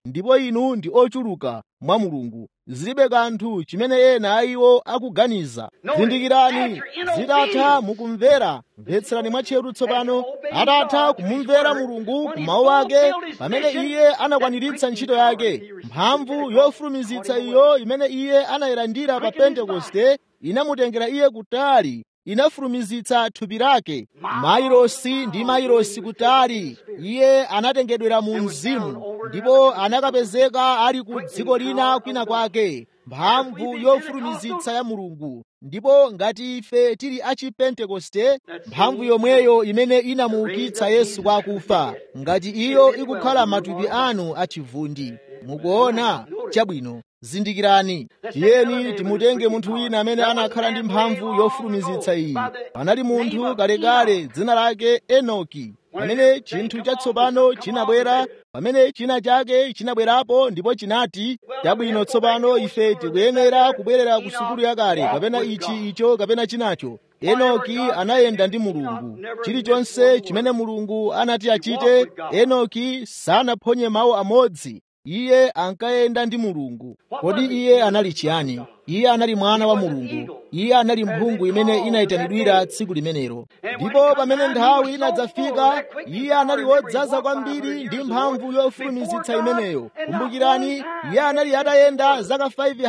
ndipo inu ndi ochuluka mwa mulungu zilibe kanthu chimene ena a iwo akuganiza zindikirani zitatha mukumvera mvetserani mwatcheru tsopano atatha kumumvera mulungu ku mawu ake pamene iye anakwaniritsa ntchito yake mphamvu yofulumizitsa iyo imene iye anayilandira pa pentekoste inamutengera iye kutali inafulumizitsa thupi lake mairosi ndi mairosi kutali iye anatengedwera mu mzimu ndipo anakapezeka ali ku dziko lina kwina kwake mphamvu yofulumizitsa ya mulungu ndipo ngati ife tili achipentekoste mphamvu yomweyo imene inamuukitsa yesu kwa akufa ngati iyo ikukhala matupi anu achivundi mukuona chabwino zindikirani tiyeni timutenge munthu wina amene anakhala ndi mphamvu yofulumizitsa iyi panali munthu kalekale dzina lake enoki pamene chinthu chatsopano chinabwera pamene china chake chinabwerapo ndipo chinati chabwino tsopano ife tikuyenera kubwerera ku sukulu yakale kapena ichi icho kapena chinacho enoki anayenda ndi mulungu chilichonse chimene mulungu anati achite enoki sanaphonye mawu amodzi iye ankayenda ndi mulungu kodi iye anali chiyani iye anali mwana wa mulungu iye anali mphungu imene inayitanidwira tsiku limenelo ndipo pamene nthawi inadzafika iye anali wodzaza kwambiri ndi mphamvu yofulumizitsa imeneyo kumbukirani iye anali atayenda zaka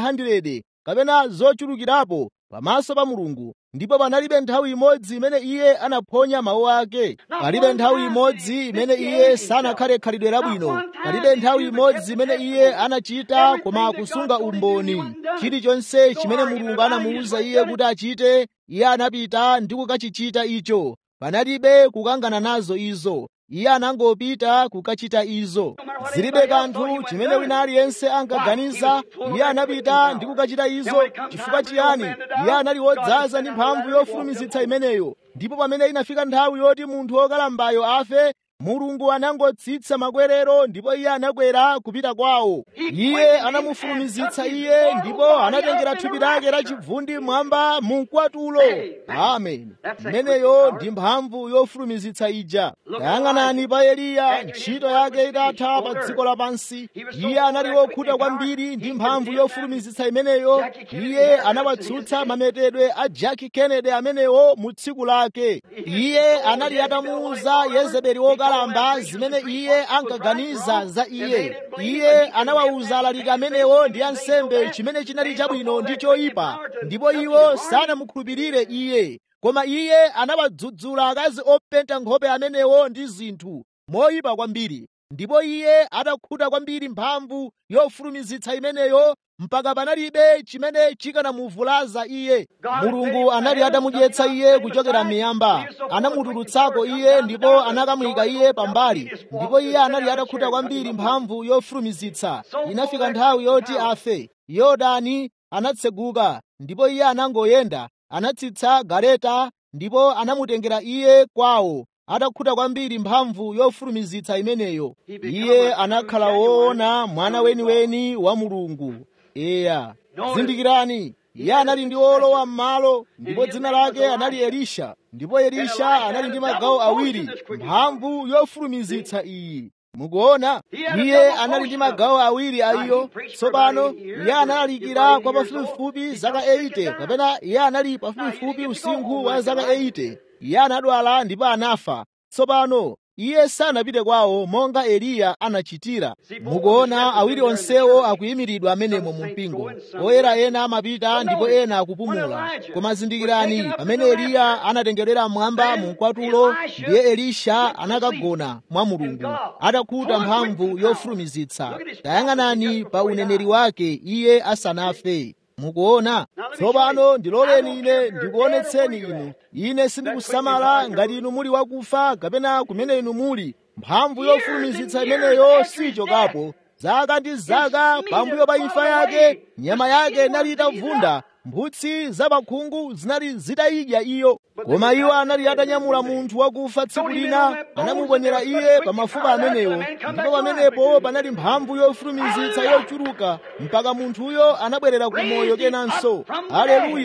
500 kapena zochulukirapo pamaso pa mulungu ndipo panalibe nthawi imodzi imene iye anaphonya mawu ake palibe nthawi imodzi imene iye sanakhale khalidwe labwino palibe nthawi imodzi imene iye anachita koma kusunga umboni chilichonse chimene mulungu anamuwuza iye kuti achite iye anapita ndi kukachichita icho panalibe kukangana nazo izo iye anangopita kukachita izo zilibe kanthu chimene wina aliyense ankaganiza iye anapita ndi kukachita izo chifukwa chiyani iye anali wodzaza ndi mphamvu yofulumizitsa imeneyo ndipo pamene inafika nthawi yoti munthu wokalambayo afe mulungu anangotsitsa makwerero ndipo iye anakwera kupita kwawo iye anamufulumizitsa iye ndipo anatengera thupi lake la chivundi mwamba mu mkwatulo amen imeneyo ndi mphamvu yofulumizitsa ija tayang'anani pa eliya ntchito yake itatha pa dziko lapansi iye anali wokhuta kwambiri ndi mphamvu yofulumizitsa imeneyo iye anawatsutsa mametedwe a Jackie Kennedy amenewo mu tsiku lake iye anali atamuwuza yezebeli wokalamba zimene iye ankaganiza za iye iye anawawuza alaliki amenewo ndi ansembe chimene chinali chabwino ndi choyipa ndipo iwo sanamukhulupirire iye koma iye anawadzudzula akazi openta nkhope amenewo ndi zinthu moyipa kwambiri ndipo iye atakhuta kwambiri mphamvu yofulumizitsa imeneyo mpaka panalibe chimene chikanamuvulaza iye mulungu anali atamudyetsa iye kuchokera miyamba anamutulutsako iye ndipo anakamuyika iye pambali ndipo iye anali atakhuta kwambiri mphamvu yofulumizitsa inafika nthawi yoti afe yorodani anatseguka ndipo iye anangoyenda anatsitsa galeta ndipo anamutengera iye kwawo atakhuta kwambiri mphamvu yofulumizitsa imeneyo iye anakhala woona mwana weniweni wa mulungu eya zindikirani iye anali ndi olowa m'malo ndipo dzina lake anali elisha ndipo elisha anali ndi magawo awiri mphamvu yofulumizitsa iyi mukuona iye anali ndi magawo awiri a iyo tsopano iye analalikira kwa pafupifupi zaka 80 kapena iye anali pafupifupi usinkhu wa zaka 80 iye anadwala ndipo anafa tsopano iye sanapite kwawo monga eliya anachitira mukuona awiri onsewo akuyimiridwa amenemo mu mpingo oyera ena amapita ndipo ena akupumula koma zindikirani pamene eliya anatengedwera mmwamba mu mkwatulo ndiye elisha anakagona mwa mulungu atakhuta mphamvu yofulumizitsa tayang'anani pa uneneri wake iye asanafe mukuona tsopano ndiloleni ine ndikuonetseni inu ine sindikusamala ngati inu muli wakufa kapena kumene inu muli mphamvu yofulumizitsa imeneyo sichokapo zaka ndi zaka pambuyo pa imfa yake nyama yake inali itavunda mphutsi zapakhungu zinali zitayidya iyo koma iwo anali atanyamula munthu wakufa tsiku lina anamuponyera iye pa mafupa amenewo ndipo pamenepo panali mphamvu yofulumizitsa yochuluka mpaka munthuyo anabwerera ku moyo kenanso aleluya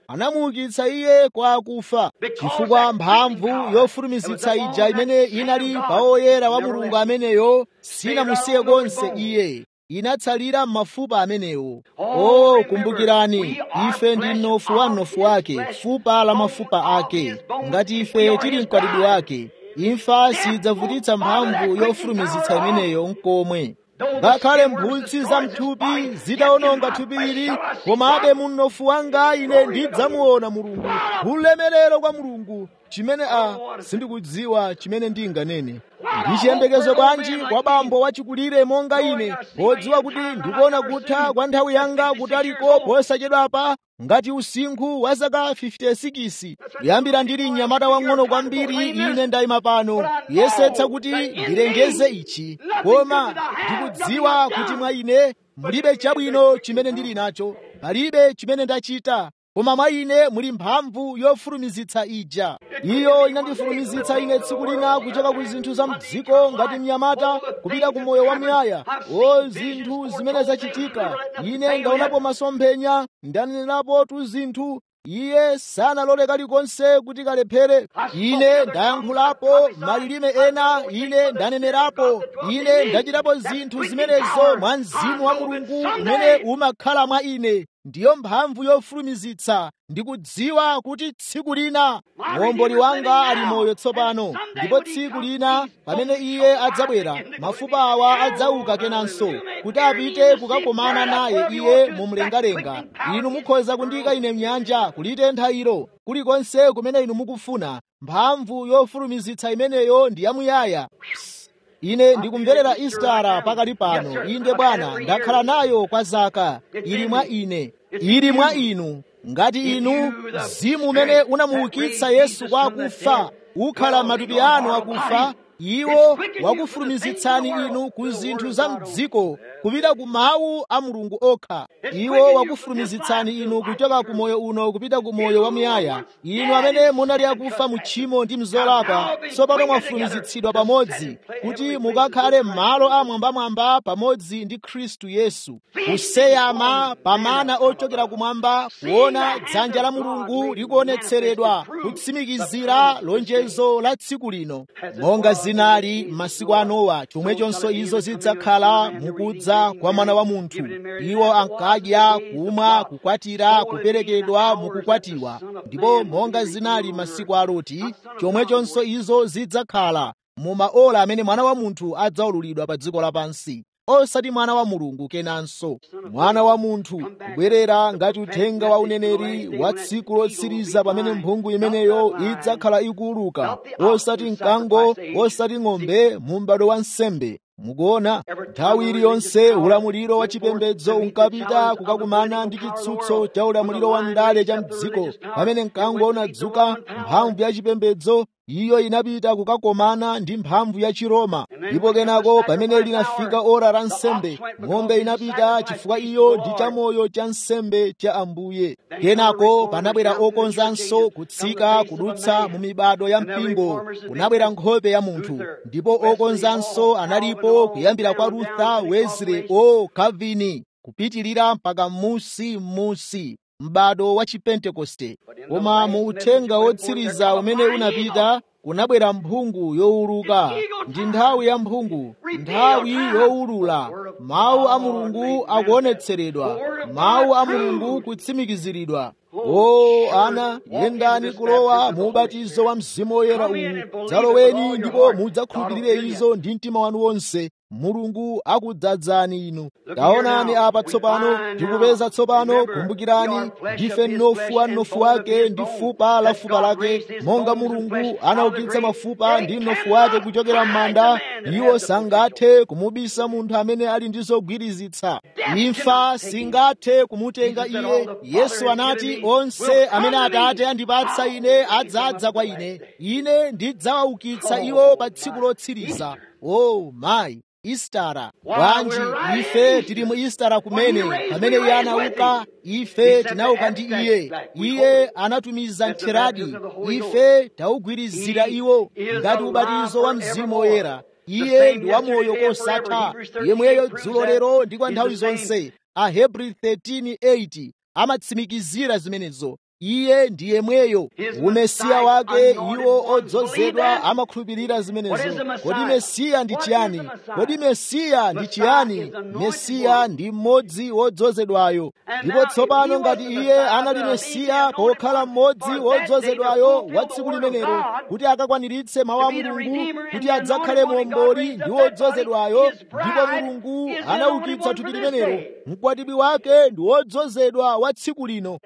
anamuukitsa iye kwa akufa chifukwa mphamvu yofulumizitsa ija imene inali pa oyera wa mulungu ameneyo sinamusiye konse iye inatsalira m'mafupa amenewo o kumbukirani ife ndi mnofu wa mnofu wake fupa la mafupa ake ngati ife tili mkwatibwi wake imfa sidzavutitsa mphamvu yofulumizitsa imeneyo nkomwe ngakhale mphutsi za mthupi zitawononga thupi ili komabe mu mnofu wanga ine ndidzamuona mulungu ulemerero kwa mulungu chimene a sindikudziwa chimene ndinganene ndi chiyembekezo bwanji kwa bambo wachikulire monga ine podziwa kuti ndikuona kutha kwa nthawi yanga kutaliko posachedwapa ngati usinkhu wa zaka 56 kuyambira ndili mnyamata wang'ono kwambiri ine ndayima pano kuyesetsa kuti ndilengeze ichi koma ndikudziwa kuti mwa ine mulibe chabwino chimene ndili nacho palibe chimene ndachita koma mwa ine muli mphamvu yofulumizitsa ija iyo inandifulumizitsa ine tsiku lina kuchoka ku zinthu za mdziko ngati mnyamata kupita ku moyo wamuyaya o zinthu zimene zachitika ine ndaonapo masomphenya ndanenerapo tu zinthu iye sanalole kalikonse kuti kalephere ine ndayankhulapo malilime ena ine ndanenerapo ine ndachitapo zinthu zimenezo mwa mzimu wa mulungu umene umakhala mwa ine ndiyo mphamvu yofulumizitsa ndikudziwa kuti tsiku lina muomboli wanga ali moyo tsopano ndipo tsiku lina pamene iye adzabwera mafupa awa adzauka kenanso kuti apite kukakomana naye iye mumlengalenga inu mukhoza kundika ine mnyanja kulitentha ilo kulikonse kumene inu mukufuna mphamvu yofulumizitsa imeneyo ndi yamuyaya ine ndikumverera istara pakali pano inde bwana ndakhala nayo kwa zaka ili mwa ine ili mwa inu ngati inu mzimu umene unamuukitsa yesu kwa akufa ukhala matupi anu akufa iwo wakufulumizitsani inu ku zinthu za mdziko kupita ku mawu a mulungu okha iwo wakufulumizitsani inu kuchoka ku moyo uno kupita ku moyo wamuyaya inu amene munali akufa mu tchimo ndi mzolakwa tsopano mwafulumizitsidwa pamodzi kuti mukakhale m'malo amwambamwamba pamodzi ndi khristu yesu kuseyama pamana ochokera kumwamba kuona dzanja la mulungu likuonetseredwa kutsimikizira lonjezo la tsiku lino monga zinali m'masiku a nowa chomwechonso izo zidzakhala mukudza kwa mwana wa munthu iwo ankadya kumwa kukwatira kuperekedwa mukukwatiwa ndipo monga zinali masiku a loti chomwechonso izo zidzakhala mu maola amene mwana wa munthu adzaululidwa pa dziko lapansi osati mwana wa mulungu kenanso mwana wa munthu kubwerera ngati uthenga wa uneneri wa tsiku lotsiriza pamene mphungu imeneyo idzakhala ikuuluka osati mkango osati ng'ombe mu m'bado wa nsembe mukuona nthawi iliyonse ulamuliro wa chipembedzo unkapita kukakumana ndi chitsutso cha ulamuliro wa ndale cha mdziko pamene mkango unadzuka mphamvu ya chipembedzo iyo inapita kukakomana ndi mphamvu ya chiroma ndipo kenako pamene linafika ora la nsembe ng'ombe inapita chifukwa iyo ndi chamoyo cha nsembe cha ambuye kenako panabwera okonzanso kutsika kudutsa mu mibado ya mpingo kunabwera nkhope ya munthu ndipo okonzanso analipo kuyambira kwa lutha wesley o calvini kupitilira mpaka m'musi m'musi m'bado wa chipentekoste koma mu uthenga wotsiriza umene unapita kunabwera mphungu yowuluka ndi nthawi ya mphungu nthawi yowulula mawu a mulungu akuonetseredwa mawu a mulungu kutsimikiziridwa o ana yendani kulowa mu ubatizo wa mzimu woyera uwu dzaloweni ndipo mudzakhulupirire izo ndi mtima wanu wonse mulungu akudzadzani inu taonani apa tsopano ndikupeza tsopano kumbukirani ndife mnofu wa mnofu wake ndi fupa la fupa lake monga mulungu anaukitsa mafupa ndi mnofu wake kuchokera m'manda iwo sangathe kumubisa munthu amene ali ndi zogwirizitsa imfa singathe kumutenga iye yesu anati onse amene atate andipatsa ine adzadza kwa ine ine ndidzawaukitsa iwo pa tsiku lotsiriza o oh, mayi istara bwanji ife tili mu istara kumene pamene iye anauka ife tinauka ndi iye iye anatumiza ntheradi ife taugwirizira iwo ngati ubatizo wa mzimu woyera iye ndi wamoyo kosatha yemweyo dzulo lero ndi kwa nthawi zonse ahebri 13:8 amatsimikizira zimenezo iye ndi yemweyo umesiya wake iwo odzozedwa amakhulupirira zimenezo kodi mesiya ndi chiyani kodi mesiya ndi chiyani mesiya ndi mmodzi wodzozedwayo ndipo tsopano ngati iye anali mesiya pokhala mmodzi wodzozedwayo wa tsiku limenelo kuti akakwaniritse mawu a mulungu kuti adzakhale momboli ndi wodzozedwayo ndipo mulungu anaukitsa thupi limenelo mkwatibwi wake ndi wodzozedwa wa tsiku lino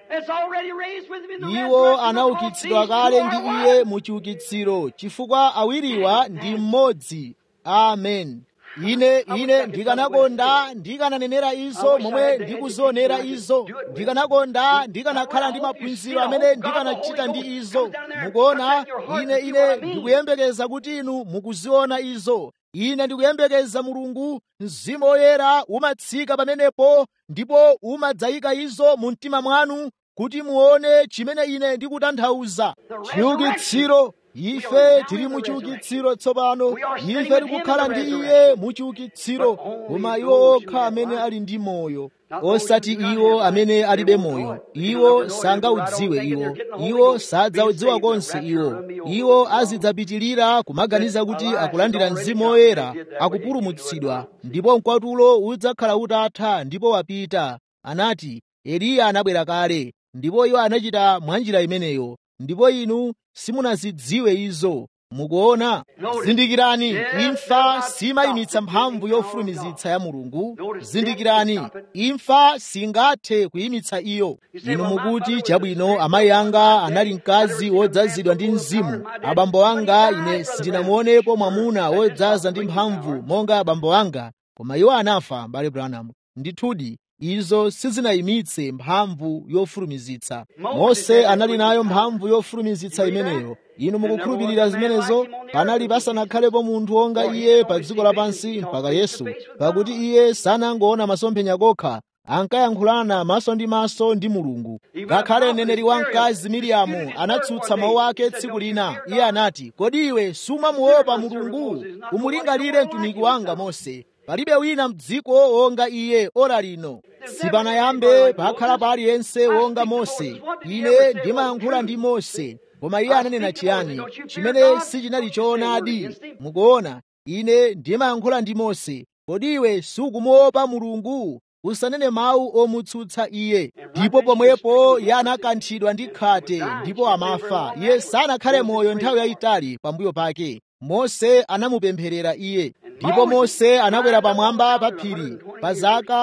iwo anaukitsidwa kale ndi iye mu chiukitsiro chifukwa awiriwa ndi mmodzi amen ine ine ndikanakonda ndikananenera izo momwe ndikuzionera izo ndikanakonda ndikanakhala ndi maphunziro amene ndikanachita ndi izo mukuona ine ine ndikuyembekeza kuti inu mukuziona izo ine ndikuyembekeza mulungu mzimu woyera umatsika pamenepo ndipo umadzayika izo mu mtima mwanu kuti muone chimene ine ndikutanthauza chiukitsiro ife tili mu chiukitsiro tsopano ife tikukhala ndi iye mu chiukitsiro koma iwo okha amene ali ndi moyo osati iwo amene alibe moyo iwo sangaudziwe iwo iwo sadzaudziwa konse iwo iwo azidzapitirira kumaganiza kuti akulandira mzimu woyera akupulumutsidwa ndipo mkwatulo udzakhala utatha ndipo wapita anati eliya anabwera kale ndipo iwo anachita mwanjira imeneyo ndipo inu simunazidziwe izo mukuona zindikirani imfa simayimitsa mphamvu yofulumizitsa ya mulungu zindikirani imfa singathe kuyimitsa iyo inu mukuti chabwino amayi anga anali mkazi wodzazidwa ndi mzimu abambo anga ine sindinamuonepo mwamuna wodzaza ndi mphamvu monga abambo anga koma iwo anafa mbale branham ndithudi izo sizinayimitse mphamvu yofulumizitsa mose anali nayo mphamvu yofulumizitsa imeneyo inu mukukhulupirira zimenezo panali pasanakhalepo munthu wonga iye pa dziko lapansi mpaka yesu pakuti iye sanangoona masomphenya kokha ankayankhulana maso ndi maso ndi mulungu ngakhale mneneri wamkazi miriamu anatsutsa mawu ake tsiku lina iye anati kodi iwe sumamuopa mulungu umulingalire mtumiki wanga mose palibe wina mdziko wonga iye ora lino sipanayambe pakhala pa aliyense wonga mose ine ndimayankhula ndi mose koma iye ananena chiyani chimene sichinali choonadi mukuona ine ndimayankhula ndi mose kodi iwe sukumuopa mulungu usanene mawu omutsutsa iye ndipo pomwepo iye anakanthidwa ndi khate ndipo amafa iye sanakhale moyo nthawi yayitali pambuyo pake mose anamupempherera iye ndipo mose anakwera pamwamba pa phiri pa zaka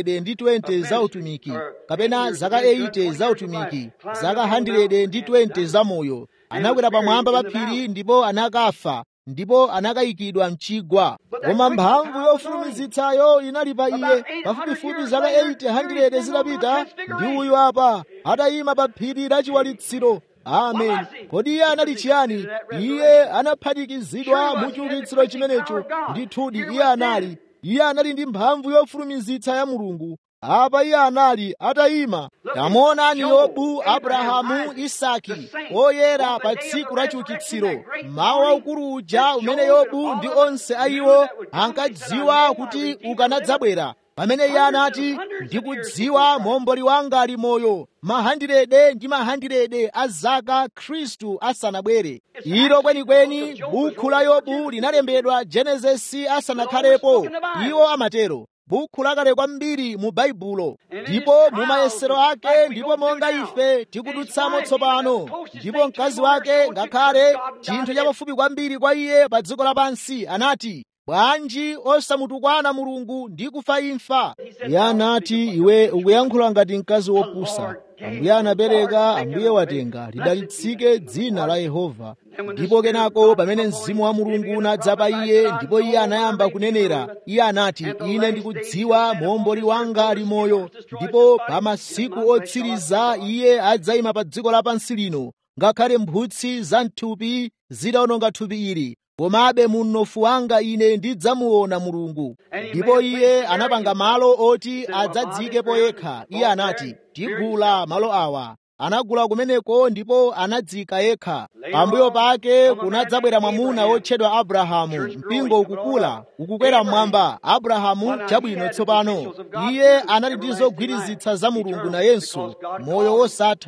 120 za utumiki kapena zaka 80 za utumiki zaka 120 za moyo anakwera pamwamba pa phiri ndipo anakafa ndipo anakayikidwa mchigwa koma mphamvu yofulumizitsayo inali pa iye pafupifupi zaka 800 zitapita ndi uyu apa atayima pa phiri la chiwalitsiro amen kodi iye anali chiyani iye anaphatikizidwa mu chiukitsiro chimenecho ndithudi iye anali iye anali ndi mphamvu yofulumizitsa ya mulungu apa iye anali atayima tamuonani yobu abrahamu isaki oyera pa tsiku la chiukitsiro mawu aukulu uja umene yobu ndi onse a iwo ankadziwa kuti ukanadzabwera pamene iye anati ndikudziwa momboli wanga ali moyo mahandirede ndi mahandirede a zaka khristu asanabwere ilo kwenikweni bukhu la yobu linalembedwa genesisi asanakhalepo iwo amatero bukhu lakale kwambiri mu baibulo ndipo mu mayesero ake ndipo monga ife tikudutsamo tsopano ndipo mkazi wake ngakhale chinthu chapafupi kwambiri kwa iye pa dziko lapansi anati bwanji osamutukwana mulungu ndi kufa imfa iye anati iwe ukuyankhula ngati mkazi wopusa ambuye anapereka ambuye watenga lidalitsike dzina la yehova ndipo kenako pamene mzimu wa mulungu unadza pa iye ndipo iye anayamba kunenera iye anati ine ndikudziwa momboli wanga ali moyo ndipo pa masiku otsiriza iye adzayima pa dziko lapansi lino ngakhale mphutsi za mthupi zidawononga thupi ili komabe mu mnofu wanga ine ndidzamuona mulungu ndipo iye anapanga malo oti adzadzikepo yekha iye anati tigula malo awa anagula kumeneko ndipo anadzika yekha pambuyo pake kunadzabwera mwamuna wotchedwa abrahamu mpingo ukukula ukukwera mmwamba abrahamu chabwino tsopano iye anali ndi zogwirizitsa za mulungu nayenso moyo wosatha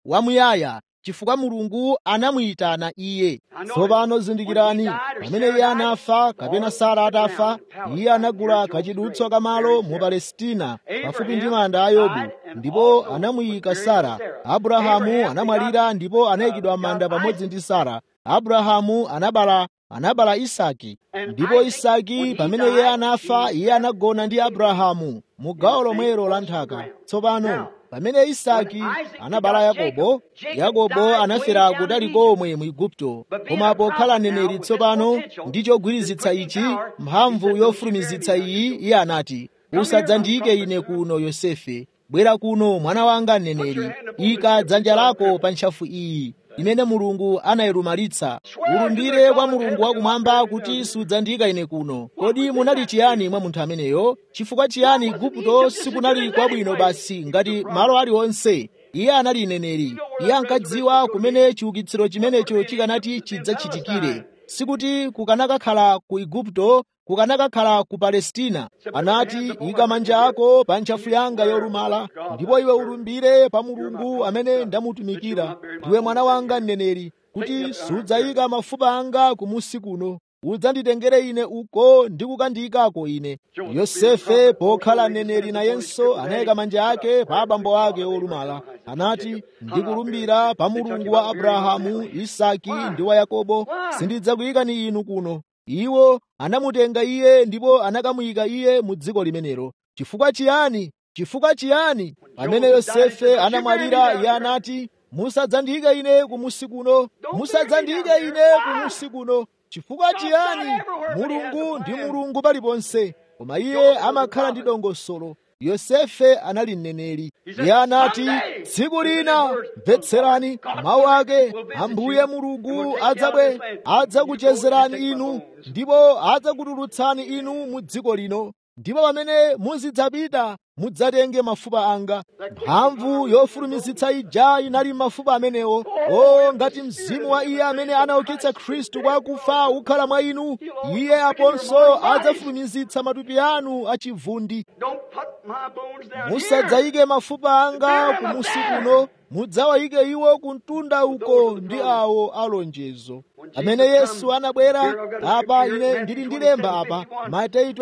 wamuyaya chifukwa mulungu anamuyitana iye tsopano zindikirani pamene iye anafa kapena sara atafa iye anagula kachidutswa kamalo mu palestina pafupi ndi manda a yobu ndipo anamuyika sara abrahamu anamwalira ndipo anayikidwa manda pamodzi ndi sara abrahamu anabala anabala isaki ndipo isaki pamene iye anafa iye anagona ndi abrahamu mu gawo lomwelo la nthaka tsopano pamene isaki anabala yakobo yakobo anafera kutali komwe mu igupto koma pokhala mneneri tsopano ndi chogwirizitsa ichi mphamvu yofulumizitsa iyi iye anati usadzandiyike ine kuno yosefe bwera kuno mwana wanga mneneri ika dzanja lako pa ntchafu iyi imene mulungu anayilumalitsa ulumbire kwa mulungu wakumwamba kuti sudzandiyika ine kuno kodi munali chiyani mwa munthu ameneyo chifukwa chiyani igupto sikunali kwabwino basi ngati malo aliwonse iye anali mneneri iye ankadziwa kumene chiukitsiro chimenecho chikanati chidzachitikire sikuti kukanakakhala ku igupto kukanakakhala ku palestina anati ika manja ako pa ntchafu yanga yolumala ndipo iwe ulumbire pa mulungu amene ndamutumikira ndiwe mwana wanga mneneri kuti sudzayika mafupa anga kumusi kuno udzanditengere ine uko ndi kukandiyikako ine yosefe pokhala mneneri nayenso anayika manja ake pa abambo ake olumala anati ndikulumbira pa mulungu wa abrahamu isaki ndi wa yakobo sindidzakuyikani inu kuno iwo anamutenga iye ndipo anakamuyika iye mu dziko limenelo chifukwa chiyani chifukwa chiyani pamene yosefe anamwalira iye anati musadzandiyike ine kumusi kuno musadzandiyike ine kumusi kuno chifukwa chiyani mulungu ndi mulungu paliponse koma iye amakhala ndi dongosolo yosefe anali mneneri iye anati tsiku lina mvetserani mawu ake ambuye mulungu adzabwe adzakuchezerani inu ndipo adzakutulutsani inu mu dziko lino ndipo pamene muzidzapita mudzatenge mafupa anga mphamvu yofulumizitsa ija inali mafupa amenewo o ngati mzimu wa iye amene anaukitsa khristu kwa akufa ukhala mwa inu iye aponso adzafulumizitsa matupi anu achivundi musadzayike mafupa anga kumusi kuno mudzawayike iwo kumtunda uko ndi awo alonjezo amene yesu anabwera apa ine ndili ndilemba apa mateyu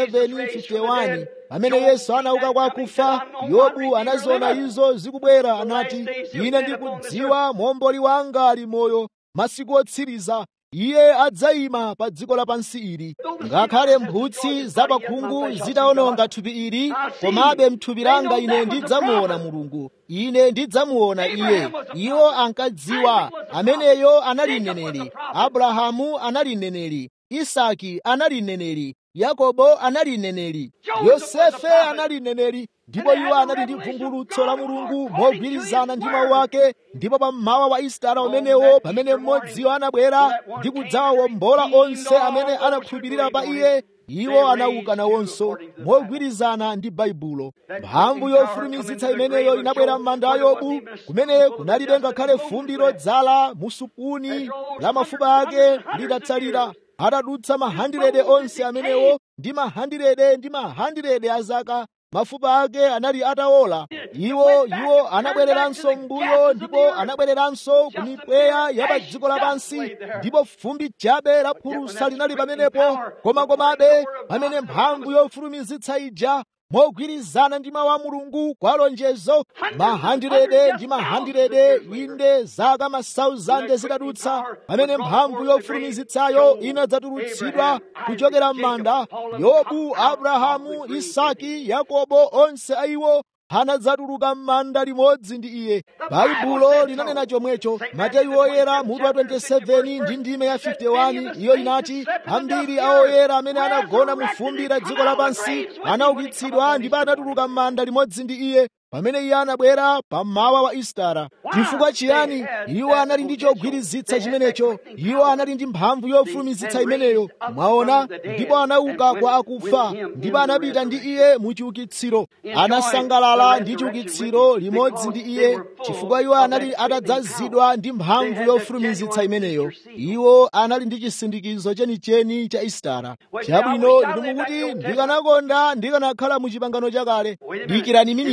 27:51 pamene yesu anauka kwa akufa yobu anaziona izo zikubwera anati ine ndikudziwa momboli wanga ali moyo masiku otsiriza iye adzayima pa dziko lapansi ili ngakhale mphutsi zapakhungu zitawononga thupi ili komabe mthupi langa ine ndidzamuona mulungu ine ndidzamuona iye iwo ankadziwa ameneyo anali mneneri abrahamu anali mneneri isaki anali mneneri yakobo anali mneneri yosefe anali mneneri ndipo iwo anali ndi vumbulutso la mulungu mogwirizana ndi mawu ake ndipo pammawa wa isitara umenewo pamene mmodziwo anabwera ndi kudzawawombola onse amene anakhulupirira pa iye iwo anauka nawonso mogwirizana ndi baibulo mphamvu yofulumizitsa imeneyo inabwera m'manda a yobu kumene kunalibe ngakhale fumbi lodzala musupuni la mafupa ake litatsalira atadutsa mahandirede onse amenewo ndi mahandirede ndi mahandirede a zaka mafupa ake anali atawola iwo iwo anabwereranso m'mbuyo ndipo anabwereranso ku mipweya ya pa dziko lapansi ndipo fumbi chabe la phulusa linali pamenepo koma komabe pamene mphamvu yofulumizitsa ija mogwirizana ndi mawu a mulungu kwa lonjezo mahandirede ndi mahandirede inde zaka masauzande zikadutsa pamene mphamvu yofulumizitsayo inadzatulutsidwa kuchokera m'manda yobu abrahamu isaki yakobo onse aiwo anadzatuluka m'manda limodzi ndi iye baibulo linanena chomwecho mateyu oyera mutu wa 27 ndi ndime ya 51 iyo inati ambiri a oyera amene anagona mu fumbi la dziko lapansi anaukitsidwa ndipo anatuluka m'manda limodzi ndi iye pamene iye anabwera pammawa wa isitara chifukwa chiyani iwo anali ndi chogwirizitsa chimenecho iwo anali ndi mphamvu yofulumizitsa imeneyo mwaona ndipo anauka kwa akufa ndipo anapita ndi iye mu chiukitsiro anasangalala ndi chiukitsiro limodzi ndi iye chifukwa iwo anali atadzazidwa ndi mphamvu yofulumizitsa imeneyo iwo anali ndi chisindikizo chenicheni cha isitara chabwino inu mukuti ndikanakonda ndikanakhala mu chipangano chakale dikirani miniti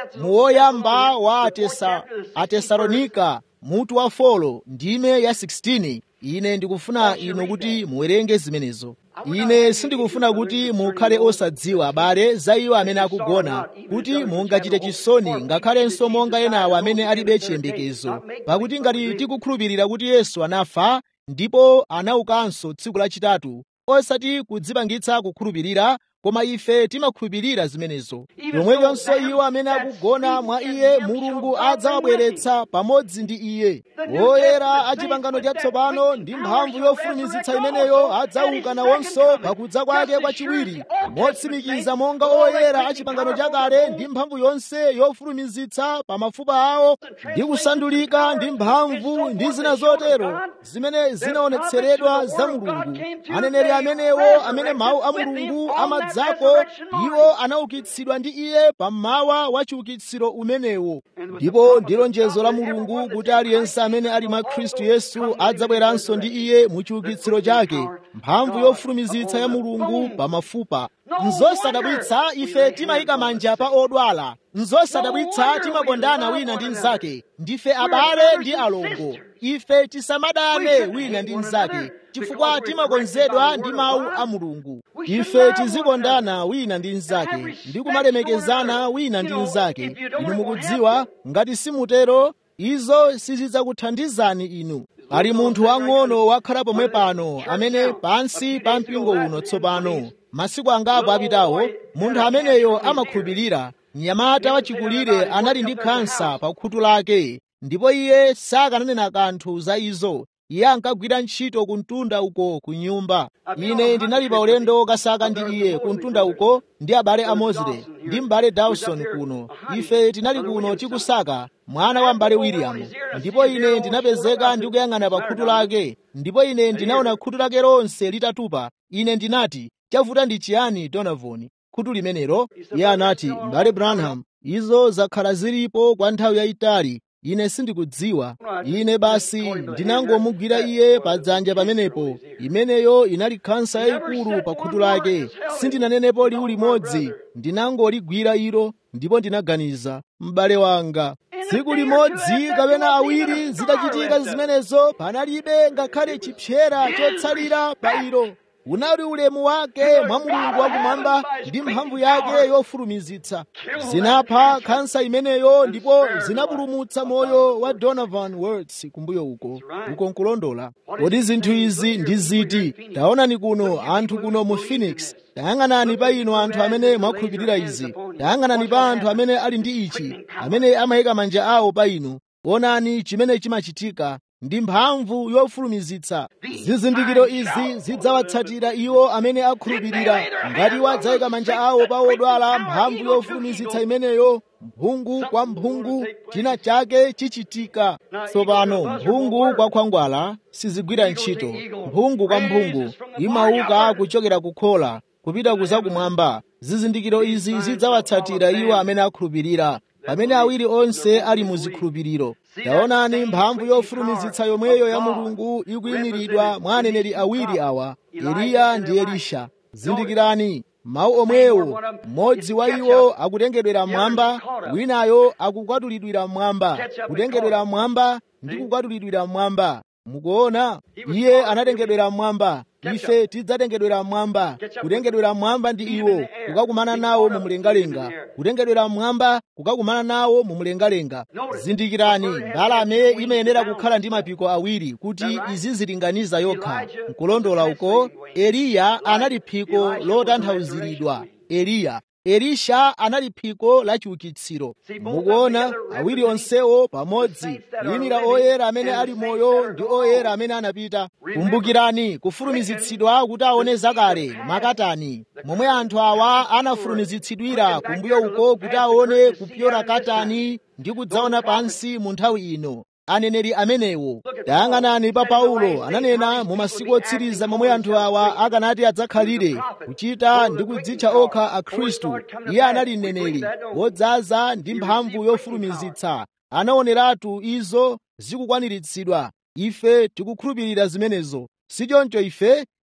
muwoyamba wa atesa, atesalonika mutu wa folo ndime ya 16 ine ndikufuna inu kuti muwerenge zimenezo ine sindikufuna kuti mukhale osadziwa abale za iwo amene akugona kuti mungachite chisoni ngakhalenso monga enawo amene alibe chiyembekezo pakuti ngati tikukhulupirira kuti yesu anafa ndipo anaukanso tsiku lachitatu osati kudzipangitsa kukhulupirira koma ife timakhulupirira zimenezo yomwechonso iwo amene akugona mwa iye mulungu adzawabweretsa pamodzi ndi iye woyera a chipangano chatsopano ndi mphamvu yofulumizitsa imeneyo adzauka nawonso pakudza kwake kwachiwiri motsimikiza monga oyera a chipangano chakale ndi mphamvu yonse yofulumizitsa pa mafupa awo ndi kusandulika ndi mphamvu ndi zina zotero zimene zinaonetseredwa za mulungu aneneri amenewo amene mawu a mulungu amadzako iwo anaukitsidwa ndi iye pammawa wa chiukitsiro umenewo ndipo ndi lonjezo la mulungu kuti aliyense amene ali mwa khristu yesu adzabweranso ndi iye mu chiukitsiro chake mphamvu yofulumizitsa ya mulungu pa mafupa nzosadabwitsa ife timayika manja pa odwala nzosadabwitsa timakondana wina ndi mnzake ndife abale ndi alongo ife tisamadane wina ndi mnzake chifukwa timakonzedwa ndi mawu a mulungu ife tizikondana wina ndi mnzake ndi kumalemekezana wina ndi mnzake inu mukudziwa ngati simutero izo sizidzakuthandizani inu ali munthu wang'ono wakhala pomwe pano amene pansi pa mpingo uno tsopano masiku angapo apitawo munthu ameneyo amakhulupirira mnyamata wachikulire anali ndi khansa pa khutu lake ndipo iye sakananena kanthu za izo iye ankagwira ntchito ku mtunda uko ku nyumba ine ndinali pa ulendo kasaka ndi iye ku mtunda uko ndi abale a mozile ndi m'bale dawson kuno ife tinali kuno tikusaka mwana wa m'bale william ndipo ine ndinapezeka ndikuyang'ana pa khutu lake ndipo ine ndinaona khutu lake lonse litatupa ine ndinati chavuta ndi chiyani donovan khutu limenelo iye anati m'bale branham izo zakhala zilipo kwa nthawi yayitali ine sindikudziwa ine basi ndinangomugwira iye padzanja pamenepo imeneyo inali khansa yayikulu pa khutu lake sindinanenepo liwu limodzi ndinangoligwira ilo ndipo ndinaganiza m'bale wanga tsiku limodzi kapena awiri zitachitika zimenezo panalibe ngakhale chipyera chotsalira pa ilo unali ulemu wake mwa mulungu wakumwamba ndi mphamvu yake yofulumizitsa zinapha khansa imeneyo ndipo zinapulumutsa moyo wa donovan words kumbuyo uko uko nkulondola kodi zinthu izi ndi ziti taonani kuno anthu kuno mu phoenix tayang'anani pa inu anthu amene mwakhulupirira izi tayang'anani pa anthu amene ali ndi ichi amene amayika manja awo pa inu onani chimene chimachitika ndi mphamvu yofulumizitsa zizindikiro izi zidzawatsatira iwo amene akhulupirira ngati wadzayika manja awo pa odwala mphamvu yofulumizitsa imeneyo mphungu kwa mphungu china chake chichitika tsopano mphungu kwa khwangwala sizigwira ntchito mphungu kwa mphungu imauka kuchokera kukhola kupita kuzakumwamba zizindikiro izi zidzawatsatira iwo amene akhulupirira pamene awiri onse ali mu zikhulupiriro taonani mphamvu yofulumizitsa yomweyo ya mulungu ikuyimiridwa mwa aneneri awiri awa eliya ndi elisha zindikirani mawu omwewo mmodzi wa iwo akutengedwera mmwamba winayo akukwatulidwira mmwamba kutengedwera mmwamba ndi kukwatulidwira mmwamba mukuona iye anatengedwera mmwamba ife tidzatengedwera mmwamba kutengedwera mmwamba ndi iwo kukakumana nawo mu mlengalenga kutengedwera mmwamba kukakumana nawo mu mlengalenga zindikirani mbalame imayenera kukhala ndi mapiko awiri kuti izizilinganiza yokha nkulondola uko eliya anali phiko lotanthauziridwa eliya elisha anali phiko la chiukitsiro mukuona awiri onsewo pamodzi kuyimira oyera amene ali moyo ndi oyera amene anapita kumbukirani kufulumizitsidwa kuti aone zakale makatani momwe anthu awa anafulumizitsidwira kumbuyo uko kuti aone kupyora katani ndi kudzaona pansi mu nthawi ino aneneri amenewo tayang'anani pa paulo ananena mu masiku otsiriza momwe anthu awa akanati adzakhalire kuchita ndi kudzitcha okha akhristu iye anali mneneri wodzaza ndi mphamvu yofulumizitsa anaoneratu izo zikukwaniritsidwa ife tikukhulupirira zimenezo sichoncho ife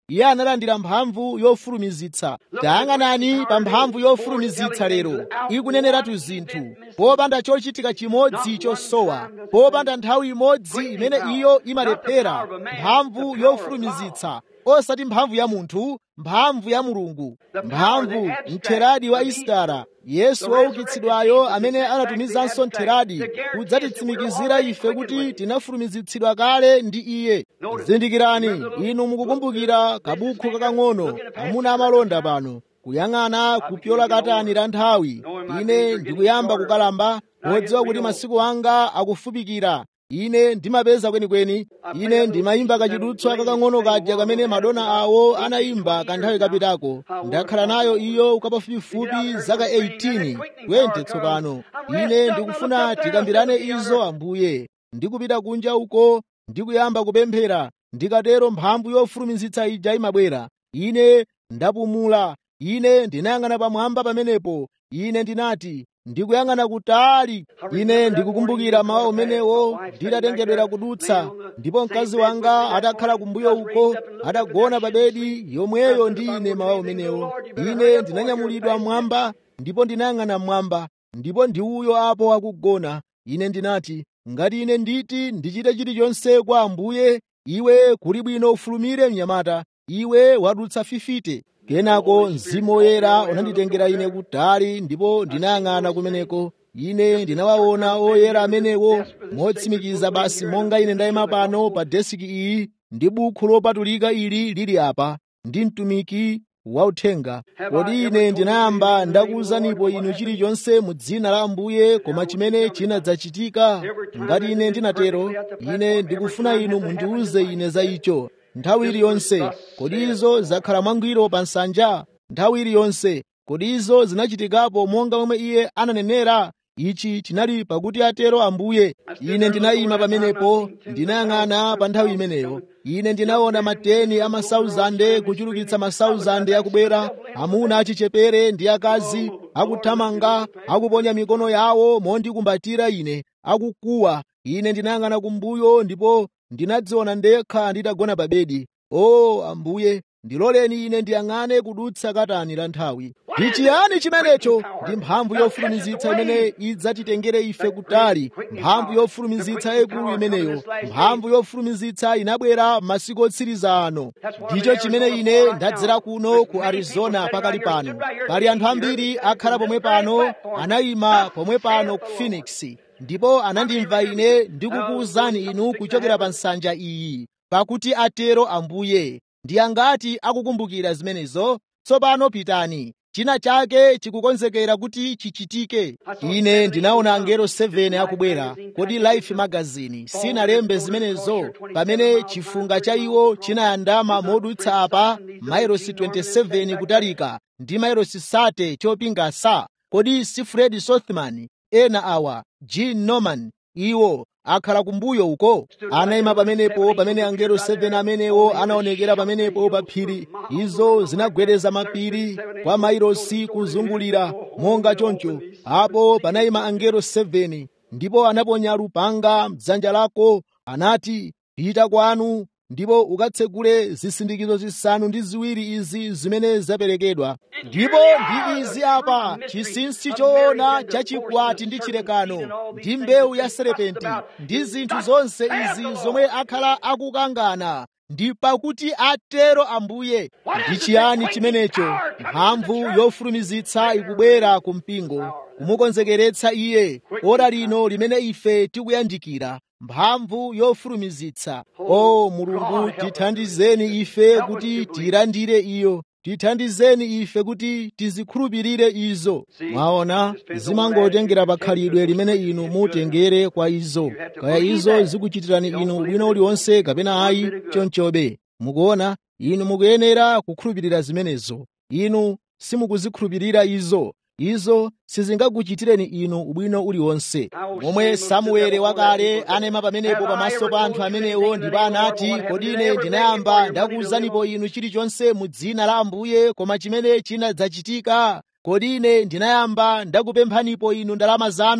iye analandira mphamvu yofulumizitsa tayang'anani pa mphamvu yofulumizitsa lero ikuneneratu zinthu popanda chochitika chimodzi chosowa popanda nthawi imodzi imene iyo imalephera mphamvu yofulumizitsa osati mphamvu ya munthu mphamvu ya mulungu mphamvu mtheradi wa isitara yesu woukitsidwayo amene anatumizanso mtheradi kudzatitsimikizira ife kuti tinafulumizitsidwa kale ndi iye zindikirani inu mukukumbukira kabukhu kakang'ono amuna amalonda pano kuyang'ana kupyola katani la nthawi ine ndikuyamba kukalamba podziwa kuti masiku anga akufupikira ine ndimapeza kwenikweni ine ndimayimba kachidutswa kakang'ono kaja kamene madona awo anayimba kanthawi kapitako ndakhala nayo iyo kapafupifupi zaka 18 20 tsopano ine ndikufuna tikambirane izo ambuye ndikupita kunja uko ndikuyamba kupemphera ndikatero mphamvu yofulumizitsa ija imabwera ine ndapumula ine ndinayang'ana pamwamba pamenepo ine ndinati ndikuyang'ana kutali ine ndikukumbukira mawa umenewo nditatengedwera kudutsa ndipo mkazi wanga atakhala kumbuyo uko atagona pa bedi yomweyo ndi ine mawa umenewo ine ndinanyamulidwa mmwamba ndipo ndinayang'ana mmwamba ndipo ndi uyo apo akugona ine ndinati ngati ine nditi ndichite chilichonse kwa ambuye iwe kuli bwino ufulumire mnyamata iwe wadutsa fifite kenako mzimu woyera unanditengera ine kutali ndipo ndinayang'ana kumeneko ine ndinawaona oyera amenewo motsimikiza basi monga ine ndayima pano pa desiki iyi ndi bukhu lopatulika ili lili apa ndi mtumiki wauthenga kodi ine ndinayamba ndakuwuzanipo inu chilichonse mu dzina la ambuye koma chimene chinadzachitika ngati ine ndinatero ine ndikufuna inu mundiwuze ine za icho nthawi iliyonse kodi izo zakhala mwangwiro pa nsanja nthawi iliyonse kodi izo zinachitikapo monga momwe iye ananenera ichi chinali pakuti atero ambuye ine ndinayima pamenepo ndinayang'ana pa nthawi imeneyo ine ndinaona mateni a masauzande kuchulukitsa masauzande akubwera amuna achichepere ndi akazi akuthamanga akuponya mikono yawo mondikumbatira ine akukuwa ine ndinayang'ana kumbuyo ndipo ndinadziona ndekha nditagona pa bedi o ambuye ndiloleni ine ndiyang'ane kudutsa katani la nthawi ndi chiyani chimenecho ndi mphamvu yofulumizitsa imene idzatitengere ife kutali mphamvu yofulumizitsa yaikulu imeneyo mphamvu yofulumizitsa inabwera masiku otsiriza ano ndicho chimene ine ndadzera kuno ku arizona pakali pano pali anthu ambiri akhala pomwe pano anayima pomwe pano ku phoenix ndipo anandimva ine ndikukuwuzani inu kuchokera pa nsanja iyi pakuti atero ambuye ndi angati akukumbukira zimenezo tsopano pitani china chake chikukonzekera kuti chichitike ine ndinaona angelo 7 akubwera kodi life magazine sinalembe zimenezo pamene chifunga cha iwo chinayandama modutsa apa mairosi 27 kutalika ndi mairosi sate chopinga sa kodi si fred sothman ena awa jean norman iwo akhala kumbuyo uko anayima pamenepo pamene angelo 7 amenewo anaonekera pamenepo pa phiri izo zinagwedeza mapiri kwa mairosi kuzungulira monga choncho apo panayima angelo 7 ndipo anaponya lupanga mdzanja lako anati pita kwanu ndipo ukatsegule zisindikizo zisanu ndi ziwiri izi zimene zaperekedwa ndipo ndi izi apa chinsinsi choona chachikwati ndi chilekano ndi mbewu ya serepenti ndi zinthu zonse izi zomwe akhala akukangana ndi pakuti atero ambuye ndi chiyani chimenecho mphamvu yofulumizitsa ikubwera ku mpingo kumukonzekeretsa iye ora lino limene ife tikuyandikira mphamvu yofulumizitsa o mulungu tithandizeni ife kuti tiyilandire iyo tithandizeni ife kuti tizikhulupirire izo mwaona zimangotengera pakhalidwe limene inu mutengere kwa izo kaya izo zikuchitirani inu bwino uliwonse kapena ayi chonchobe mukuona inu mukuyenera kukhulupirira zimenezo inu simukuzikhulupirira izo izo sizingakuchitireni inu ubwino uliwonse momwe samuele wakale anayima pamenepo pamaso pa anthu amenewo ndipo anati kodi ine ndinayamba ndakuwuzanipo inu chilichonse mu dzina la ambuye koma chimene chinadzachitika kodi ine ndinayamba ndakupemphanipo inu ndalama zanu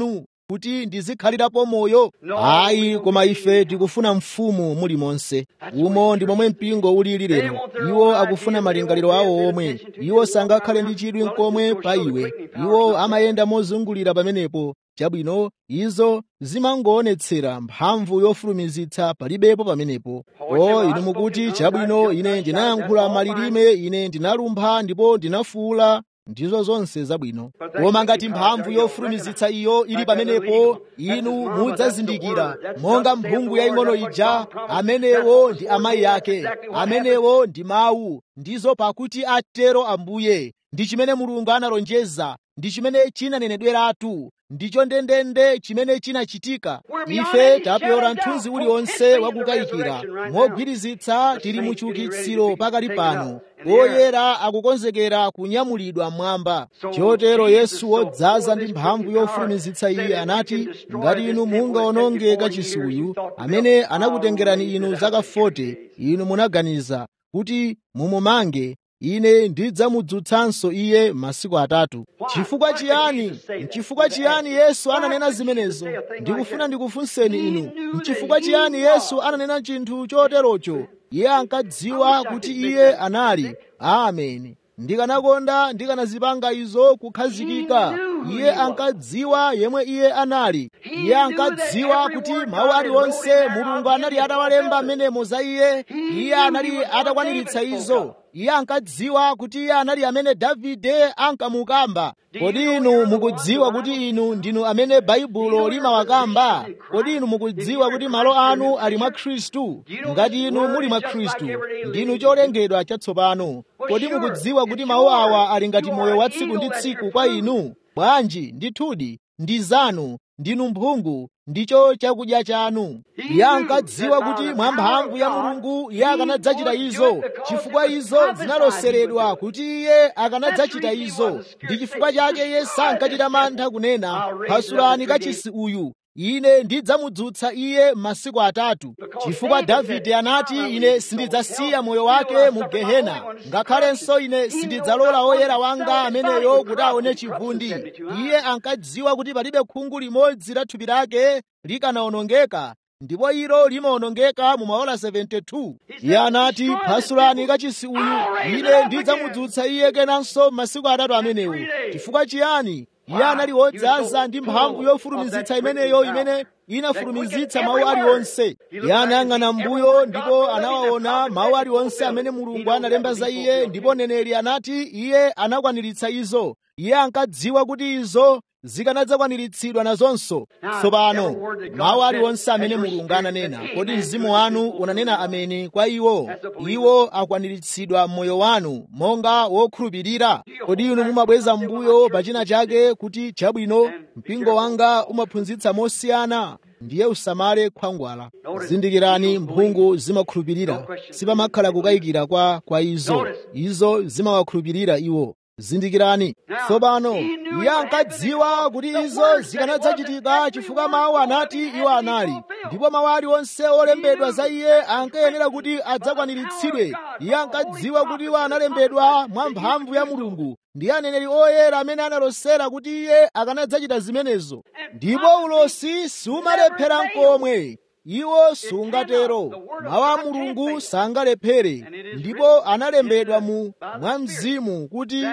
kuti ndizikhalirapo moyo ayi koma ife tikufuna mfumu muli monse umo ndi momwe mpingo ulili lero iwo akufuna malingaliro awo omwe iwo sangakhale ndi chidwi nkomwe pa iwe iwo amayenda mozungulira pamenepo chabwino izo zimangoonetsera mphamvu yofulumizitsa palibepo pamenepo o inu mukuti chabwino ine ndinayankhula malilime ine ndinalumpha ndipo ndinafuula ndizo zonse zabwino koma ngati mphamvu yofulumizitsa iyo ili pamenepo inu mudzazindikira monga mphungu yaying'ono ija amenewo ndi amayi ake amenewo ndi mawu ndizo pakuti atero ambuye ndi chimene mulungu analonjeza ndi chimene chinanenedweratu ndicho ndendende chimene chinachitika ife tapyola mthunzi uliwonse wakukayikira mogwirizitsa tili mu chiukitsiro pakali pano oyera akukonzekera kunyamulidwa mmwamba chotero yesu wodzaza ndi mphamvu yofulumizitsa iye anati ngati inu mungaononge kachisuyu amene anakutengerani inu zaka 40 inu munaganiza kuti mumumange ine ndidzamudzutsanso iye masiku atatu chifukwa chiyani chifukwa chiyani yesu ananena zimenezo ndikufuna ndikufunseni inu chifukwa chiyani yesu ananena chinthu choterocho iye ankadziwa kuti iye anali ameni ndikanakonda ndikanazipanga izo kukhazikika iye ankadziwa yemwe iye anali iye ankadziwa kuti mawu aliwonse mulungu anali atawalemba amenemo za iye iye anali atakwaniritsa izo iye ankadziwa kuti iye anali amene davide ankamukamba kodi inu mukudziwa kuti inu ndinu amene baibulo limawakamba kodi inu mukudziwa kuti malo anu ali mwa khristu ngati inu muli mwa khristu ndinu cholengedwa chatsopano kodi mukudziwa kuti mawu awa ali ngati moyo wa tsiku ndi tsiku kwa inu bwanji ndithudi ndi zanu ndinu mphungu ndicho chakudya chanu iye ankadziwa kuti mwa mphamvu ya mulungu iye akanadzachita izo chifukwa izo zinaloseredwa kuti iye akanadzachita izo ndi chifukwa chake iye sankachita mantha kunena pasulani kachisi uyu ine ndidzamudzutsa iye masiku atatu chifukwa davide anati ine sindidzasiya moyo wake mu gehena ngakhalenso ine sindidzalola oyera wanga ameneyo kuti aone chivundi iye ankadziwa kuti palibe khungu limodzi la thupi lake likanawonongeka ndipo ilo limawonongeka mu maola 72 iye anati pasulani kachisi uyu ine ndidzamudzutsa iye kenanso masiku atatu amenewo chifukwa chiyani iye anali wodzaza ndi mphamvu yofulumizitsa imeneyo imene inafulumizitsa mawu aliwonse iye anayang'ana mbuyo ndipo anawaona mawu aliwonse amene mulungu analemba za iye ndipo neneli anati iye anakwaniritsa izo iye ankadziwa kuti izo zikanadzakwaniritsidwa nazonso tsopano mawu aliwonse amene mulungu ananena kodi mzimu wanu unanena ameni kwa iwo iwo akwaniritsidwa m'moyo wanu monga wokhulupirira kodi inu mumabweza mbuyo pachina chake kuti chabwino mpingo wanga umaphunzitsa mosiyana ndiye usamale khwangwala zindikirani mphungu zimakhulupirira sipamakhala kukayikira kwa kwa izo izo zimawakhulupirira iwo zindikirani tsopano iye ankadziwa kuti izo zikanadzachitika chifukwa mawu anati iwo anali ndipo mawu aliwonse olembedwa za iye ankayenera kuti adzakwaniritsidwe iye ankadziwa kuti iwo analembedwa mwa mphamvu ya mulungu ndi aneneri oyera amene analosera kuti iye akanadzachita zimenezo ndipo ulosi sumalephera nkomwe iwo sungatero mawu a mulungu sangalephere ndipo analembedwa mu mwa mzimu kuti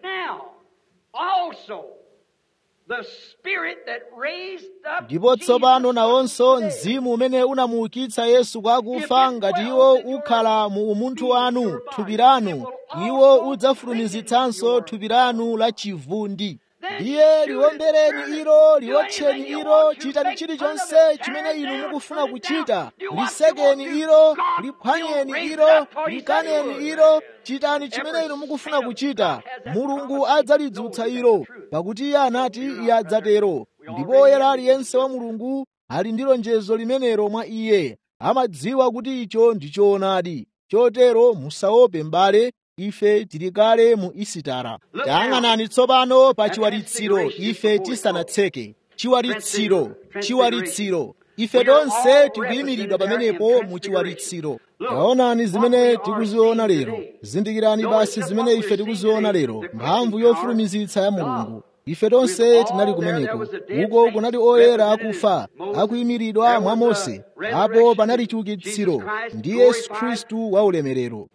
ndipo tsopano nawonso mzimu umene unamuukitsa yesu kwa akufa ngati iwo ukhala mu umunthu wanu thupi lanu iwo udzafulumizitsanso thupi lanu la chivundi ndiye liwombereni ilo liwotcheni ilo chitani chilichonse chimene inu mukufuna kuchita lisekeni ilo liphwanyeni ilo likaneni ilo chitani chimene inu mukufuna kuchita mulungu adzalidzutsa ilo pakuti iye anati iye adzatero ndipo oyera aliyense wa mulungu ali ndi lonjezo limenelo mwa iye amadziwa kuti icho ndi choonadi chotero musaope m'bale ife tili kale mu isitara tayang'anani tsopano pa chiwalitsiro ife tisanatseke chiwalitsiro chiwalitsiro ife tonse tikuyimiridwa pamenepo mu chiwalitsiro taonani zimene tikuziona lero zindikirani basi zimene ife tikuziona lero mphamvu yofulumizitsa ya mulungu ife tonse tinali kumeneko uko kunali oyera akufa akuyimiridwa mwa mose apo panali chiukitsiro ndi yesu khristu wa ulemerero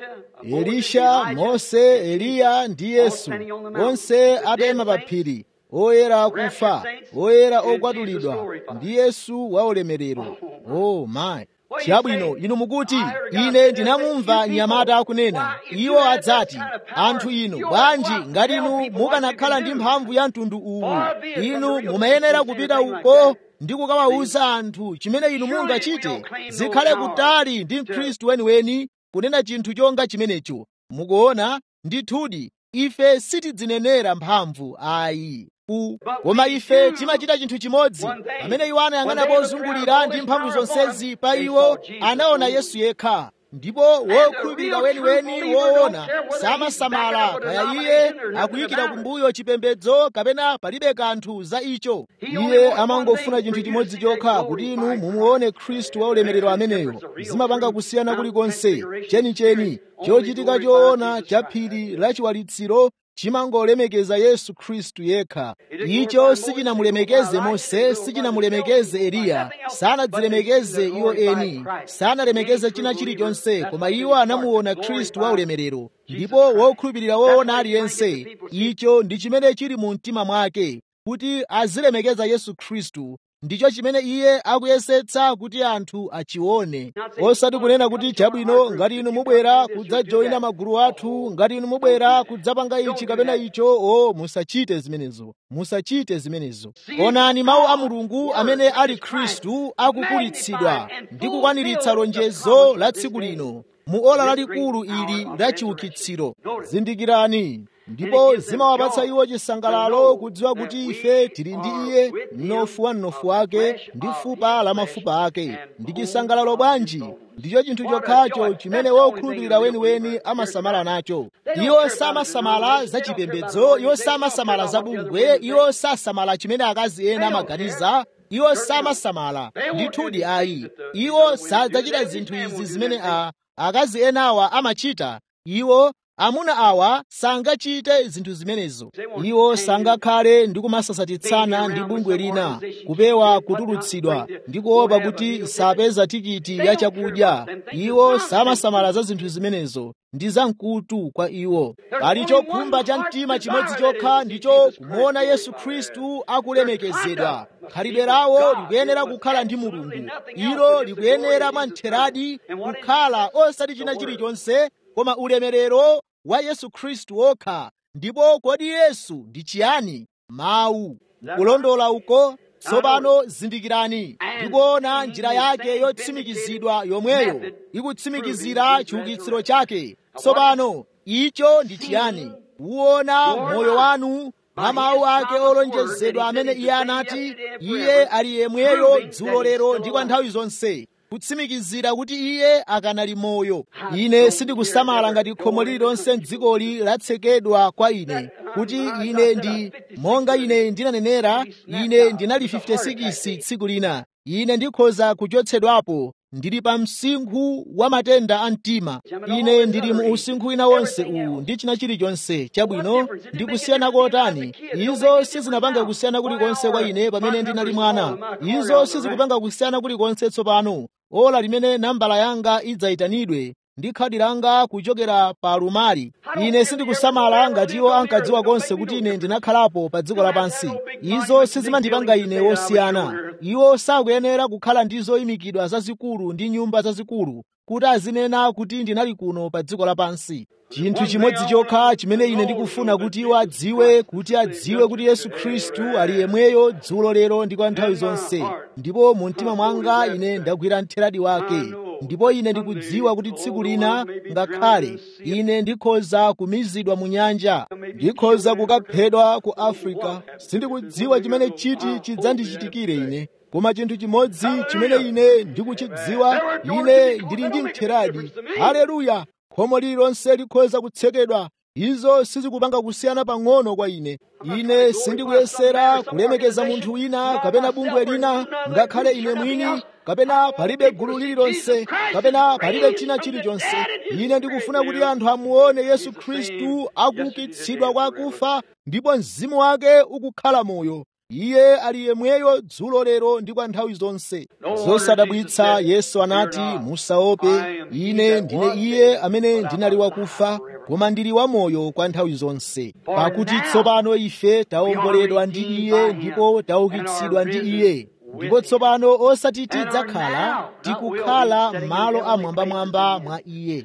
elisha mose eliya ndi yesu onse atayima pa phiri oyera akufa oyera okwatulidwa ndi yesu wa ulemerero oh my chabwino inu mukuti ine ndinamumva mnyamata akunena iwo adzati anthu inu bwanji ngati inu mukanakhala ndi mphamvu ya mtundu uwu inu mumayenera kupita uko ndi kukawawuza anthu chimene inu mungachite zikhale kutali ndi mkhristu weniweni kunena chinthu chonga chimenecho mukuona ndithudi ife sitidzinenera mphamvu ayi u koma ife timachita chinthu chimodzi pamene iwo anayang'ana pozungulira ndi mphamvu zonsezi pa iwo anaona yesu yekha ndipo wokhulupirira weniweni woona samasamala kaya iye akuyikira kumbuyo chipembedzo kapena palibe kanthu za icho iye amangofuna chinthu chimodzi chokha kuti inu mumuone khristu wa ulemerero ameneyo zimapanga kusiyana kulikonse chenicheni chochitika choona cha phiri la chiwalitsiro chimangolemekeza yesu khristu yekha icho sichinamulemekeze mose sichinamulemekeze eliya sanadzilemekeze iwo eni sanalemekeze china chilichonse koma iwo anamuona khristu wa ulemerero ndipo wokhulupirira woona aliyense icho ndi chimene chili mu mtima mwake kuti azilemekeza yesu khristu ndicho chimene iye akuyesetsa kuti anthu achione osati kunena kuti chabwino ngati inu mubwera kudzajoyina magulu athu ngati inu mubwera kudzapanga ichi kapena icho o musachite zimenezo musachite zimenezo onani mawu a mulungu amene ali khristu akukulitsidwa ndi kukwaniritsa lonjezo la tsiku lino mu ola lalikulu ili la chiukitsiro zindikirani ndipo zimawapatsa iwo chisangalalo kudziwa kuti ife tili ndi iye mnofu wa mnofu wake ndi fupa la mafupa ake ndi chisangalalo bwanji ndicho chinthu chokhacho chimene wokhulupirira weniweni amasamala nacho iwo samasamala za chipembedzo iwo samasamala za bungwe iwo sasamala chimene akazi ena amaganiza iwo samasamala ndithudi ayi iwo sadzachita zinthu izi zimene a akazi enawa amachita iwo amuna awa sangachite zinthu zimenezo iwo sangakhale ndi kumasasatitsana ndi bungwe lina kupewa kutulutsidwa ndi kuopa kuti sapeza tikiti ya chakudya iwo samasamala za zinthu zimenezo ndi zamkutu kwa iwo pali chokhumba cha mtima chimodzi chokha ndicho kumuona yesu khristu akulemekezedwa khalidwe lawo likuyenera kukhala ndi mulungu ilo likuyenera mwamtheradi kukhala osati china chilichonse koma ulemerero wa yesu khristu wokha ndipo kodi yesu ndi chiyani mawu kulondola uko tsopano zindikirani ndikuona njira yake yotsimikizidwa yomweyo ikutsimikizira chiukitsiro chake tsopano icho ndi chiyani kuona moyo wanu mwa mawu ake olonjezedwa amene iye anati iye ali yemweyo dzulo lero ndi kwa nthawi zonse kutsimikizira kuti iye akanali moyo ine sindikusamala ngati khomo lililonse m'dzikoli latsekedwa kwa ine kuti ine ndi monga ine ndinanenera ine ndinali 56 tsiku lina ine ndikhoza kuchotsedwapo ndili pa msinkhu wa matenda a mtima ine ndili mu usinkhu wina wonse uwu ndi china chilichonse chabwino ndikusiyana kotani izo sizinapanga kusiyana kulikonse kwa ine pamene ndinali mwana izo sizikupanga kusiyana kulikonse tsopano ola limene nambala yanga idzayitanidwe ndi khadi langa kuchokera pa alumali ine sindikusamala ngati iwo ankadziwa konse kuti ine ndinakhalapo pa dziko lapansi izo sizimandipanga ine wosiyana iwo sakuyenera kukhala ndi zoyimikidwa zazikulu ndi nyumba zazikulu kuti azinena kuti ndinali kuno pa dziko lapansi chinthu chimodzi chokha chimene ine ndikufuna kuti iwo adziwe kuti adziwe kuti yesu khristu ali yemweyo dzulo lero ndi kwa nthawi zonse ndipo mu mtima mwanga ine ndagwira mtheradi wake ndipo ine ndikudziwa kuti tsiku lina ngakhale ine ndikhoza kumizidwa mu nyanja ndikhoza kukaphedwa ku afrika sindikudziwa chimene chiti chidzandichitikire ine koma chinthu chimodzi chimene ine ndikuchidziwa ine ndili ndi mtheradi haleluya khomo lililonse likhoza kutsekedwa izo sizikupanga kusiyana pang'ono kwa ine ine sindikuyesera kulemekeza munthu wina kapena bungwe lina ngakhale ine mwini kapena palibe gulu lililonse kapena palibe china chilichonse ine ndikufuna kuti anthu amuone yesu khristu akuukitsidwa kwa akufa ndipo mzimu wake ukukhala moyo iye ali yemweyo dzulo lero ndi kwa nthawi zonse zosadabwitsa yesu anati musaope ine ndine iye amene ndinali wakufa koma ndili wamoyo kwa nthawi zonse pakuti tsopano ife tawomboledwa ndi iye ndipo taukitsidwa ndi iye ndipo tsopano osati tidzakhala tikukhala m'malo amwambamwamba mwa iye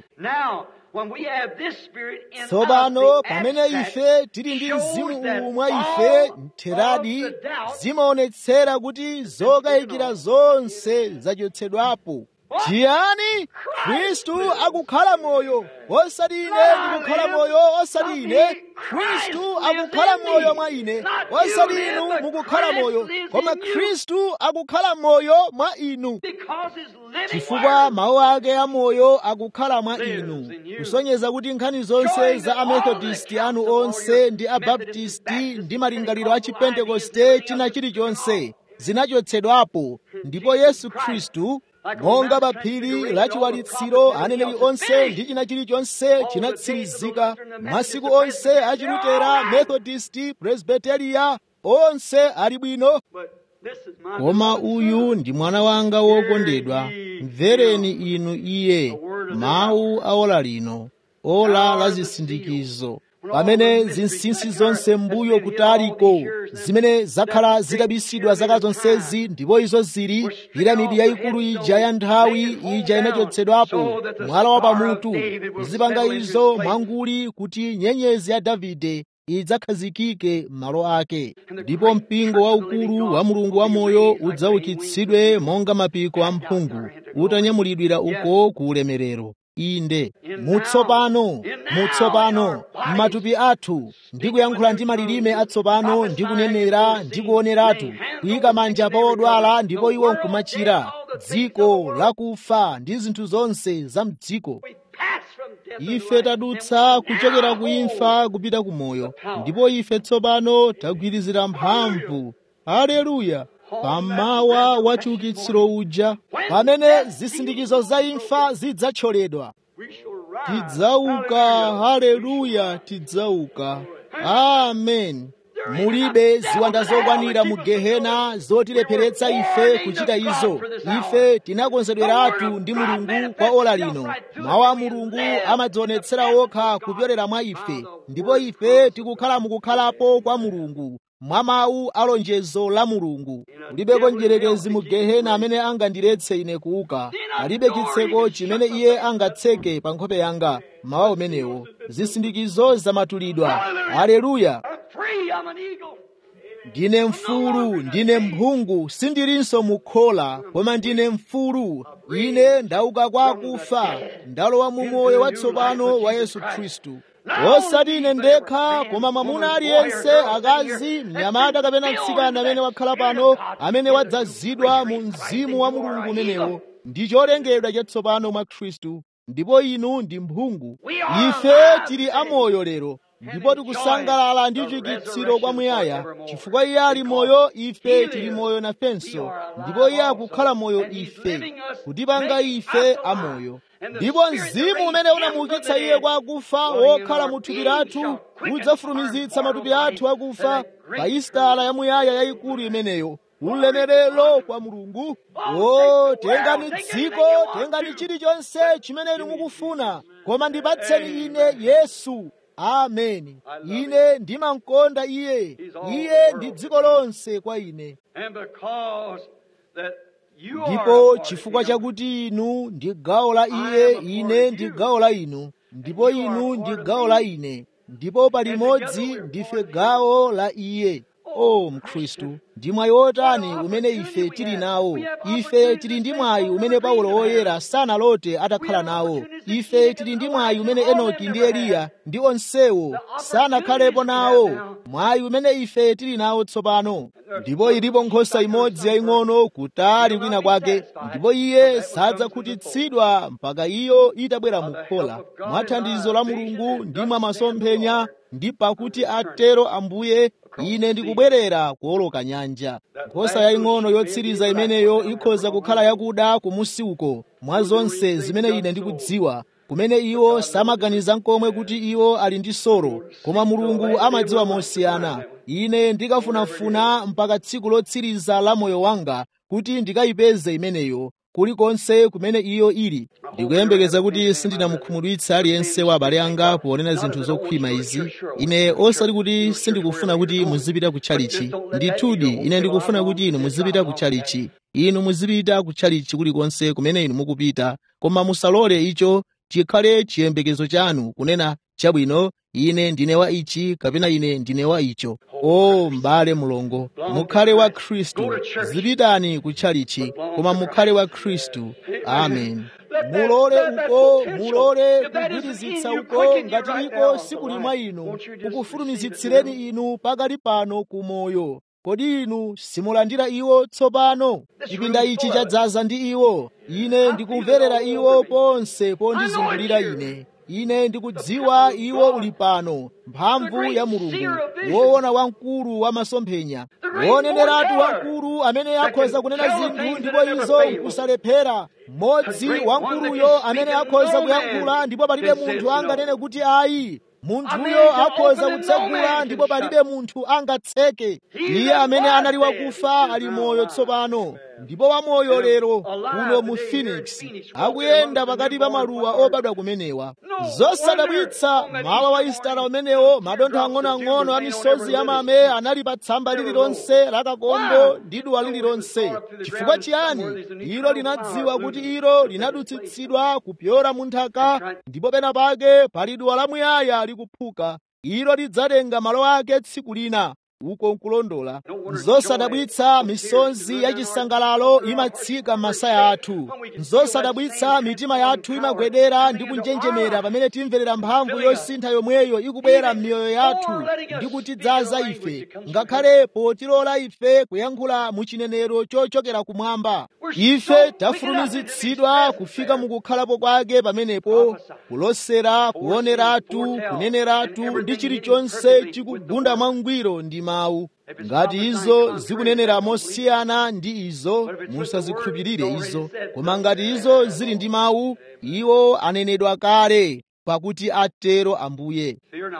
tsopano pamene ife tili ndi mzimu uwu mwa ife mtheradi zimaonetsera kuti zokayikira zonse zachotsedwapo chiyani khristu akukhala moyo osati ine ndikukhala moyo osati ine khristu akukhala moyo mwa ine osati inu mukukhala moyo koma khristu akukhala moyo mwa inu chifukwa mawu ake amoyo akukhala mwa inu kusonyeza kuti nkhani zonse za amethodisti anu onse ndi abaptisti ndi malingaliro a chipentekoste china chilichonse zinachotsedwapo ndipo yesu khristu monga pa phiri la chiwalitsiro aneneri onse ndi china chilichonse chinatsirizika masiku onse achilutera methodisti presbiteriya onse ali bwino koma uyu ndi mwana wanga wokondedwa mvereni inu iye mawu a ola lino ola la zisindikizo pamene zinsinsi zonse mbuyo kutaliko zimene zakhala zikabisidwa zaka zonsezi ndipo izo zili piramidi yayikulu ija ya nthawi ija inachotsedwapo mwala wa pamutu kuzipanga izo mwanguli kuti nyenyezi ya davide idzakhazikike m'malo ake ndipo mpingo waukulu wa mulungu wamoyo udzaukitsidwe monga mapiko a mphungu utanyamulidwira uko ku ulemerero inde mutsopano mutsopano m'matupi athu ndi kuyankhula ndi malilime atsopano ndi kunenera ndi kuoneratu kuyika manja pa odwala ndipo iwo nkumachira dziko lakufa ndi zinthu zonse za mdziko ife tadutsa kuchokera ku imfa kupita ku moyo ndipo ife tsopano tagwirizira mphamvu haleluya pamawa wa chiukitsiro uja pamene zisindikizo za imfa zidzathyoledwa tidzauka haleluya tidzauka amen mulibe ziwanda zokwanira mu gehena zotilepheretsa ife kuchita izo ife tinakonzedweratu ndi mulungu kwa ola lino mawu a mulungu amadzionetsera okha kupyolera mwa ife ndipo ife tikukhala mukukhalapo kwa mulungu mwa mawu a lonjezo la mulungu kulibeko mdierekezi mu gehena amene angandiletse ine kuuka palibe chitseko chimene iye angatseke pa nkhope yanga mawu amenewo zisindikizo zamatulidwa haleluya ndine mfulu ndine mphungu sindilinso mukhola koma ndine mfulu ine ndauka kwa akufa ndalowa mu moyo watsopano wa yesu khristu osati ine ndekha koma mwamuna aliyense akazi mnyamata kapena mtsikana amene wakhala pano amene wadzazidwa mu mzimu wa mulungu umenewo ndi cholengedwa chatsopano mwa khristu ndipo inu ndi mphungu ife tili amoyo lero ndipo tikusangalala ndi chiukitsiro kwamuyaya chifukwa iye ali moyo ife tili moyo nafenso ndipo iye akukhala moyo ife kutipanga ife amoyo ndipo mzimu umene unamuukitsa iye kwa akufa wokhala mu thupi lathu udzafulumizitsa matupi athu akufa pa isitala yamuyaya yayikulu imeneyo ulemerero kwa mulungu o tengani dziko tengani chilichonse chimene inu mukufuna koma ndipatseni ine yesu ameni ine ndimamkonda iye iye ndi dziko lonse kwa ine ndipo chifukwa chakuti inu ndi gawo la iye ine ndi gawo la inu ndipo inu ndi gawo la ine ndipo palimodzi ndife gawo la iye o mkhristu ndi mwayi wotani umene ife tili nawo ife tili ndi mwayi umene paulo woyera sanalote atakhala nawo ife tili ndi mwayi umene enoki ndi eliya ndi onsewo sanakhalepo nawo mwayi umene ife tili nawo tsopano ndipo ilipo nkhosa imodzi yaying'ono kutali kwina kwake ndipo iye sadzakhutitsidwa mpaka iyo itabwera mu khola mwa thandizo la mulungu ndi mwa masomphenya ndi pakuti atero ambuye ine ndikubwerera kuwoloka nyanja nkhosa yaying'ono yotsiriza imeneyo ikhoza kukhala yakuda kumusi uko mwa zonse zimene ine ndikudziwa kumene iwo samaganiza nkomwe kuti iwo ali ndi soro koma mulungu amadziwa mosiyana ine ndikafunafuna mpaka tsiku lotsiriza la moyo wanga kuti ndikayipeze imeneyo kulikonse kumene iyo ili ndikuyembekeza kuti sindinamukhumudwitsa aliyense wa abale anga ponena zinthu zokhwima izi ine osati kuti sindikufuna kuti muzipita kutchalichi ndithudi ine ndikufuna kuti inu muzipita kutchalichi inu muzipita kutchalichi kulikonse kumene inu mukupita koma musalole icho chikhale chiyembekezo chanu kunena chabwino ine ndine wa ichi kapena ine ndine wa icho o m'bale mulongo mukhale wa khristu zipitani kutchalichi koma mukhale wa khristu amen mulole uko mulole kugwirizitsa uko ngati iko sikuli mwa inu kukufulumizitsireni inu pakali pano ku moyo kodi inu simulandira iwo tsopano chipinda ichi chadzaza ndi iwo ine ndikumverera iwo ponse pondizungulira ine ine ndikudziwa iwo uli pano mphamvu ya mulungu woona wamkulu wa masomphenya woneneratu wamkulu amene akhoza kunena zinthu ndipo izo nkusalephera mmodzi wamkuluyo amene akhoza kuyankhula ndipo palibe munthu anganene kuti ayi munthuyo akhoza kutsegula ndipo palibe munthu angatseke iye amene anali wakufa ali moyo tsopano ndipo wamoyo lero kuno mu phoenix akuyenda pakati pa maluwa obadwa kumenewa zosadabwitsa mawa wa isitala umenewo madontho ang'onoang'ono a misozi ya mame anali pa tsamba lililonse la kakombo ndi duwa lililonse chifukwa chiyani ilo linadziwa kuti ilo linadutsitsidwa kupyora mu nthaka ndipo pena pake pali duwa lamuyaya likuphuka ilo lidzatenga malo ake tsiku lina uko nkulondola nzosadabwitsa misonzi yachisangalalo imatsika m'masaya athu nzosadabwitsa mitima yathu imagwedera ndi kunjenjemera pamene timverera mphamvu yosintha yomweyo ikubwera m'miyoyo yathu ndi kutidzaza ife ngakhale potilola ife kuyankhula mu chinenero chochokera kumwamba ife tafulumizitsidwa kufika mukukhalapo kwake pamenepo kulosera kuoneratu kuneneratu ndi chilichonse chikugunda mwangwiro ndi mawu ngati izo zikunenera mosiyana ndi izo musazikhulupirire izo koma ngati izo zili ndi mawu iwo anenedwa kale pakuti atero ambuye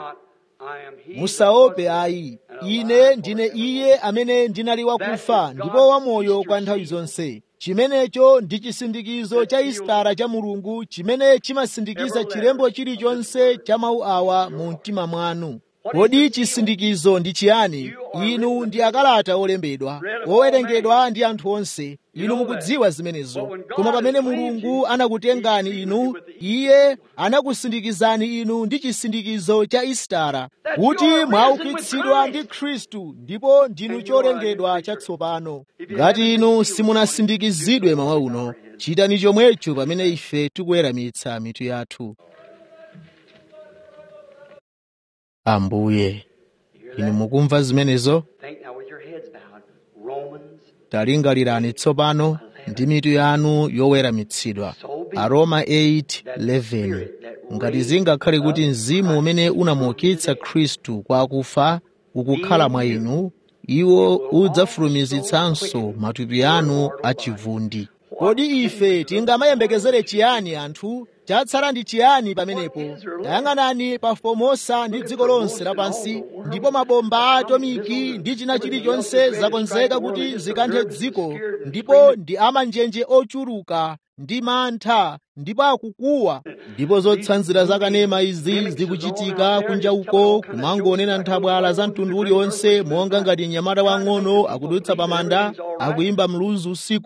musaope ayi ine ndine iye amene ndinali wakufa ndipo wamoyo kwa nthawi zonse chimenecho ndi chisindikizo cha isitara cha mulungu chimene chimasindikiza chilembo chilichonse cha mawu awa mu mtima mwanu kodi chisindikizo ndi chiyani inu ndi akalata olembedwa owerengedwa ndi anthu onse inu mukudziwa zimenezo koma pamene mulungu anakutengani inu iye anakusindikizani inu ndi chisindikizo cha isitara kuti mwaukitsidwa ndi khristu ndipo ndinu cholengedwa chatsopano ngati inu simunasindikizidwe mawa uno chitani chomwecho pamene ife tikuweramitsa mitu yathu ambuye inu mukumva zimenezo talingalirani tsopano ndi mitu yanu yoweramitsidwa aroma 8:11 ngati zingakhale kuti mzimu umene unamuukitsa khristu kwa akufa ukukhala mwa inu iwo udzafulumizitsanso matupi anu achivundi kodi ife tingamayembekezere chiyani anthu chatsala ndi chiyani pamenepo tayang'anani pa Fomosa ndi dziko lonse lapansi ndipo mabomba a atomiki ndi china chilichonse zakonzeka kuti zikanthe dziko ndipo ndi amanjenje ochuluka ndi mantha ndipo akukuwa ndipo zotsanzira zakanema izi zikuchitika kunja uko kumangonena nthabwala za mtundu uliwonse monga ngati mnyamata wang'ono akudutsa pa manda akuyimba mluzu usiku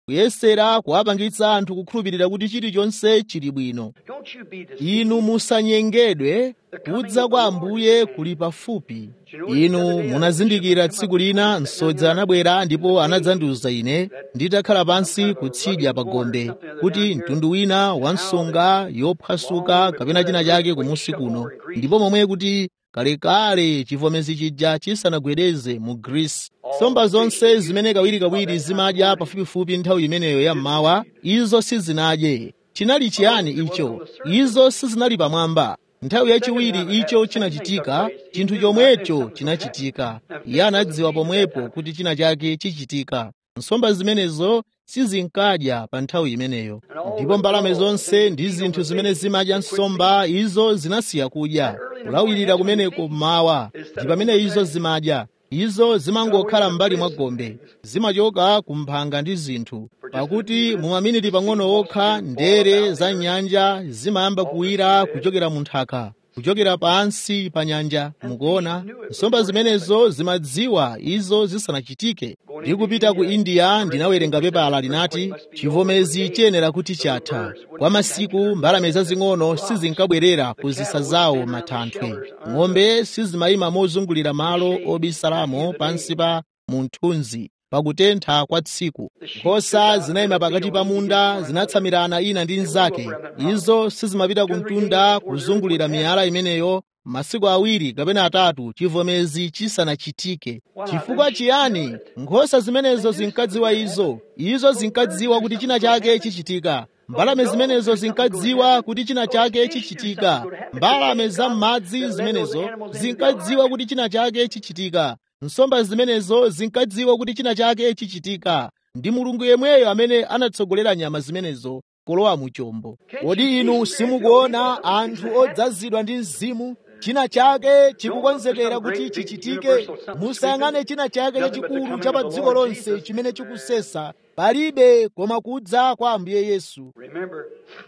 kuyesera kuwapangitsa anthu kukhulupirira kuti chilichonse chili bwino Don't you be deceived. inu musanyengedwe kudza kwa ambuye kuli pafupi inu munazindikira tsiku lina msodzi anabwera ndipo anadzandiuza ine nditakhala pansi kutsidya pa gombe kuti mtundu wina wa nsonga yophwasuka kapena china chake kumusi kuno ndipo momwe kuti kalekale chivomezi chija chisanagwedeze mu grisi nsomba zonse zimene kawirikawiri zimadya pafupifupi nthawi imeneyo ya mmawa izo sizinadye chinali chiyani icho izo sizinali pamwamba nthawi yachiwiri icho chinachitika chinthu chomwecho chinachitika iye anadziwa pomwepo kuti china chake chichitika nsomba zimenezo sizinkadya pa nthawi imeneyo ndipo mbalame zonse ndi zinthu zimene zimadya nsomba izo zinasiya kudya kulawirira kumeneko mmawa ndi pamene izo zimadya izo zimangokhala m'mbali mwa gombe zimachoka ku mphanga ndi zinthu pakuti mu maminiti pang'ono okha ndere za nyanja zimayamba kuwira kuchokera mu nthaka kuchokera pansi pa nyanja mukuona nsomba zimenezo zimadziwa izo zisanachitike ndi kupita ku india ndinawerenga pepala linati chivomezi chiyenera kuti chatha kwa masiku mbalame zazing'ono sizinkabwerera ku zisa zawo matanthwe ng'ombe sizimayima mozungulira malo obisalamo pansi pa munthunzi pakutentha kwa tsiku nkhosa zinayima pakati pa munda zinatsamirana ina ndi nzake izo sizimapita ku mtunda kuzungulira miyala imeneyo masiku awiri kapena atatu chivomezi chisanachitike chifukwa chiyani nkhosa zimenezo zinkadziwa izo izo zinkadziwa kuti china chake chichitika mbalame zimenezo zinkadziwa kuti china chake chichitika mbalame za m'madzi zimenezo zinkadziwa kuti china chake chichitika nsomba zimenezo zinkadziwa kuti china chake chichitika ndi mulungu yemweyo amene anatsogolera nyama zimenezo kulowa mu chombo kodi inu simukuona anthu odzazidwa ndi mzimu china chake chikukonzekera kuti chichitike musayang'ane china chake chachikulu cha pa dziko lonse chimene chikusesa palibe koma kudza kwa ambuye yesu Remember,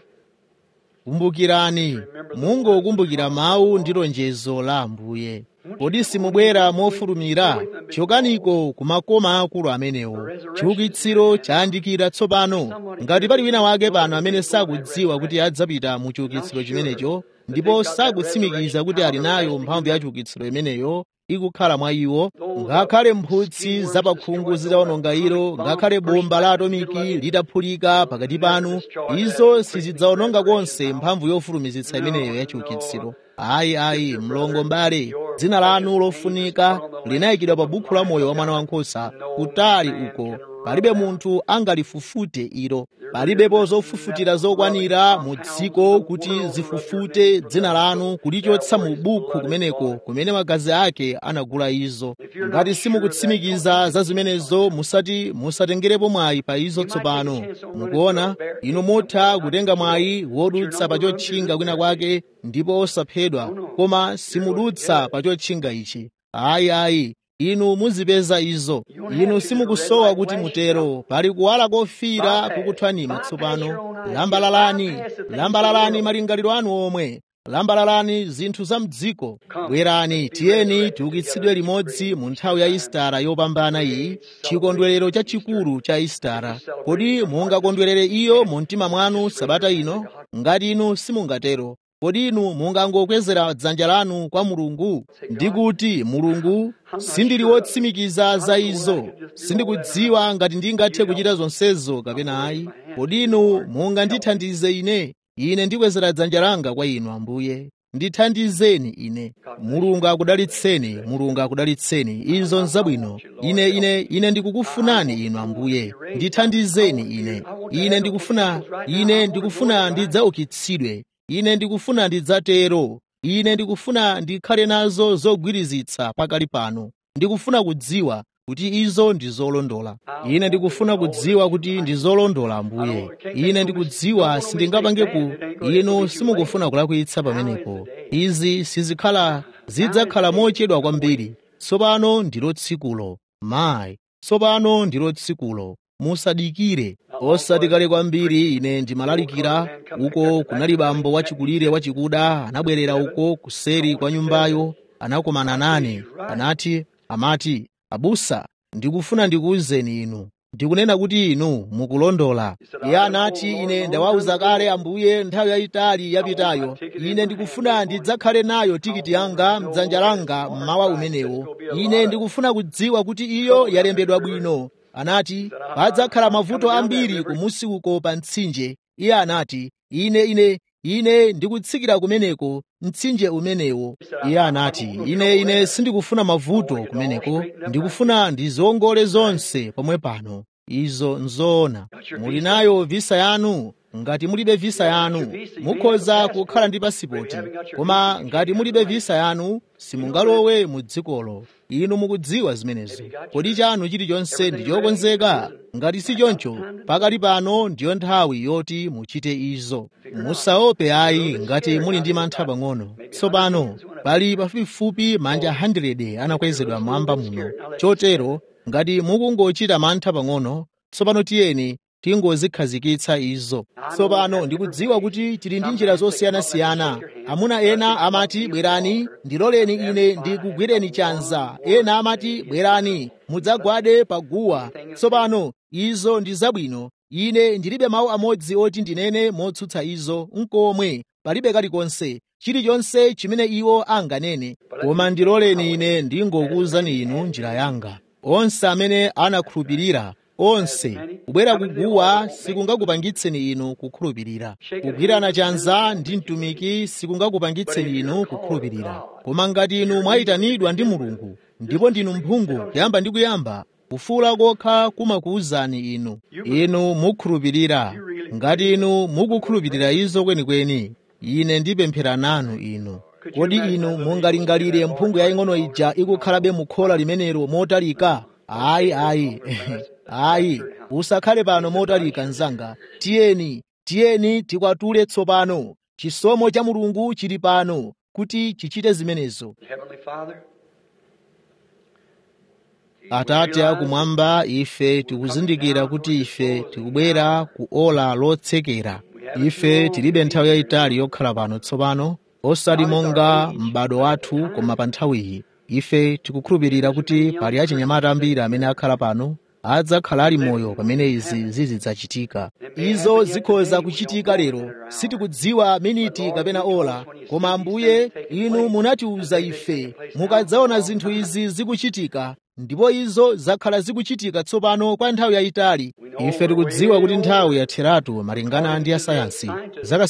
kumbukirani mungokumbukira mawu ndi lonjezo la ambuye kodi simubwera mofulumira chokaniko ku makoma akulu amenewo chiukitsiro chayandikira tsopano ngati pali wina wake pano amene sakudziwa kuti adzapita mu chiukitsiro chimenecho ndipo sakutsimikiza kuti ali nayo mphamvu ya chiukitsiro imeneyo ikukhala mwa iwo ngakhale mphutsi zapakhungu zitawononga ilo ngakhale bomba la atomiki litaphulika pakati panu izo sizidzawononga konse mphamvu yofulumizitsa imeneyo ya chiukitsiro ayi ayi mlongo mbale dzina lanu lofunika linayikidwa pa bukhu la moyo wa mwana wankhosa kutali uko palibe munthu angalifufute ilo palibepo zofufutira zokwanira mu dziko kuti zifufute dzina lanu kulichotsa mu bukhu kumeneko kumene magazi ake anagula izo ngati simukutsimikiza za zimenezo musati musatengerepo mwayi pa izo tsopano mukuona inu mutha kutenga mwayi wodutsa pa chotchinga kwina kwake ndipo osaphedwa koma simudutsa pa chotchinga ichi ayi ayi inu muzipeza izo inu simukusowa kuti mutero pali kuwala kofira kukuthwanima tsopano lambalalani lambalalani malingaliro anu omwe lambalalani zinthu za mdziko bwerani tiyeni tiukitsidwe limodzi mu nthawi ya istara yopambana iyi chikondwerero chachikulu cha istara kodi mungakondwerere iyo mu mtima mwanu sabata ino ngati inu simungatero kodi inu mungangokwezera dzanja lanu kwa mulungu ndikuti mulungu sindili wotsimikiza za izo sindikudziwa ngati ndingathe kuchita zonsezo kapena ayi kodi inu mungandithandize ine ine ndikwezera dzanja langa kwa inu ambuye ndithandizeni ine mulungu akudalitseni mulungu akudalitseni izo nzabwino ine ine ine ndikukufunani inu ambuye ndithandizeni ine ine ndikufuna ine ndikufuna ndidzaukitsidwe ine ndikufuna ndidzatero ine ndikufuna ndikhale nazo zogwirizitsa pakali pano ndikufuna kudziwa kuti izo ndi zolondola ine ndikufuna kudziwa kuti ndi zolondola ambuye ine ndikudziwa sindingapange ku inu simukufuna kulakwitsa pamenepo izi sizikhala zidzakhala mochedwa kwambiri tsopano ndilo tsikulo mayi tsopano ndilo tsikulo musadikire osati kale kwambiri ine ndimalalikira uko kunali bambo wachikulire wachikuda anabwerera uko kuseri kwa nyumbayo anakumana nane anati amati abusa ndikufuna ndikuwuzeni inu ndikunena kuti inu mukulondola iye anati ine ndawawuza kale ambuye nthawi yayitali yapitayo ine ndikufuna ndidzakhale nayo tikiti yanga mdzanja langa mmawa umenewo ine ndikufuna kudziwa kuti iyo yalembedwa bwino anati padzakhala mavuto ambiri kumusi uko pa mtsinje iye anati ine ine ine ndikutsikira kumeneko mtsinje umenewo iye anati ine ine sindikufuna mavuto kumeneko ndikufuna ndiziwongole zonse pomwe pano izo nzoona muli nayo visa yanu ngati mulibe visa yanu mukhoza kukhala ndi pasipoti koma ngati mulibe visa yanu simungalowe mu dzikolo inu mukudziwa zimenezo kodi chanu chilichonse ndi chokonzeka ngati si choncho pakali pano ndiyo nthawi yoti muchite izo musaope ayi ngati muli ndi mantha pang'ono tsopano pali pafupifupi manja 100 anakwezedwa mwamba muno chotero ngati mukungochita mantha pang'ono tsopano tiyeni tingozikhazikitsa izo tsopano ndikudziwa kuti tili ndi njira zosiyanasiyana amuna ena amati bwerani ndiloleni ine ndikugwireni chanza ena amati bwerani mudzagwade pa guwa tsopano izo ndi zabwino ine ndilibe mawu amodzi oti ndinene motsutsa izo nkomwe palibe kalikonse chilichonse chimene iwo anganene koma ndiloleni ine ndingokuwuzani inu njira yanga onse amene anakhulupirira onse kubwera kuguwa sikungakupangitseni inu kukhulupirira kugwirana chanza ndi mtumiki sikungakupangitseni inu kukhulupirira koma ngati inu mwayitanidwa ndi mulungu ndipo ndinu mphungu kuyamba ndi kuyamba kufuula kokha kumakuwuzani inu inu mukhulupirira ngati inu mukukhulupirira izo kwenikweni ine ndipemphera nanu inu kodi inu mungalingalire mphungu yaying'ono ija ikukhalabe mukhola limenelo motalika ayi ayi ayi usakhale pano motalika mnzanga tiyeni tiyeni tikwatule tsopano chisomo cha mulungu chili pano kuti chichite zimenezo Heavenly Father, atate akumwamba ife tikuzindikira kuti ife tikubwera ku ola lotsekera ife tilibe nthawi yayitali yokhala pano tsopano osati monga m'bado wathu koma pa nthawiyi ife tikukhulupirira kuti pali achinyamata ambiri amene akhala pano adzakhala ali moyo pamene izi zizidzachitika izo zikhoza kuchitika lero sitikudziwa miniti kapena ola koma ambuye inu munatiuza ife mukadzaona zinthu izi zikuchitika ndipo izo zakhala zikuchitika tsopano kwa nthawi yayitali ife tikudziwa kuti nthawi yatheratu malingana ndi asayansi zaka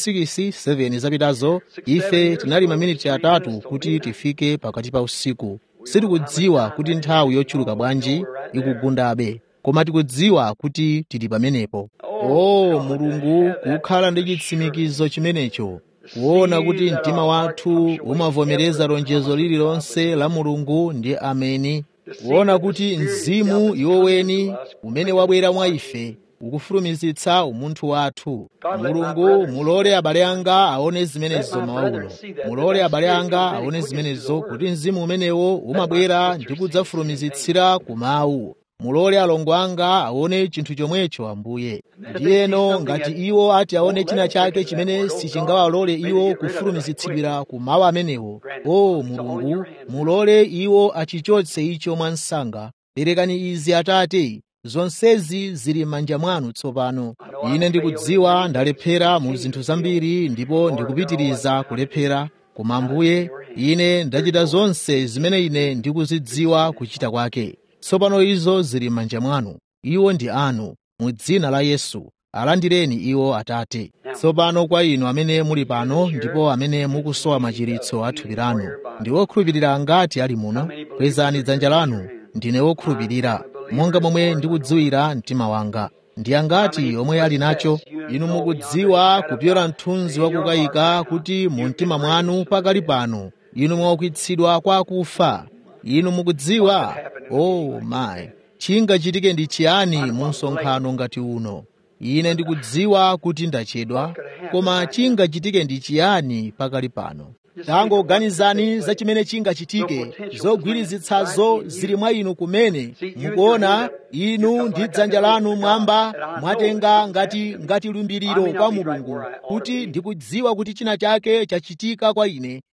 6 zapitazo ife tinali maminiti atatu kuti tifike pakati pa usiku sitikudziwa kuti nthawi yochuluka bwanji ikugundabe koma tikudziwa kuti tili pamenepo o mulungu kukhala ndi chitsimikizo chimenecho kuona kuti mtima wathu umavomereza lonjezo lililonse la mulungu ndi ameni kuona kuti mzimu iwoweni umene wabwera mwa ife ukufulumizitsa umunthu wathu mulungu mulole abale anga aone zimenezo mawaulo mulole abale anga aone zimenezo kuti mzimu umenewo umabwera ndi kudzafulumizitsira ku mawu mulole alongo anga aone chinthu chomwecho ambuye ndiyeno ngati iwo ati aone china chake chimene sichingawalole iwo kufulumizitsidwira ku mawu amenewo o mulungu mulole iwo achichotse icho mwansanga perekani izi atate zonsezi zili m'manja mwanu tsopano ine ndikudziwa ndalephera mu zinthu zambiri ndipo ndikupitiriza kulephera koma ambuye ine ndachita zonse zimene ine ndikuzidziwa kuchita kwake tsopano izo zili m'manja mwanu iwo ndi anu mu dzina la yesu alandireni iwo atate tsopano kwa inu amene muli pano ndipo amene mukusowa machiritso a thupi lanu ndi wokhulupirira ngati ali muno kwezani dzanja lanu ndine wokhulupirira monga momwe ndikudziwira mtima wanga ndi angati omwe ali nacho inu mukudziwa kupyola mthunzi wakukayika kuti mu mtima mwanu pakali pano inu mwaukitsidwa kwa akufa inu mukudziwa oh my chingachitike ndi chiyani mu msonkhano ngati uno ine ndikudziwa kuti ndachedwa koma chingachitike ndi chiyani pakali pano tangoganizani za chimene chingachitike zogwirizitsazo zili mwa inu kumene mukuona inu ndi dzanja lanu mwamba mwatenga ngati ngati lumbiriro kwa mulungu kuti ndikudziwa kuti china chake chachitika kwa ine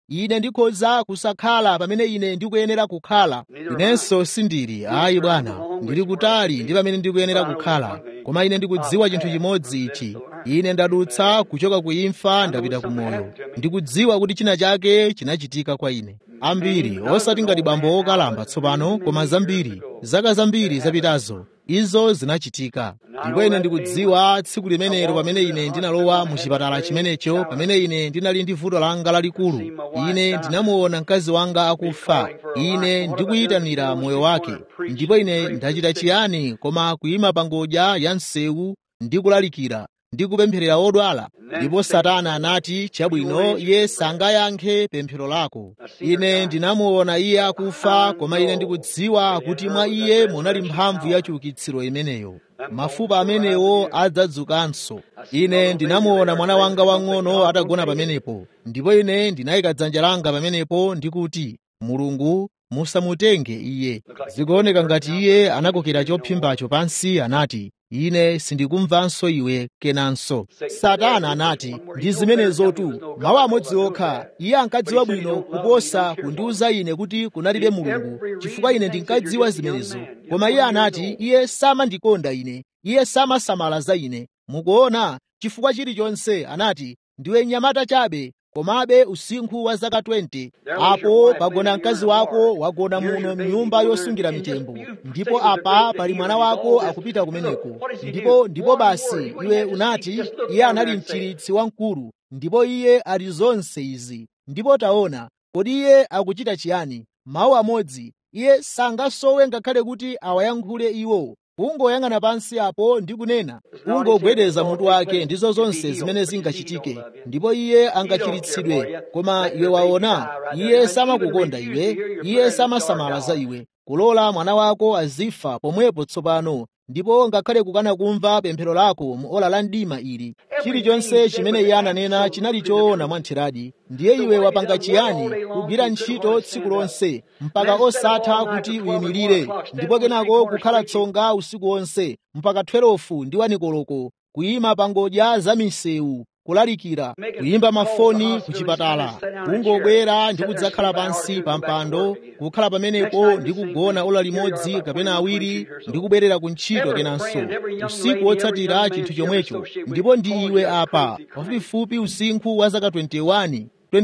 ine ndikhoza kusakhala pamene ine ndikuyenera kukhala inenso sindili ayi bwana ndili kutali ndi pamene ndikuyenera kukhala koma ine ndikudziwa chinthu chimodzi ichi ine ndadutsa kuchoka ku imfa ndapita ku moyo ndikudziwa kuti china chake chinachitika kwa ine ambiri osati ngati bambo okalamba tsopano koma zambiri zaka zambiri zapitazo izo zinachitika ndipo ine ndikudziwa tsiku limenelo pamene ine ndinalowa mu chipatala chimenecho pamene ine ndinali ndi vuto langa lalikulu ine ndinamuona mkazi wanga akufa ine ndikuyitanira moyo wake ndipo ine ndachita chiyani koma kuyima pa ngodya ya msewu ndi kulalikira ndi kupempherera odwala ndipo satana anati chabwino iye sangayankhe pemphero lako ine ndinamuona iye akufa koma ine ndikudziwa kuti mwa iye munali mphamvu ya chiukitsiro imeneyo mafupa amenewo adzadzukanso ine ndinamuona mwana wanga wang'ono atagona pamenepo ndipo ine ndinayika dzanja langa pamenepo ndikuti mulungu musamutenge iye zikuoneka ngati iye anakokera chophimbacho pansi anati ine sindikumvanso iwe kenanso satana anati ndi zimenezotu mawu amodzi okha iye ankadziwa bwino kuposa kundiwuza ine kuti kunalibe mulungu chifukwa ine ndinkadziwa zimenezo koma iye anati iye samandikonda ine iye samasamala za ine mukuona chifukwa chilichonse anati ndiwe nyamata chabe komabe usinkhu wa zaka 20 apo pagona mkazi wako wagona muno mnyumba yosungira mitembo ndipo apa pali mwana wako akupita kumeneko ndipo ndipo basi iwe unati iye anali mchiritsi wamkulu ndipo iye ali zonse izi ndipo taona kodi iye akuchita chiyani mawu amodzi iye sangasowe ngakhale kuti awayankhule iwo kungoyang'ana pansi apo ndi kunena kungogwedeza mutu wake ndizo zonse zimene zingachitike ndipo iye angachiritsidwe koma iwe waona iye samakukonda iwe iye samasamala za iwe kulola mwana wako azifa pomwepo tsopano ndipo ngakhale kukana kumva pemphero lako mu ola la mdima ili chilichonse chimene iye ananena chinali choona mwantheradi ndiye iwe wapanga chiyani kugwira ntchito tsiku lonse mpaka osatha kuti uyimirire ndipo kenako kukhala tsonga usiku wonse mpaka 12 ndi wanikoloko kuyima pa ngodya za misewu kulalikira kuyimba mafoni ku chipatala kungobwera ndi kudzakhala pansi pa mpando kukhala pamenepo ndi kugona ola limodzi kapena awiri ndi kubwerera ku ntchito kenanso usiku wotsatira chinthu chomwecho ndipo ndi iwe apa pafupifupi usinkhu wa zaka 21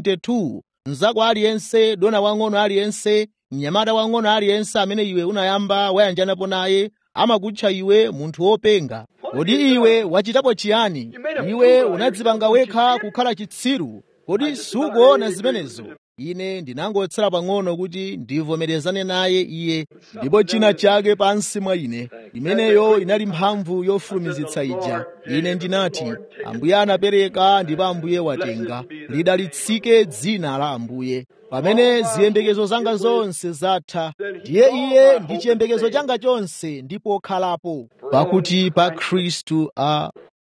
22 mnzako aliyense dona wang'ono aliyense mnyamata wang'ono aliyense amene iwe unayamba wayanjanapo naye amakutcha iwe munthu wopenga kodi iwe wachitapo chiyani iwe unadzipanga wekha kukhala chitsiru kodi sukuona zimenezo ine ndinangotsala pang'ono kuti ndivomerezane naye iye ndipo china chake pansi mwa ine imeneyo inali mphamvu yofulumizitsa ija ine ndinati ambuye anapereka ndipo ambuye watenga lidalitsike dzina la ambuye pamene ziyembekezo zanga zonse zatha ndiye iye ndi chiyembekezo changa chonse ndipo khalapo pakuti pa khristu a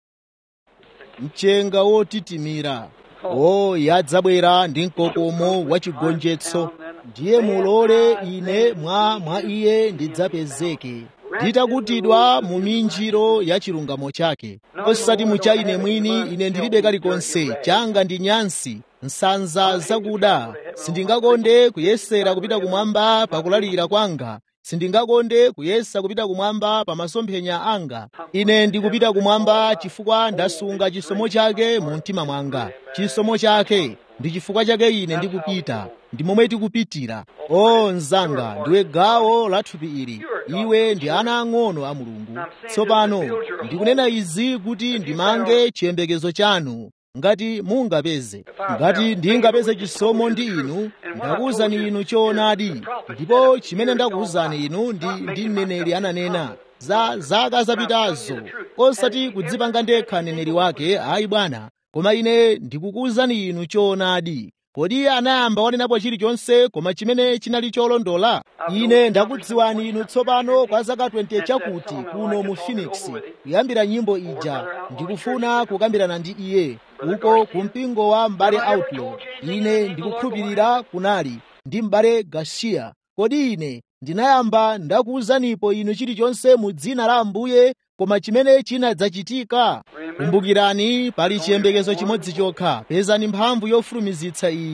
mchenga wotitimira o yadzabwera ndi mkokomo wachigonjetso ndiye mulole ine mwa mwa iye ndidzapezeke nditakutidwa mu minjiro ya chilungamo chake osati mucha ine mwini ine ndilibe kalikonse changa ndi nyansi nsanza zakuda sindingakonde kuyesera kupita kumwamba pakulalira kwanga sindingakonde kuyesa kupita kumwamba pa masomphenya anga ine ndikupita kumwamba chifukwa ndasunga chisomo chake mu mtima mwanga chisomo chake ndi chifukwa chake ine ndikupita ndi momwe tikupitira o mnzanga ndiwe gawo la thupi ili iwe ndi ana ang'ono a mulungu tsopano ndikunena izi kuti ndimange chiyembekezo chanu ngati mungapeze ngati ndingapeze chisomo ndi inu ndakuwuzani inu choonadi ndipo chimene ndakuwuzani inu ndi ndi mneneri ananena za zaka zapitazo osati kudzipanga ndekha mneneri wake ayi bwana koma ine ndikukuwuzani inu choonadi kodi anayamba wanenapo chilichonse koma chimene chinali cholondola ine ndakudziwani inu tsopano kwa zaka 20 chakuti kuno mu phoenix kuyambira nyimbo ija ndikufuna kukambirana ndi iye uko ku mpingo wa m'bale outlaw ine ndikukhulupirira kunali ndi m'bale garcia kodi ine ndinayamba ndakuwuzanipo inu chilichonse mu dzina la ambuye koma chimene chinadzachitika kumbukirani pali chiyembekezo chimodzi chokha pezani mphamvu yofulumizitsa iyi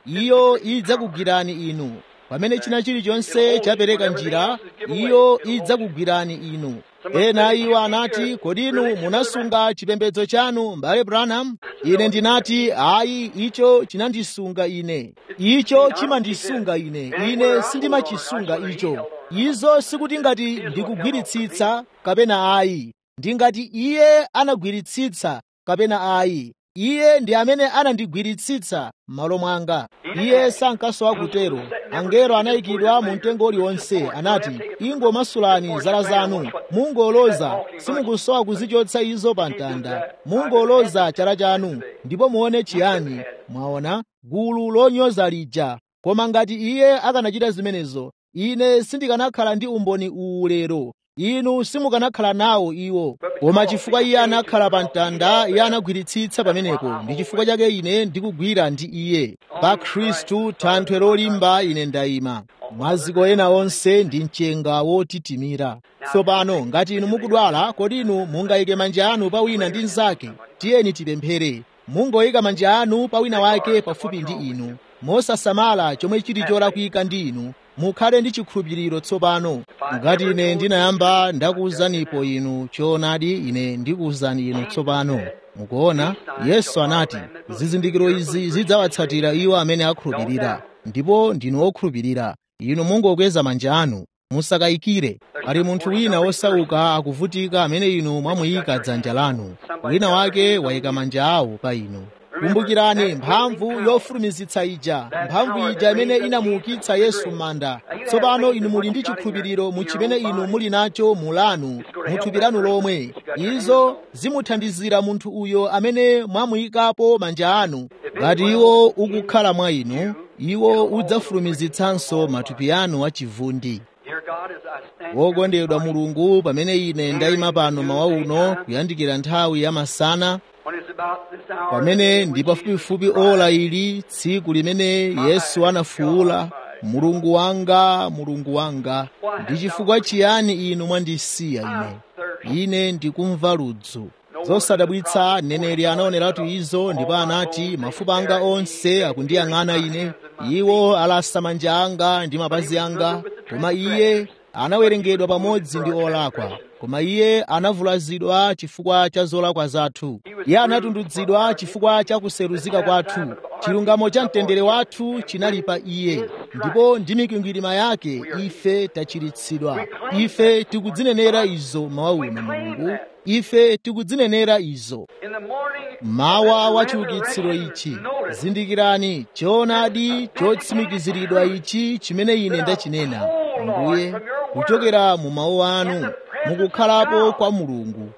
iyo idzakugwirani inu pamene china chilichonse chapereka njira iyo idzakugwirani inu ena iwo anati kodi inu munasunga chipembedzo chanu mbale branham ine ndinati ayi icho chinandisunga ine icho chimandisunga ine ine sindimachisunga icho izo sikuti ngati ndikugwiritsitsa kapena ayi ndingati iye anagwiritsitsa kapena ayi iye ndi amene anandigwiritsitsa m'malo mwanga iye sankasowa kutero angelo anayikidwa mu mtengo uliwonse anati ingomasulani zala zanu mungoloza simukusowa kuzichotsa izo pa mtanda mungoloza chala chanu ndipo muone chiyani mwaona gulu lonyoza lija koma ngati iye akanachita zimenezo ine sindikanakhala ndi umboni uwu lero inu simukanakhala nawo iwo koma chifukwa iye anakhala pa mtanda iye anagwiritsitsa pamenepo ndi chifukwa chake ine ndikugwira ndi iye pa khristu thanthwe lolimba ine ndayima maziko ena onse ndi mchenga wotitimira tsopano ngati inu mukudwala kodi inu mungayike manja anu pa wina ndi mnzake tiyeni tipemphere mungoyika manja anu pa wina wake pafupi ndi inu mosasamala chomwe chili cholakwika ndi inu mukhale ndi chikhulupiriro tsopano ngati ine ndinayamba ndakuwuzanipo inu choonadi ine ndikuwuzani inu tsopano mukuona yesu anati zizindikiro izi zidzawatsatira iwo amene akhulupirira ndipo ndinu okhulupirira inu mungokweza manja anu musakayikire ali munthu wina wosauka akuvutika amene inu mwamuyika dzanja lanu wina wake wayika manja awo pa inu kumbukirani mphamvu yofulumizitsa ija mphamvu ija imene inamuukitsa yesu m'manda tsopano inu muli ndi chikhulupiriro mu chimene inu muli nacho mulanu muthupi lanu lomwe izo zimuthandizira munthu uyo amene mwamuyikapo manja anu ngati iwo ukukhala mwa inu iwo udzafulumizitsanso matupi anu achivundi wokondedwa mulungu pamene ine ndayima pano mawa uno kuyandikira nthawi ya masana pamene ndi pafupifupi ola ili tsiku limene yesu anafuwula mulungu wanga mulungu wanga ndi chifukwa chiyani inu mwandisiya ine ine ndikumva ludzu zosadabwitsa mneneri anaoneratu izo ndipo anati mafupa anga onse akundiyang'ana ine iwo alasa manja anga ndi mapazi anga koma iye anawerengedwa pamodzi ndi olakwa koma iye anavulazidwa chifukwa cha zolakwa zathu iye anatundudzidwa chifukwa cha kuseruzika kwathu chilungamo cha mtendere wathu chinali pa iye ndipo ndi mikwingwirima yake ife tachiritsidwa ife tikudzinenera izo mawa uno mulungu ife tikudzinenera izo mawa wa chiukitsiro ichi zindikirani choonadi chotsimikiziridwa ichi chimene ine ndachinena ambuye kuchokera mu mawu anu mukukhalapo kwa mulungu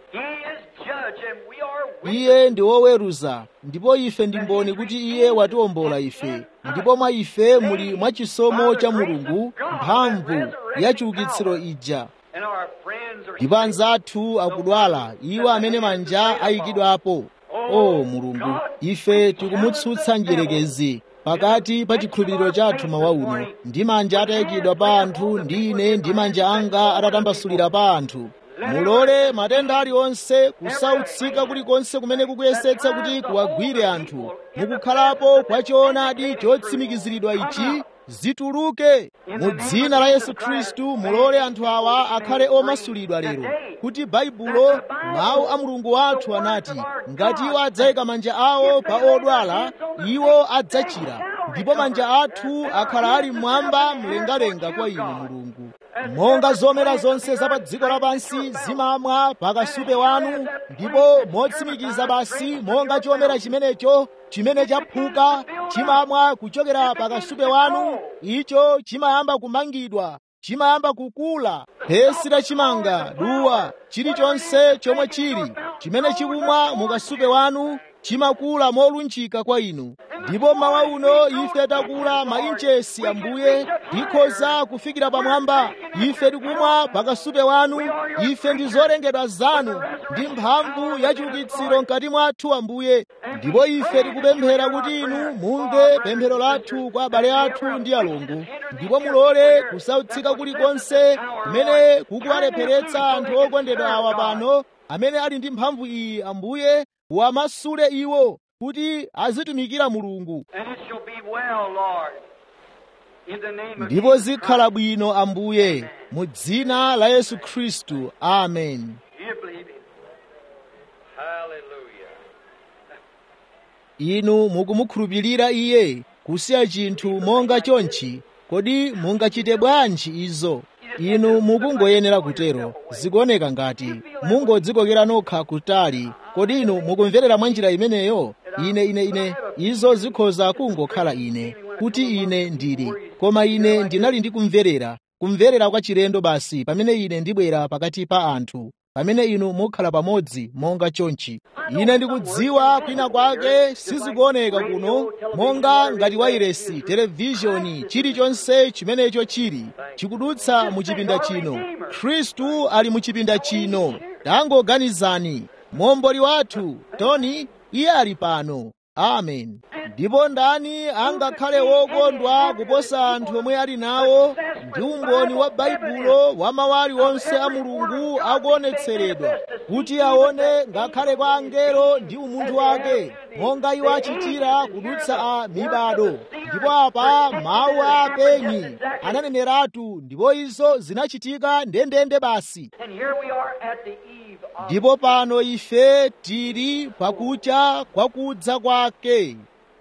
iye ndi woweruza ndipo ife ndi mboni kuti iye watiwombola ife ndipo mwa ife muli mwachisomo cha mulungu mphamvu ya chiukitsiro ija ndipo anzathu akudwala iwo amene manja ayikidwapo o mulungu ife tikumutsutsa njerekezi pakati pa chikhulupiriro chathu mawa uno ndi manja atayikidwa pa anthu ndi ine ndi manja anga atatambasulira pa anthu mulole matenda aliwonse kusautsika kulikonse kumene kukuyesetsa kuti kuwagwire anthu mukukhalapo kwa choonadi chotsimikiziridwa ichi zituluke mu dzina la yesu khristu mulole anthu awa akhale omasulidwa lero kuti baibulo mawu a mulungu wathu anati ngati iwo adzayika manja awo pa odwala iwo adzachira ndipo manja athu akhala ali mmwamba mlengalenga kwa inu mulungu monga zomera zonse za pa dziko lapansi zimamwa pakasupe wanu ndipo motsimikiza basi monga chomera chimenecho chimene chaphuka chimamwa kuchokera pakasupe wanu icho chimayamba kumangidwa chimayamba kukula phesi lachimanga duwa chilichonse chomwe chili chimene chikumwa mukasupe wanu chimakula molunjika kwa inu ndipo mawa uno ife takula mainchesi ambuye tikhoza kufikira pamwamba ife tikumwa pakasupe wanu ife ndi zolengedwa zanu ndi mphamvu ya chiukitsiro mkati mwathu ambuye ndipo ife tikupemphera kuti inu mumve pemphero lathu kwa abale athu ndi alongo ndipo mulole kusautsika kulikonse kumene kukuwalepheretsa anthu okondedwa awa pano amene ali ndi mphamvu iyi ambuye wamasule iwo kuti azitumikira mulungu And it shall be well, Lord, in the name of ndipo Jesus zikhala Christ. bwino ambuye mu dzina la yesu khristu amen Do you believe Him? Hallelujah. inu mukumukhulupirira iye kusiya chinthu monga chonchi kodi mungachite bwanji izo inu mukungoyenera kutero zikuoneka ngati mungodzikokera nokha kutali kodi inu mukumverera mwa njira imeneyo ine ine ine izo zikhoza kungokhala ine kuti ine ndili koma ine ndinali ndi kumverera kumverera kwa chilendo basi pamene ine ndibwera pakati pa anthu pamene inu mukhala pamodzi monga chonchi ine ndikudziwa kwina kwake sizikuoneka kuno monga ngati wairesi televizhoni chilichonse chimenecho chili chikudutsa mu chipinda chino khristu ali mu chipinda chino tangoganizani momboli wathu tony iye ali pano amen ndipo ndani angakhale wokondwa kuposa anthu omwe ali nawo ndi umboni wa baibulo wa mawu aliwonse a mulungu akuonetseredwa kuti aone ngakhale kwa angelo ndi umunthu wake monga iwo achitira kudutsa a mibado ndipo apa mawu a apenyi ananeneratu ndipo izo zinachitika ndendende basi And here we are at the eve of ndipo pano ife tili pakucha kwakudza kwake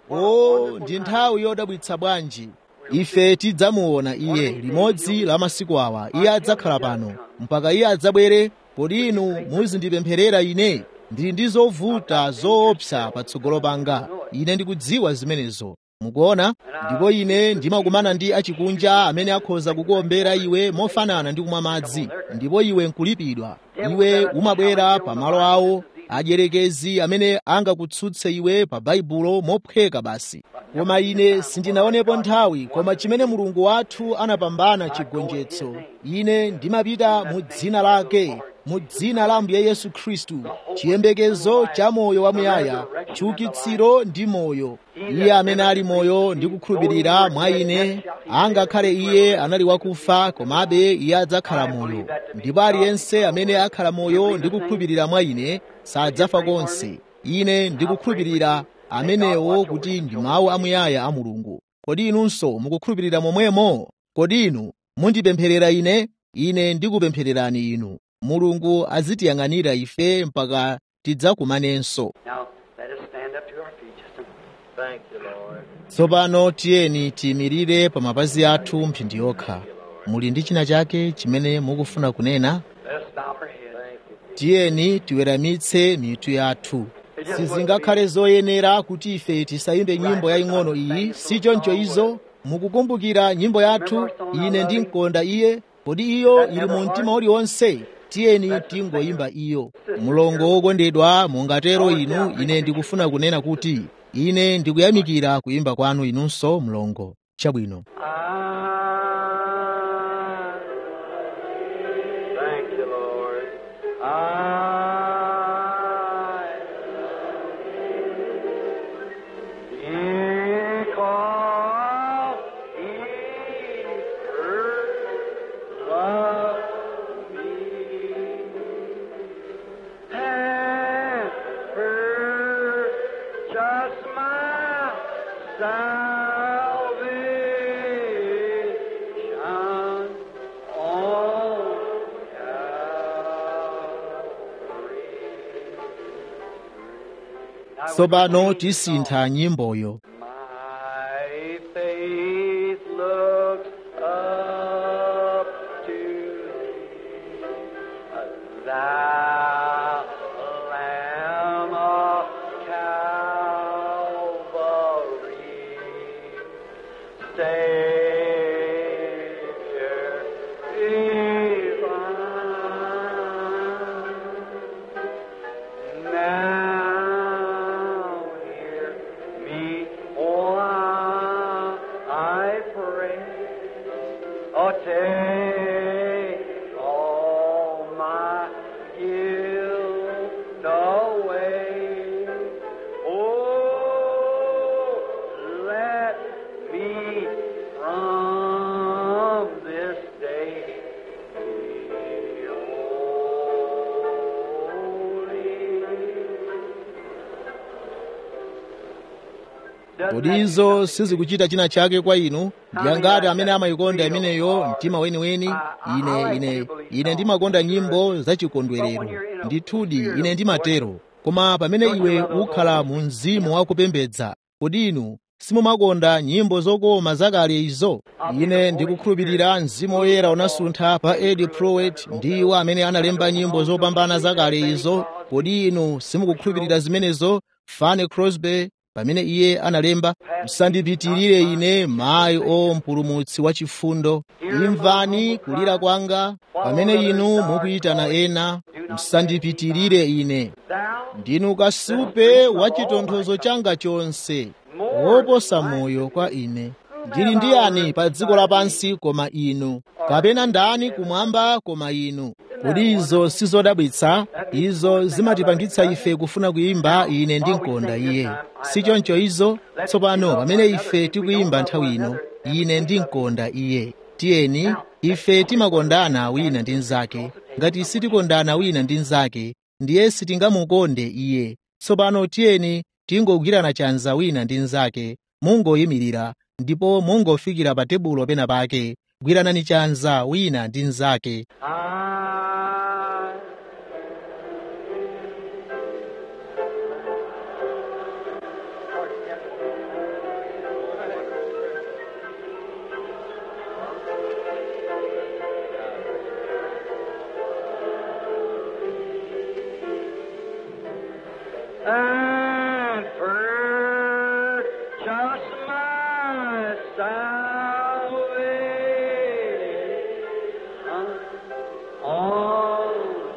o ndi nthawi yodabwitsa bwanji ife tidzamuona iye limodzi la masiku awa iye adzakhala pano mpaka iye adzabwere kodi inu muzindipempherera ine ndili ndi zovuta zoopsa patsogolo panga ine ndikudziwa zimenezo mukuona ndipo ine ndimakumana ndi achikunja amene akhoza kukuombera iwe mofanana ndi kumwa madzi ndipo iwe nkulipidwa iwe umabwera pa malo awo adyerekezi amene angakutsutse iwe pa baibulo mophweka basi koma ine sindinaonepo nthawi koma chimene mulungu wathu anapambana chigonjetso ine ndimapita mu dzina lake mu dzina la ambuye yesu khristu chiyembekezo cha moyo wamuyaya chiukitsiro ndi moyo iye amene ali moyo ndi kukhulupirira mwa ine angakhale iye anali wakufa komabe iye adzakhala moyo ndipo aliyense amene akhala moyo ndi kukhulupirira mwa ine sadzafa konse ine ndikukhulupirira amenewo kuti ndi mawu amuyaya a mulungu kodi inunso mukukhulupirira momwemo kodi inu mundipempherera ine ine ndikupemphererani inu mulungu azitiyang'anira ife mpaka tidzakumanenso Now, let us stand up to our feet just a moment. Thank you, Lord. tsopano tiyeni tiyimirire pa mapazi athu mphindi yokha muli ndi china chake chimene mukufuna kunena Let us bow our heads. tiyeni tiweramitse mitu yathu sizingakhale zoyenera kuti ife tisayimbe nyimbo yaying'ono iyi si choncho izo mukukumbukira nyimbo yathu ine ndimkonda iye kodi iyo ili mu mtima uliwonse tiyeni tingoyimba iyo mulongo wokondedwa mungatero inu ine ndikufuna kunena kuti ine ndikuyamikira kuyimba kwanu inunso mlongo chabwino Thank you, Lord. Just my salvation on Calvary. tsopano tisintha nyimboyo My faith looks up to thee, thou Lamb of Calvary, Savior divine. Now hear me, oh, I pray. Oh, take all my gifts kodi izo sizikuchita china chake kwa inu ndi angati amene amayikonda imeneyo mtima weniweni ine ine ine ndimakonda nyimbo zachikondwerero ndithudi ine ndimatero koma pamene iwe ukhala mu mzimu wakupembedza kodi inu simumakonda nyimbo zokoma zakale izo ine ndikukhulupirira mzimu woyera unasuntha pa edi prowet ndi iwo amene analemba nyimbo zopambana zakale izo kodi inu simukukhulupirira zimenezo fane crosby pamene iye analemba musandipitirire ine mayi o mpulumutsi wa chifundo imvani kulira kwanga pamene inu mukuyitana ena musandipitirire ine ndinu kasupe wa chitonthozo changa chonse woposa moyo kwa ine ndili ndi yani pa dziko lapansi koma inu kapena ndani kumwamba koma inu kodi izo sizodabwitsa izo zimatipangitsa ife kufuna kuyimba ine ndinkonda iye sichoncho izo tsopano pamene ife tikuyimba nthawi ino ine ndinkonda iye tiyeni ife timakondana wina ndi mnzake ngati sitikondana wina ndi mnzake ndiye sitingamukonde iye tsopano tiyeni tingogwirana chanza wina ndi mnzake mungoyimirira ndipo mungofikira pa tebulo pena pake gwiranani chanza wina ndi mnzake I and purchase my salvation on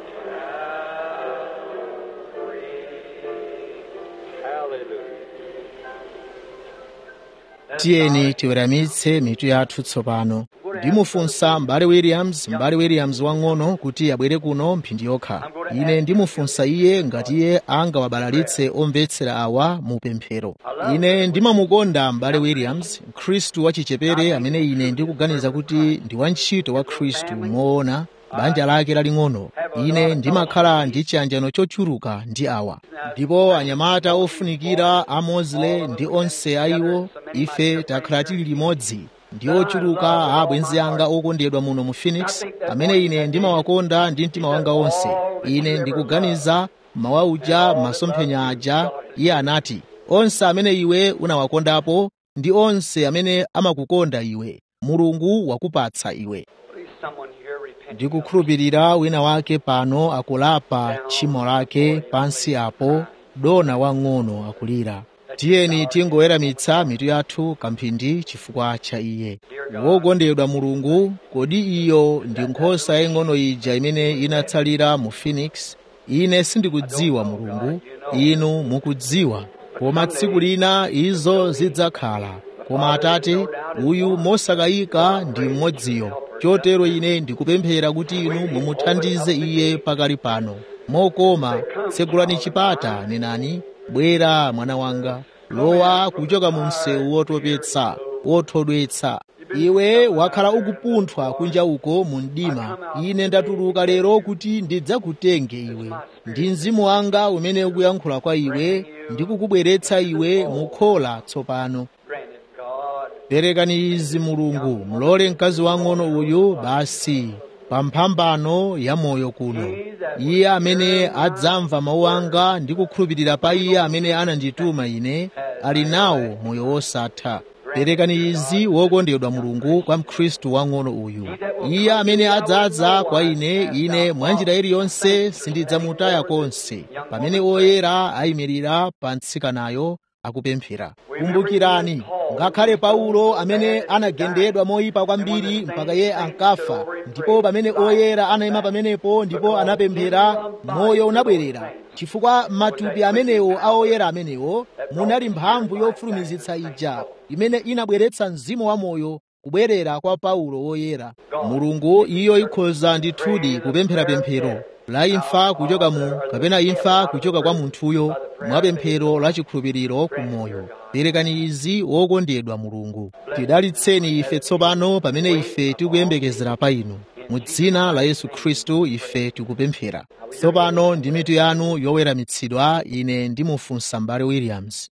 tiyeni tiweramitse mitu yathu tsopano ndimufunsa m'bale williams m'bale williams wang'ono kuti abwere kuno mphindi yokha ine ndimufunsa iye ngati iye angawabalalitse omvetsera awa mu pemphero ine ndimamukonda m'bale williams khristu wachichepere amene ine ndikuganiza kuti ndi wantchito wa khristu moona banja lake laling'ono ine ndimakhala ndi chiyanjano chochuluka ndi awa ndipo anyamata ofunikira a mosley ndi onse a iwo ife takhala tili limodzi ndi ochuluka a abwenzi anga okondedwa muno mu phoenix amene ine ndimawakonda ndi mtima wanga wonse ine ndikuganiza mawa uja masomphenya aja iye anati onse amene iwe unawakondapo ndi onse amene amakukonda iwe mulungu wakupatsa iwe Please, someone here repent. ndikukhulupirira wina wake pano akulapa tchimo lake pansi apo dona wang'ono akulira tiyeni tingoweramitsa mitu yathu kamphindi chifukwa cha iye wokondedwa mulungu kodi iyo ndi nkhosa yaying'ono ija imene inatsalira mu phoenix ine sindikudziwa mulungu inu mukudziwa koma tsiku lina izo zidzakhala koma atate uyu mosakayika ndi mmodziyo chotero ine ndikupemphera kuti inu mumuthandize iye pakali pano mokoma tsegulani chipata nenani bwera mwana wanga lowa kuchoka mu msewu wotopetsa wothodwetsa iwe wakhala ukupunthwa kunja uko mu mdima ine ndatuluka lero kuti ndidzakutenge iwe ndi mzimu wanga umene ukuyankhula kwa iwe ndikukubweretsa iwe mukhola tsopano Grant it, God. perekani izi mulungu mulole mkazi wang'ono uyu basi pa mphambano ya moyo kuno iye amene adzamva mawu anga ndi kukhulupirira pa iye amene anandituma ine ali nawo moyo wosatha perekani izi wokondedwa mulungu kwa mkhristu wang'ono uyu iye amene adzadza kwa ine ine mwanjira iliyonse sindidzamutaya konse pamene oyera ayimirira pa mtsikanayo akupemphera kumbukirani ngakhale paulo amene anagendedwa moyipa kwambiri mpaka iye ankafa ndipo pamene oyera anayima pamenepo ndipo anapemphera moyo unabwerera chifukwa matupi amenewo a oyera amenewo munali mphamvu yofulumizitsa ija imene inabweretsa mzimu wa moyo kubwerera kwa paulo woyera mulungu iyo ikhoza ndithudi kupemphera pemphero la imfa kuchoka mu kapena imfa kuchoka kwa munthuyo mwa pemphero la chikhulupiriro ku moyo perekani izi wokondedwa mulungu tidalitseni ife tsopano pamene ife tikuyembekezera pa inu mu dzina la yesu khristu ife tikupemphera tsopano ndi mitu yanu yoweramitsidwa ine ndimufunsa m'bale williams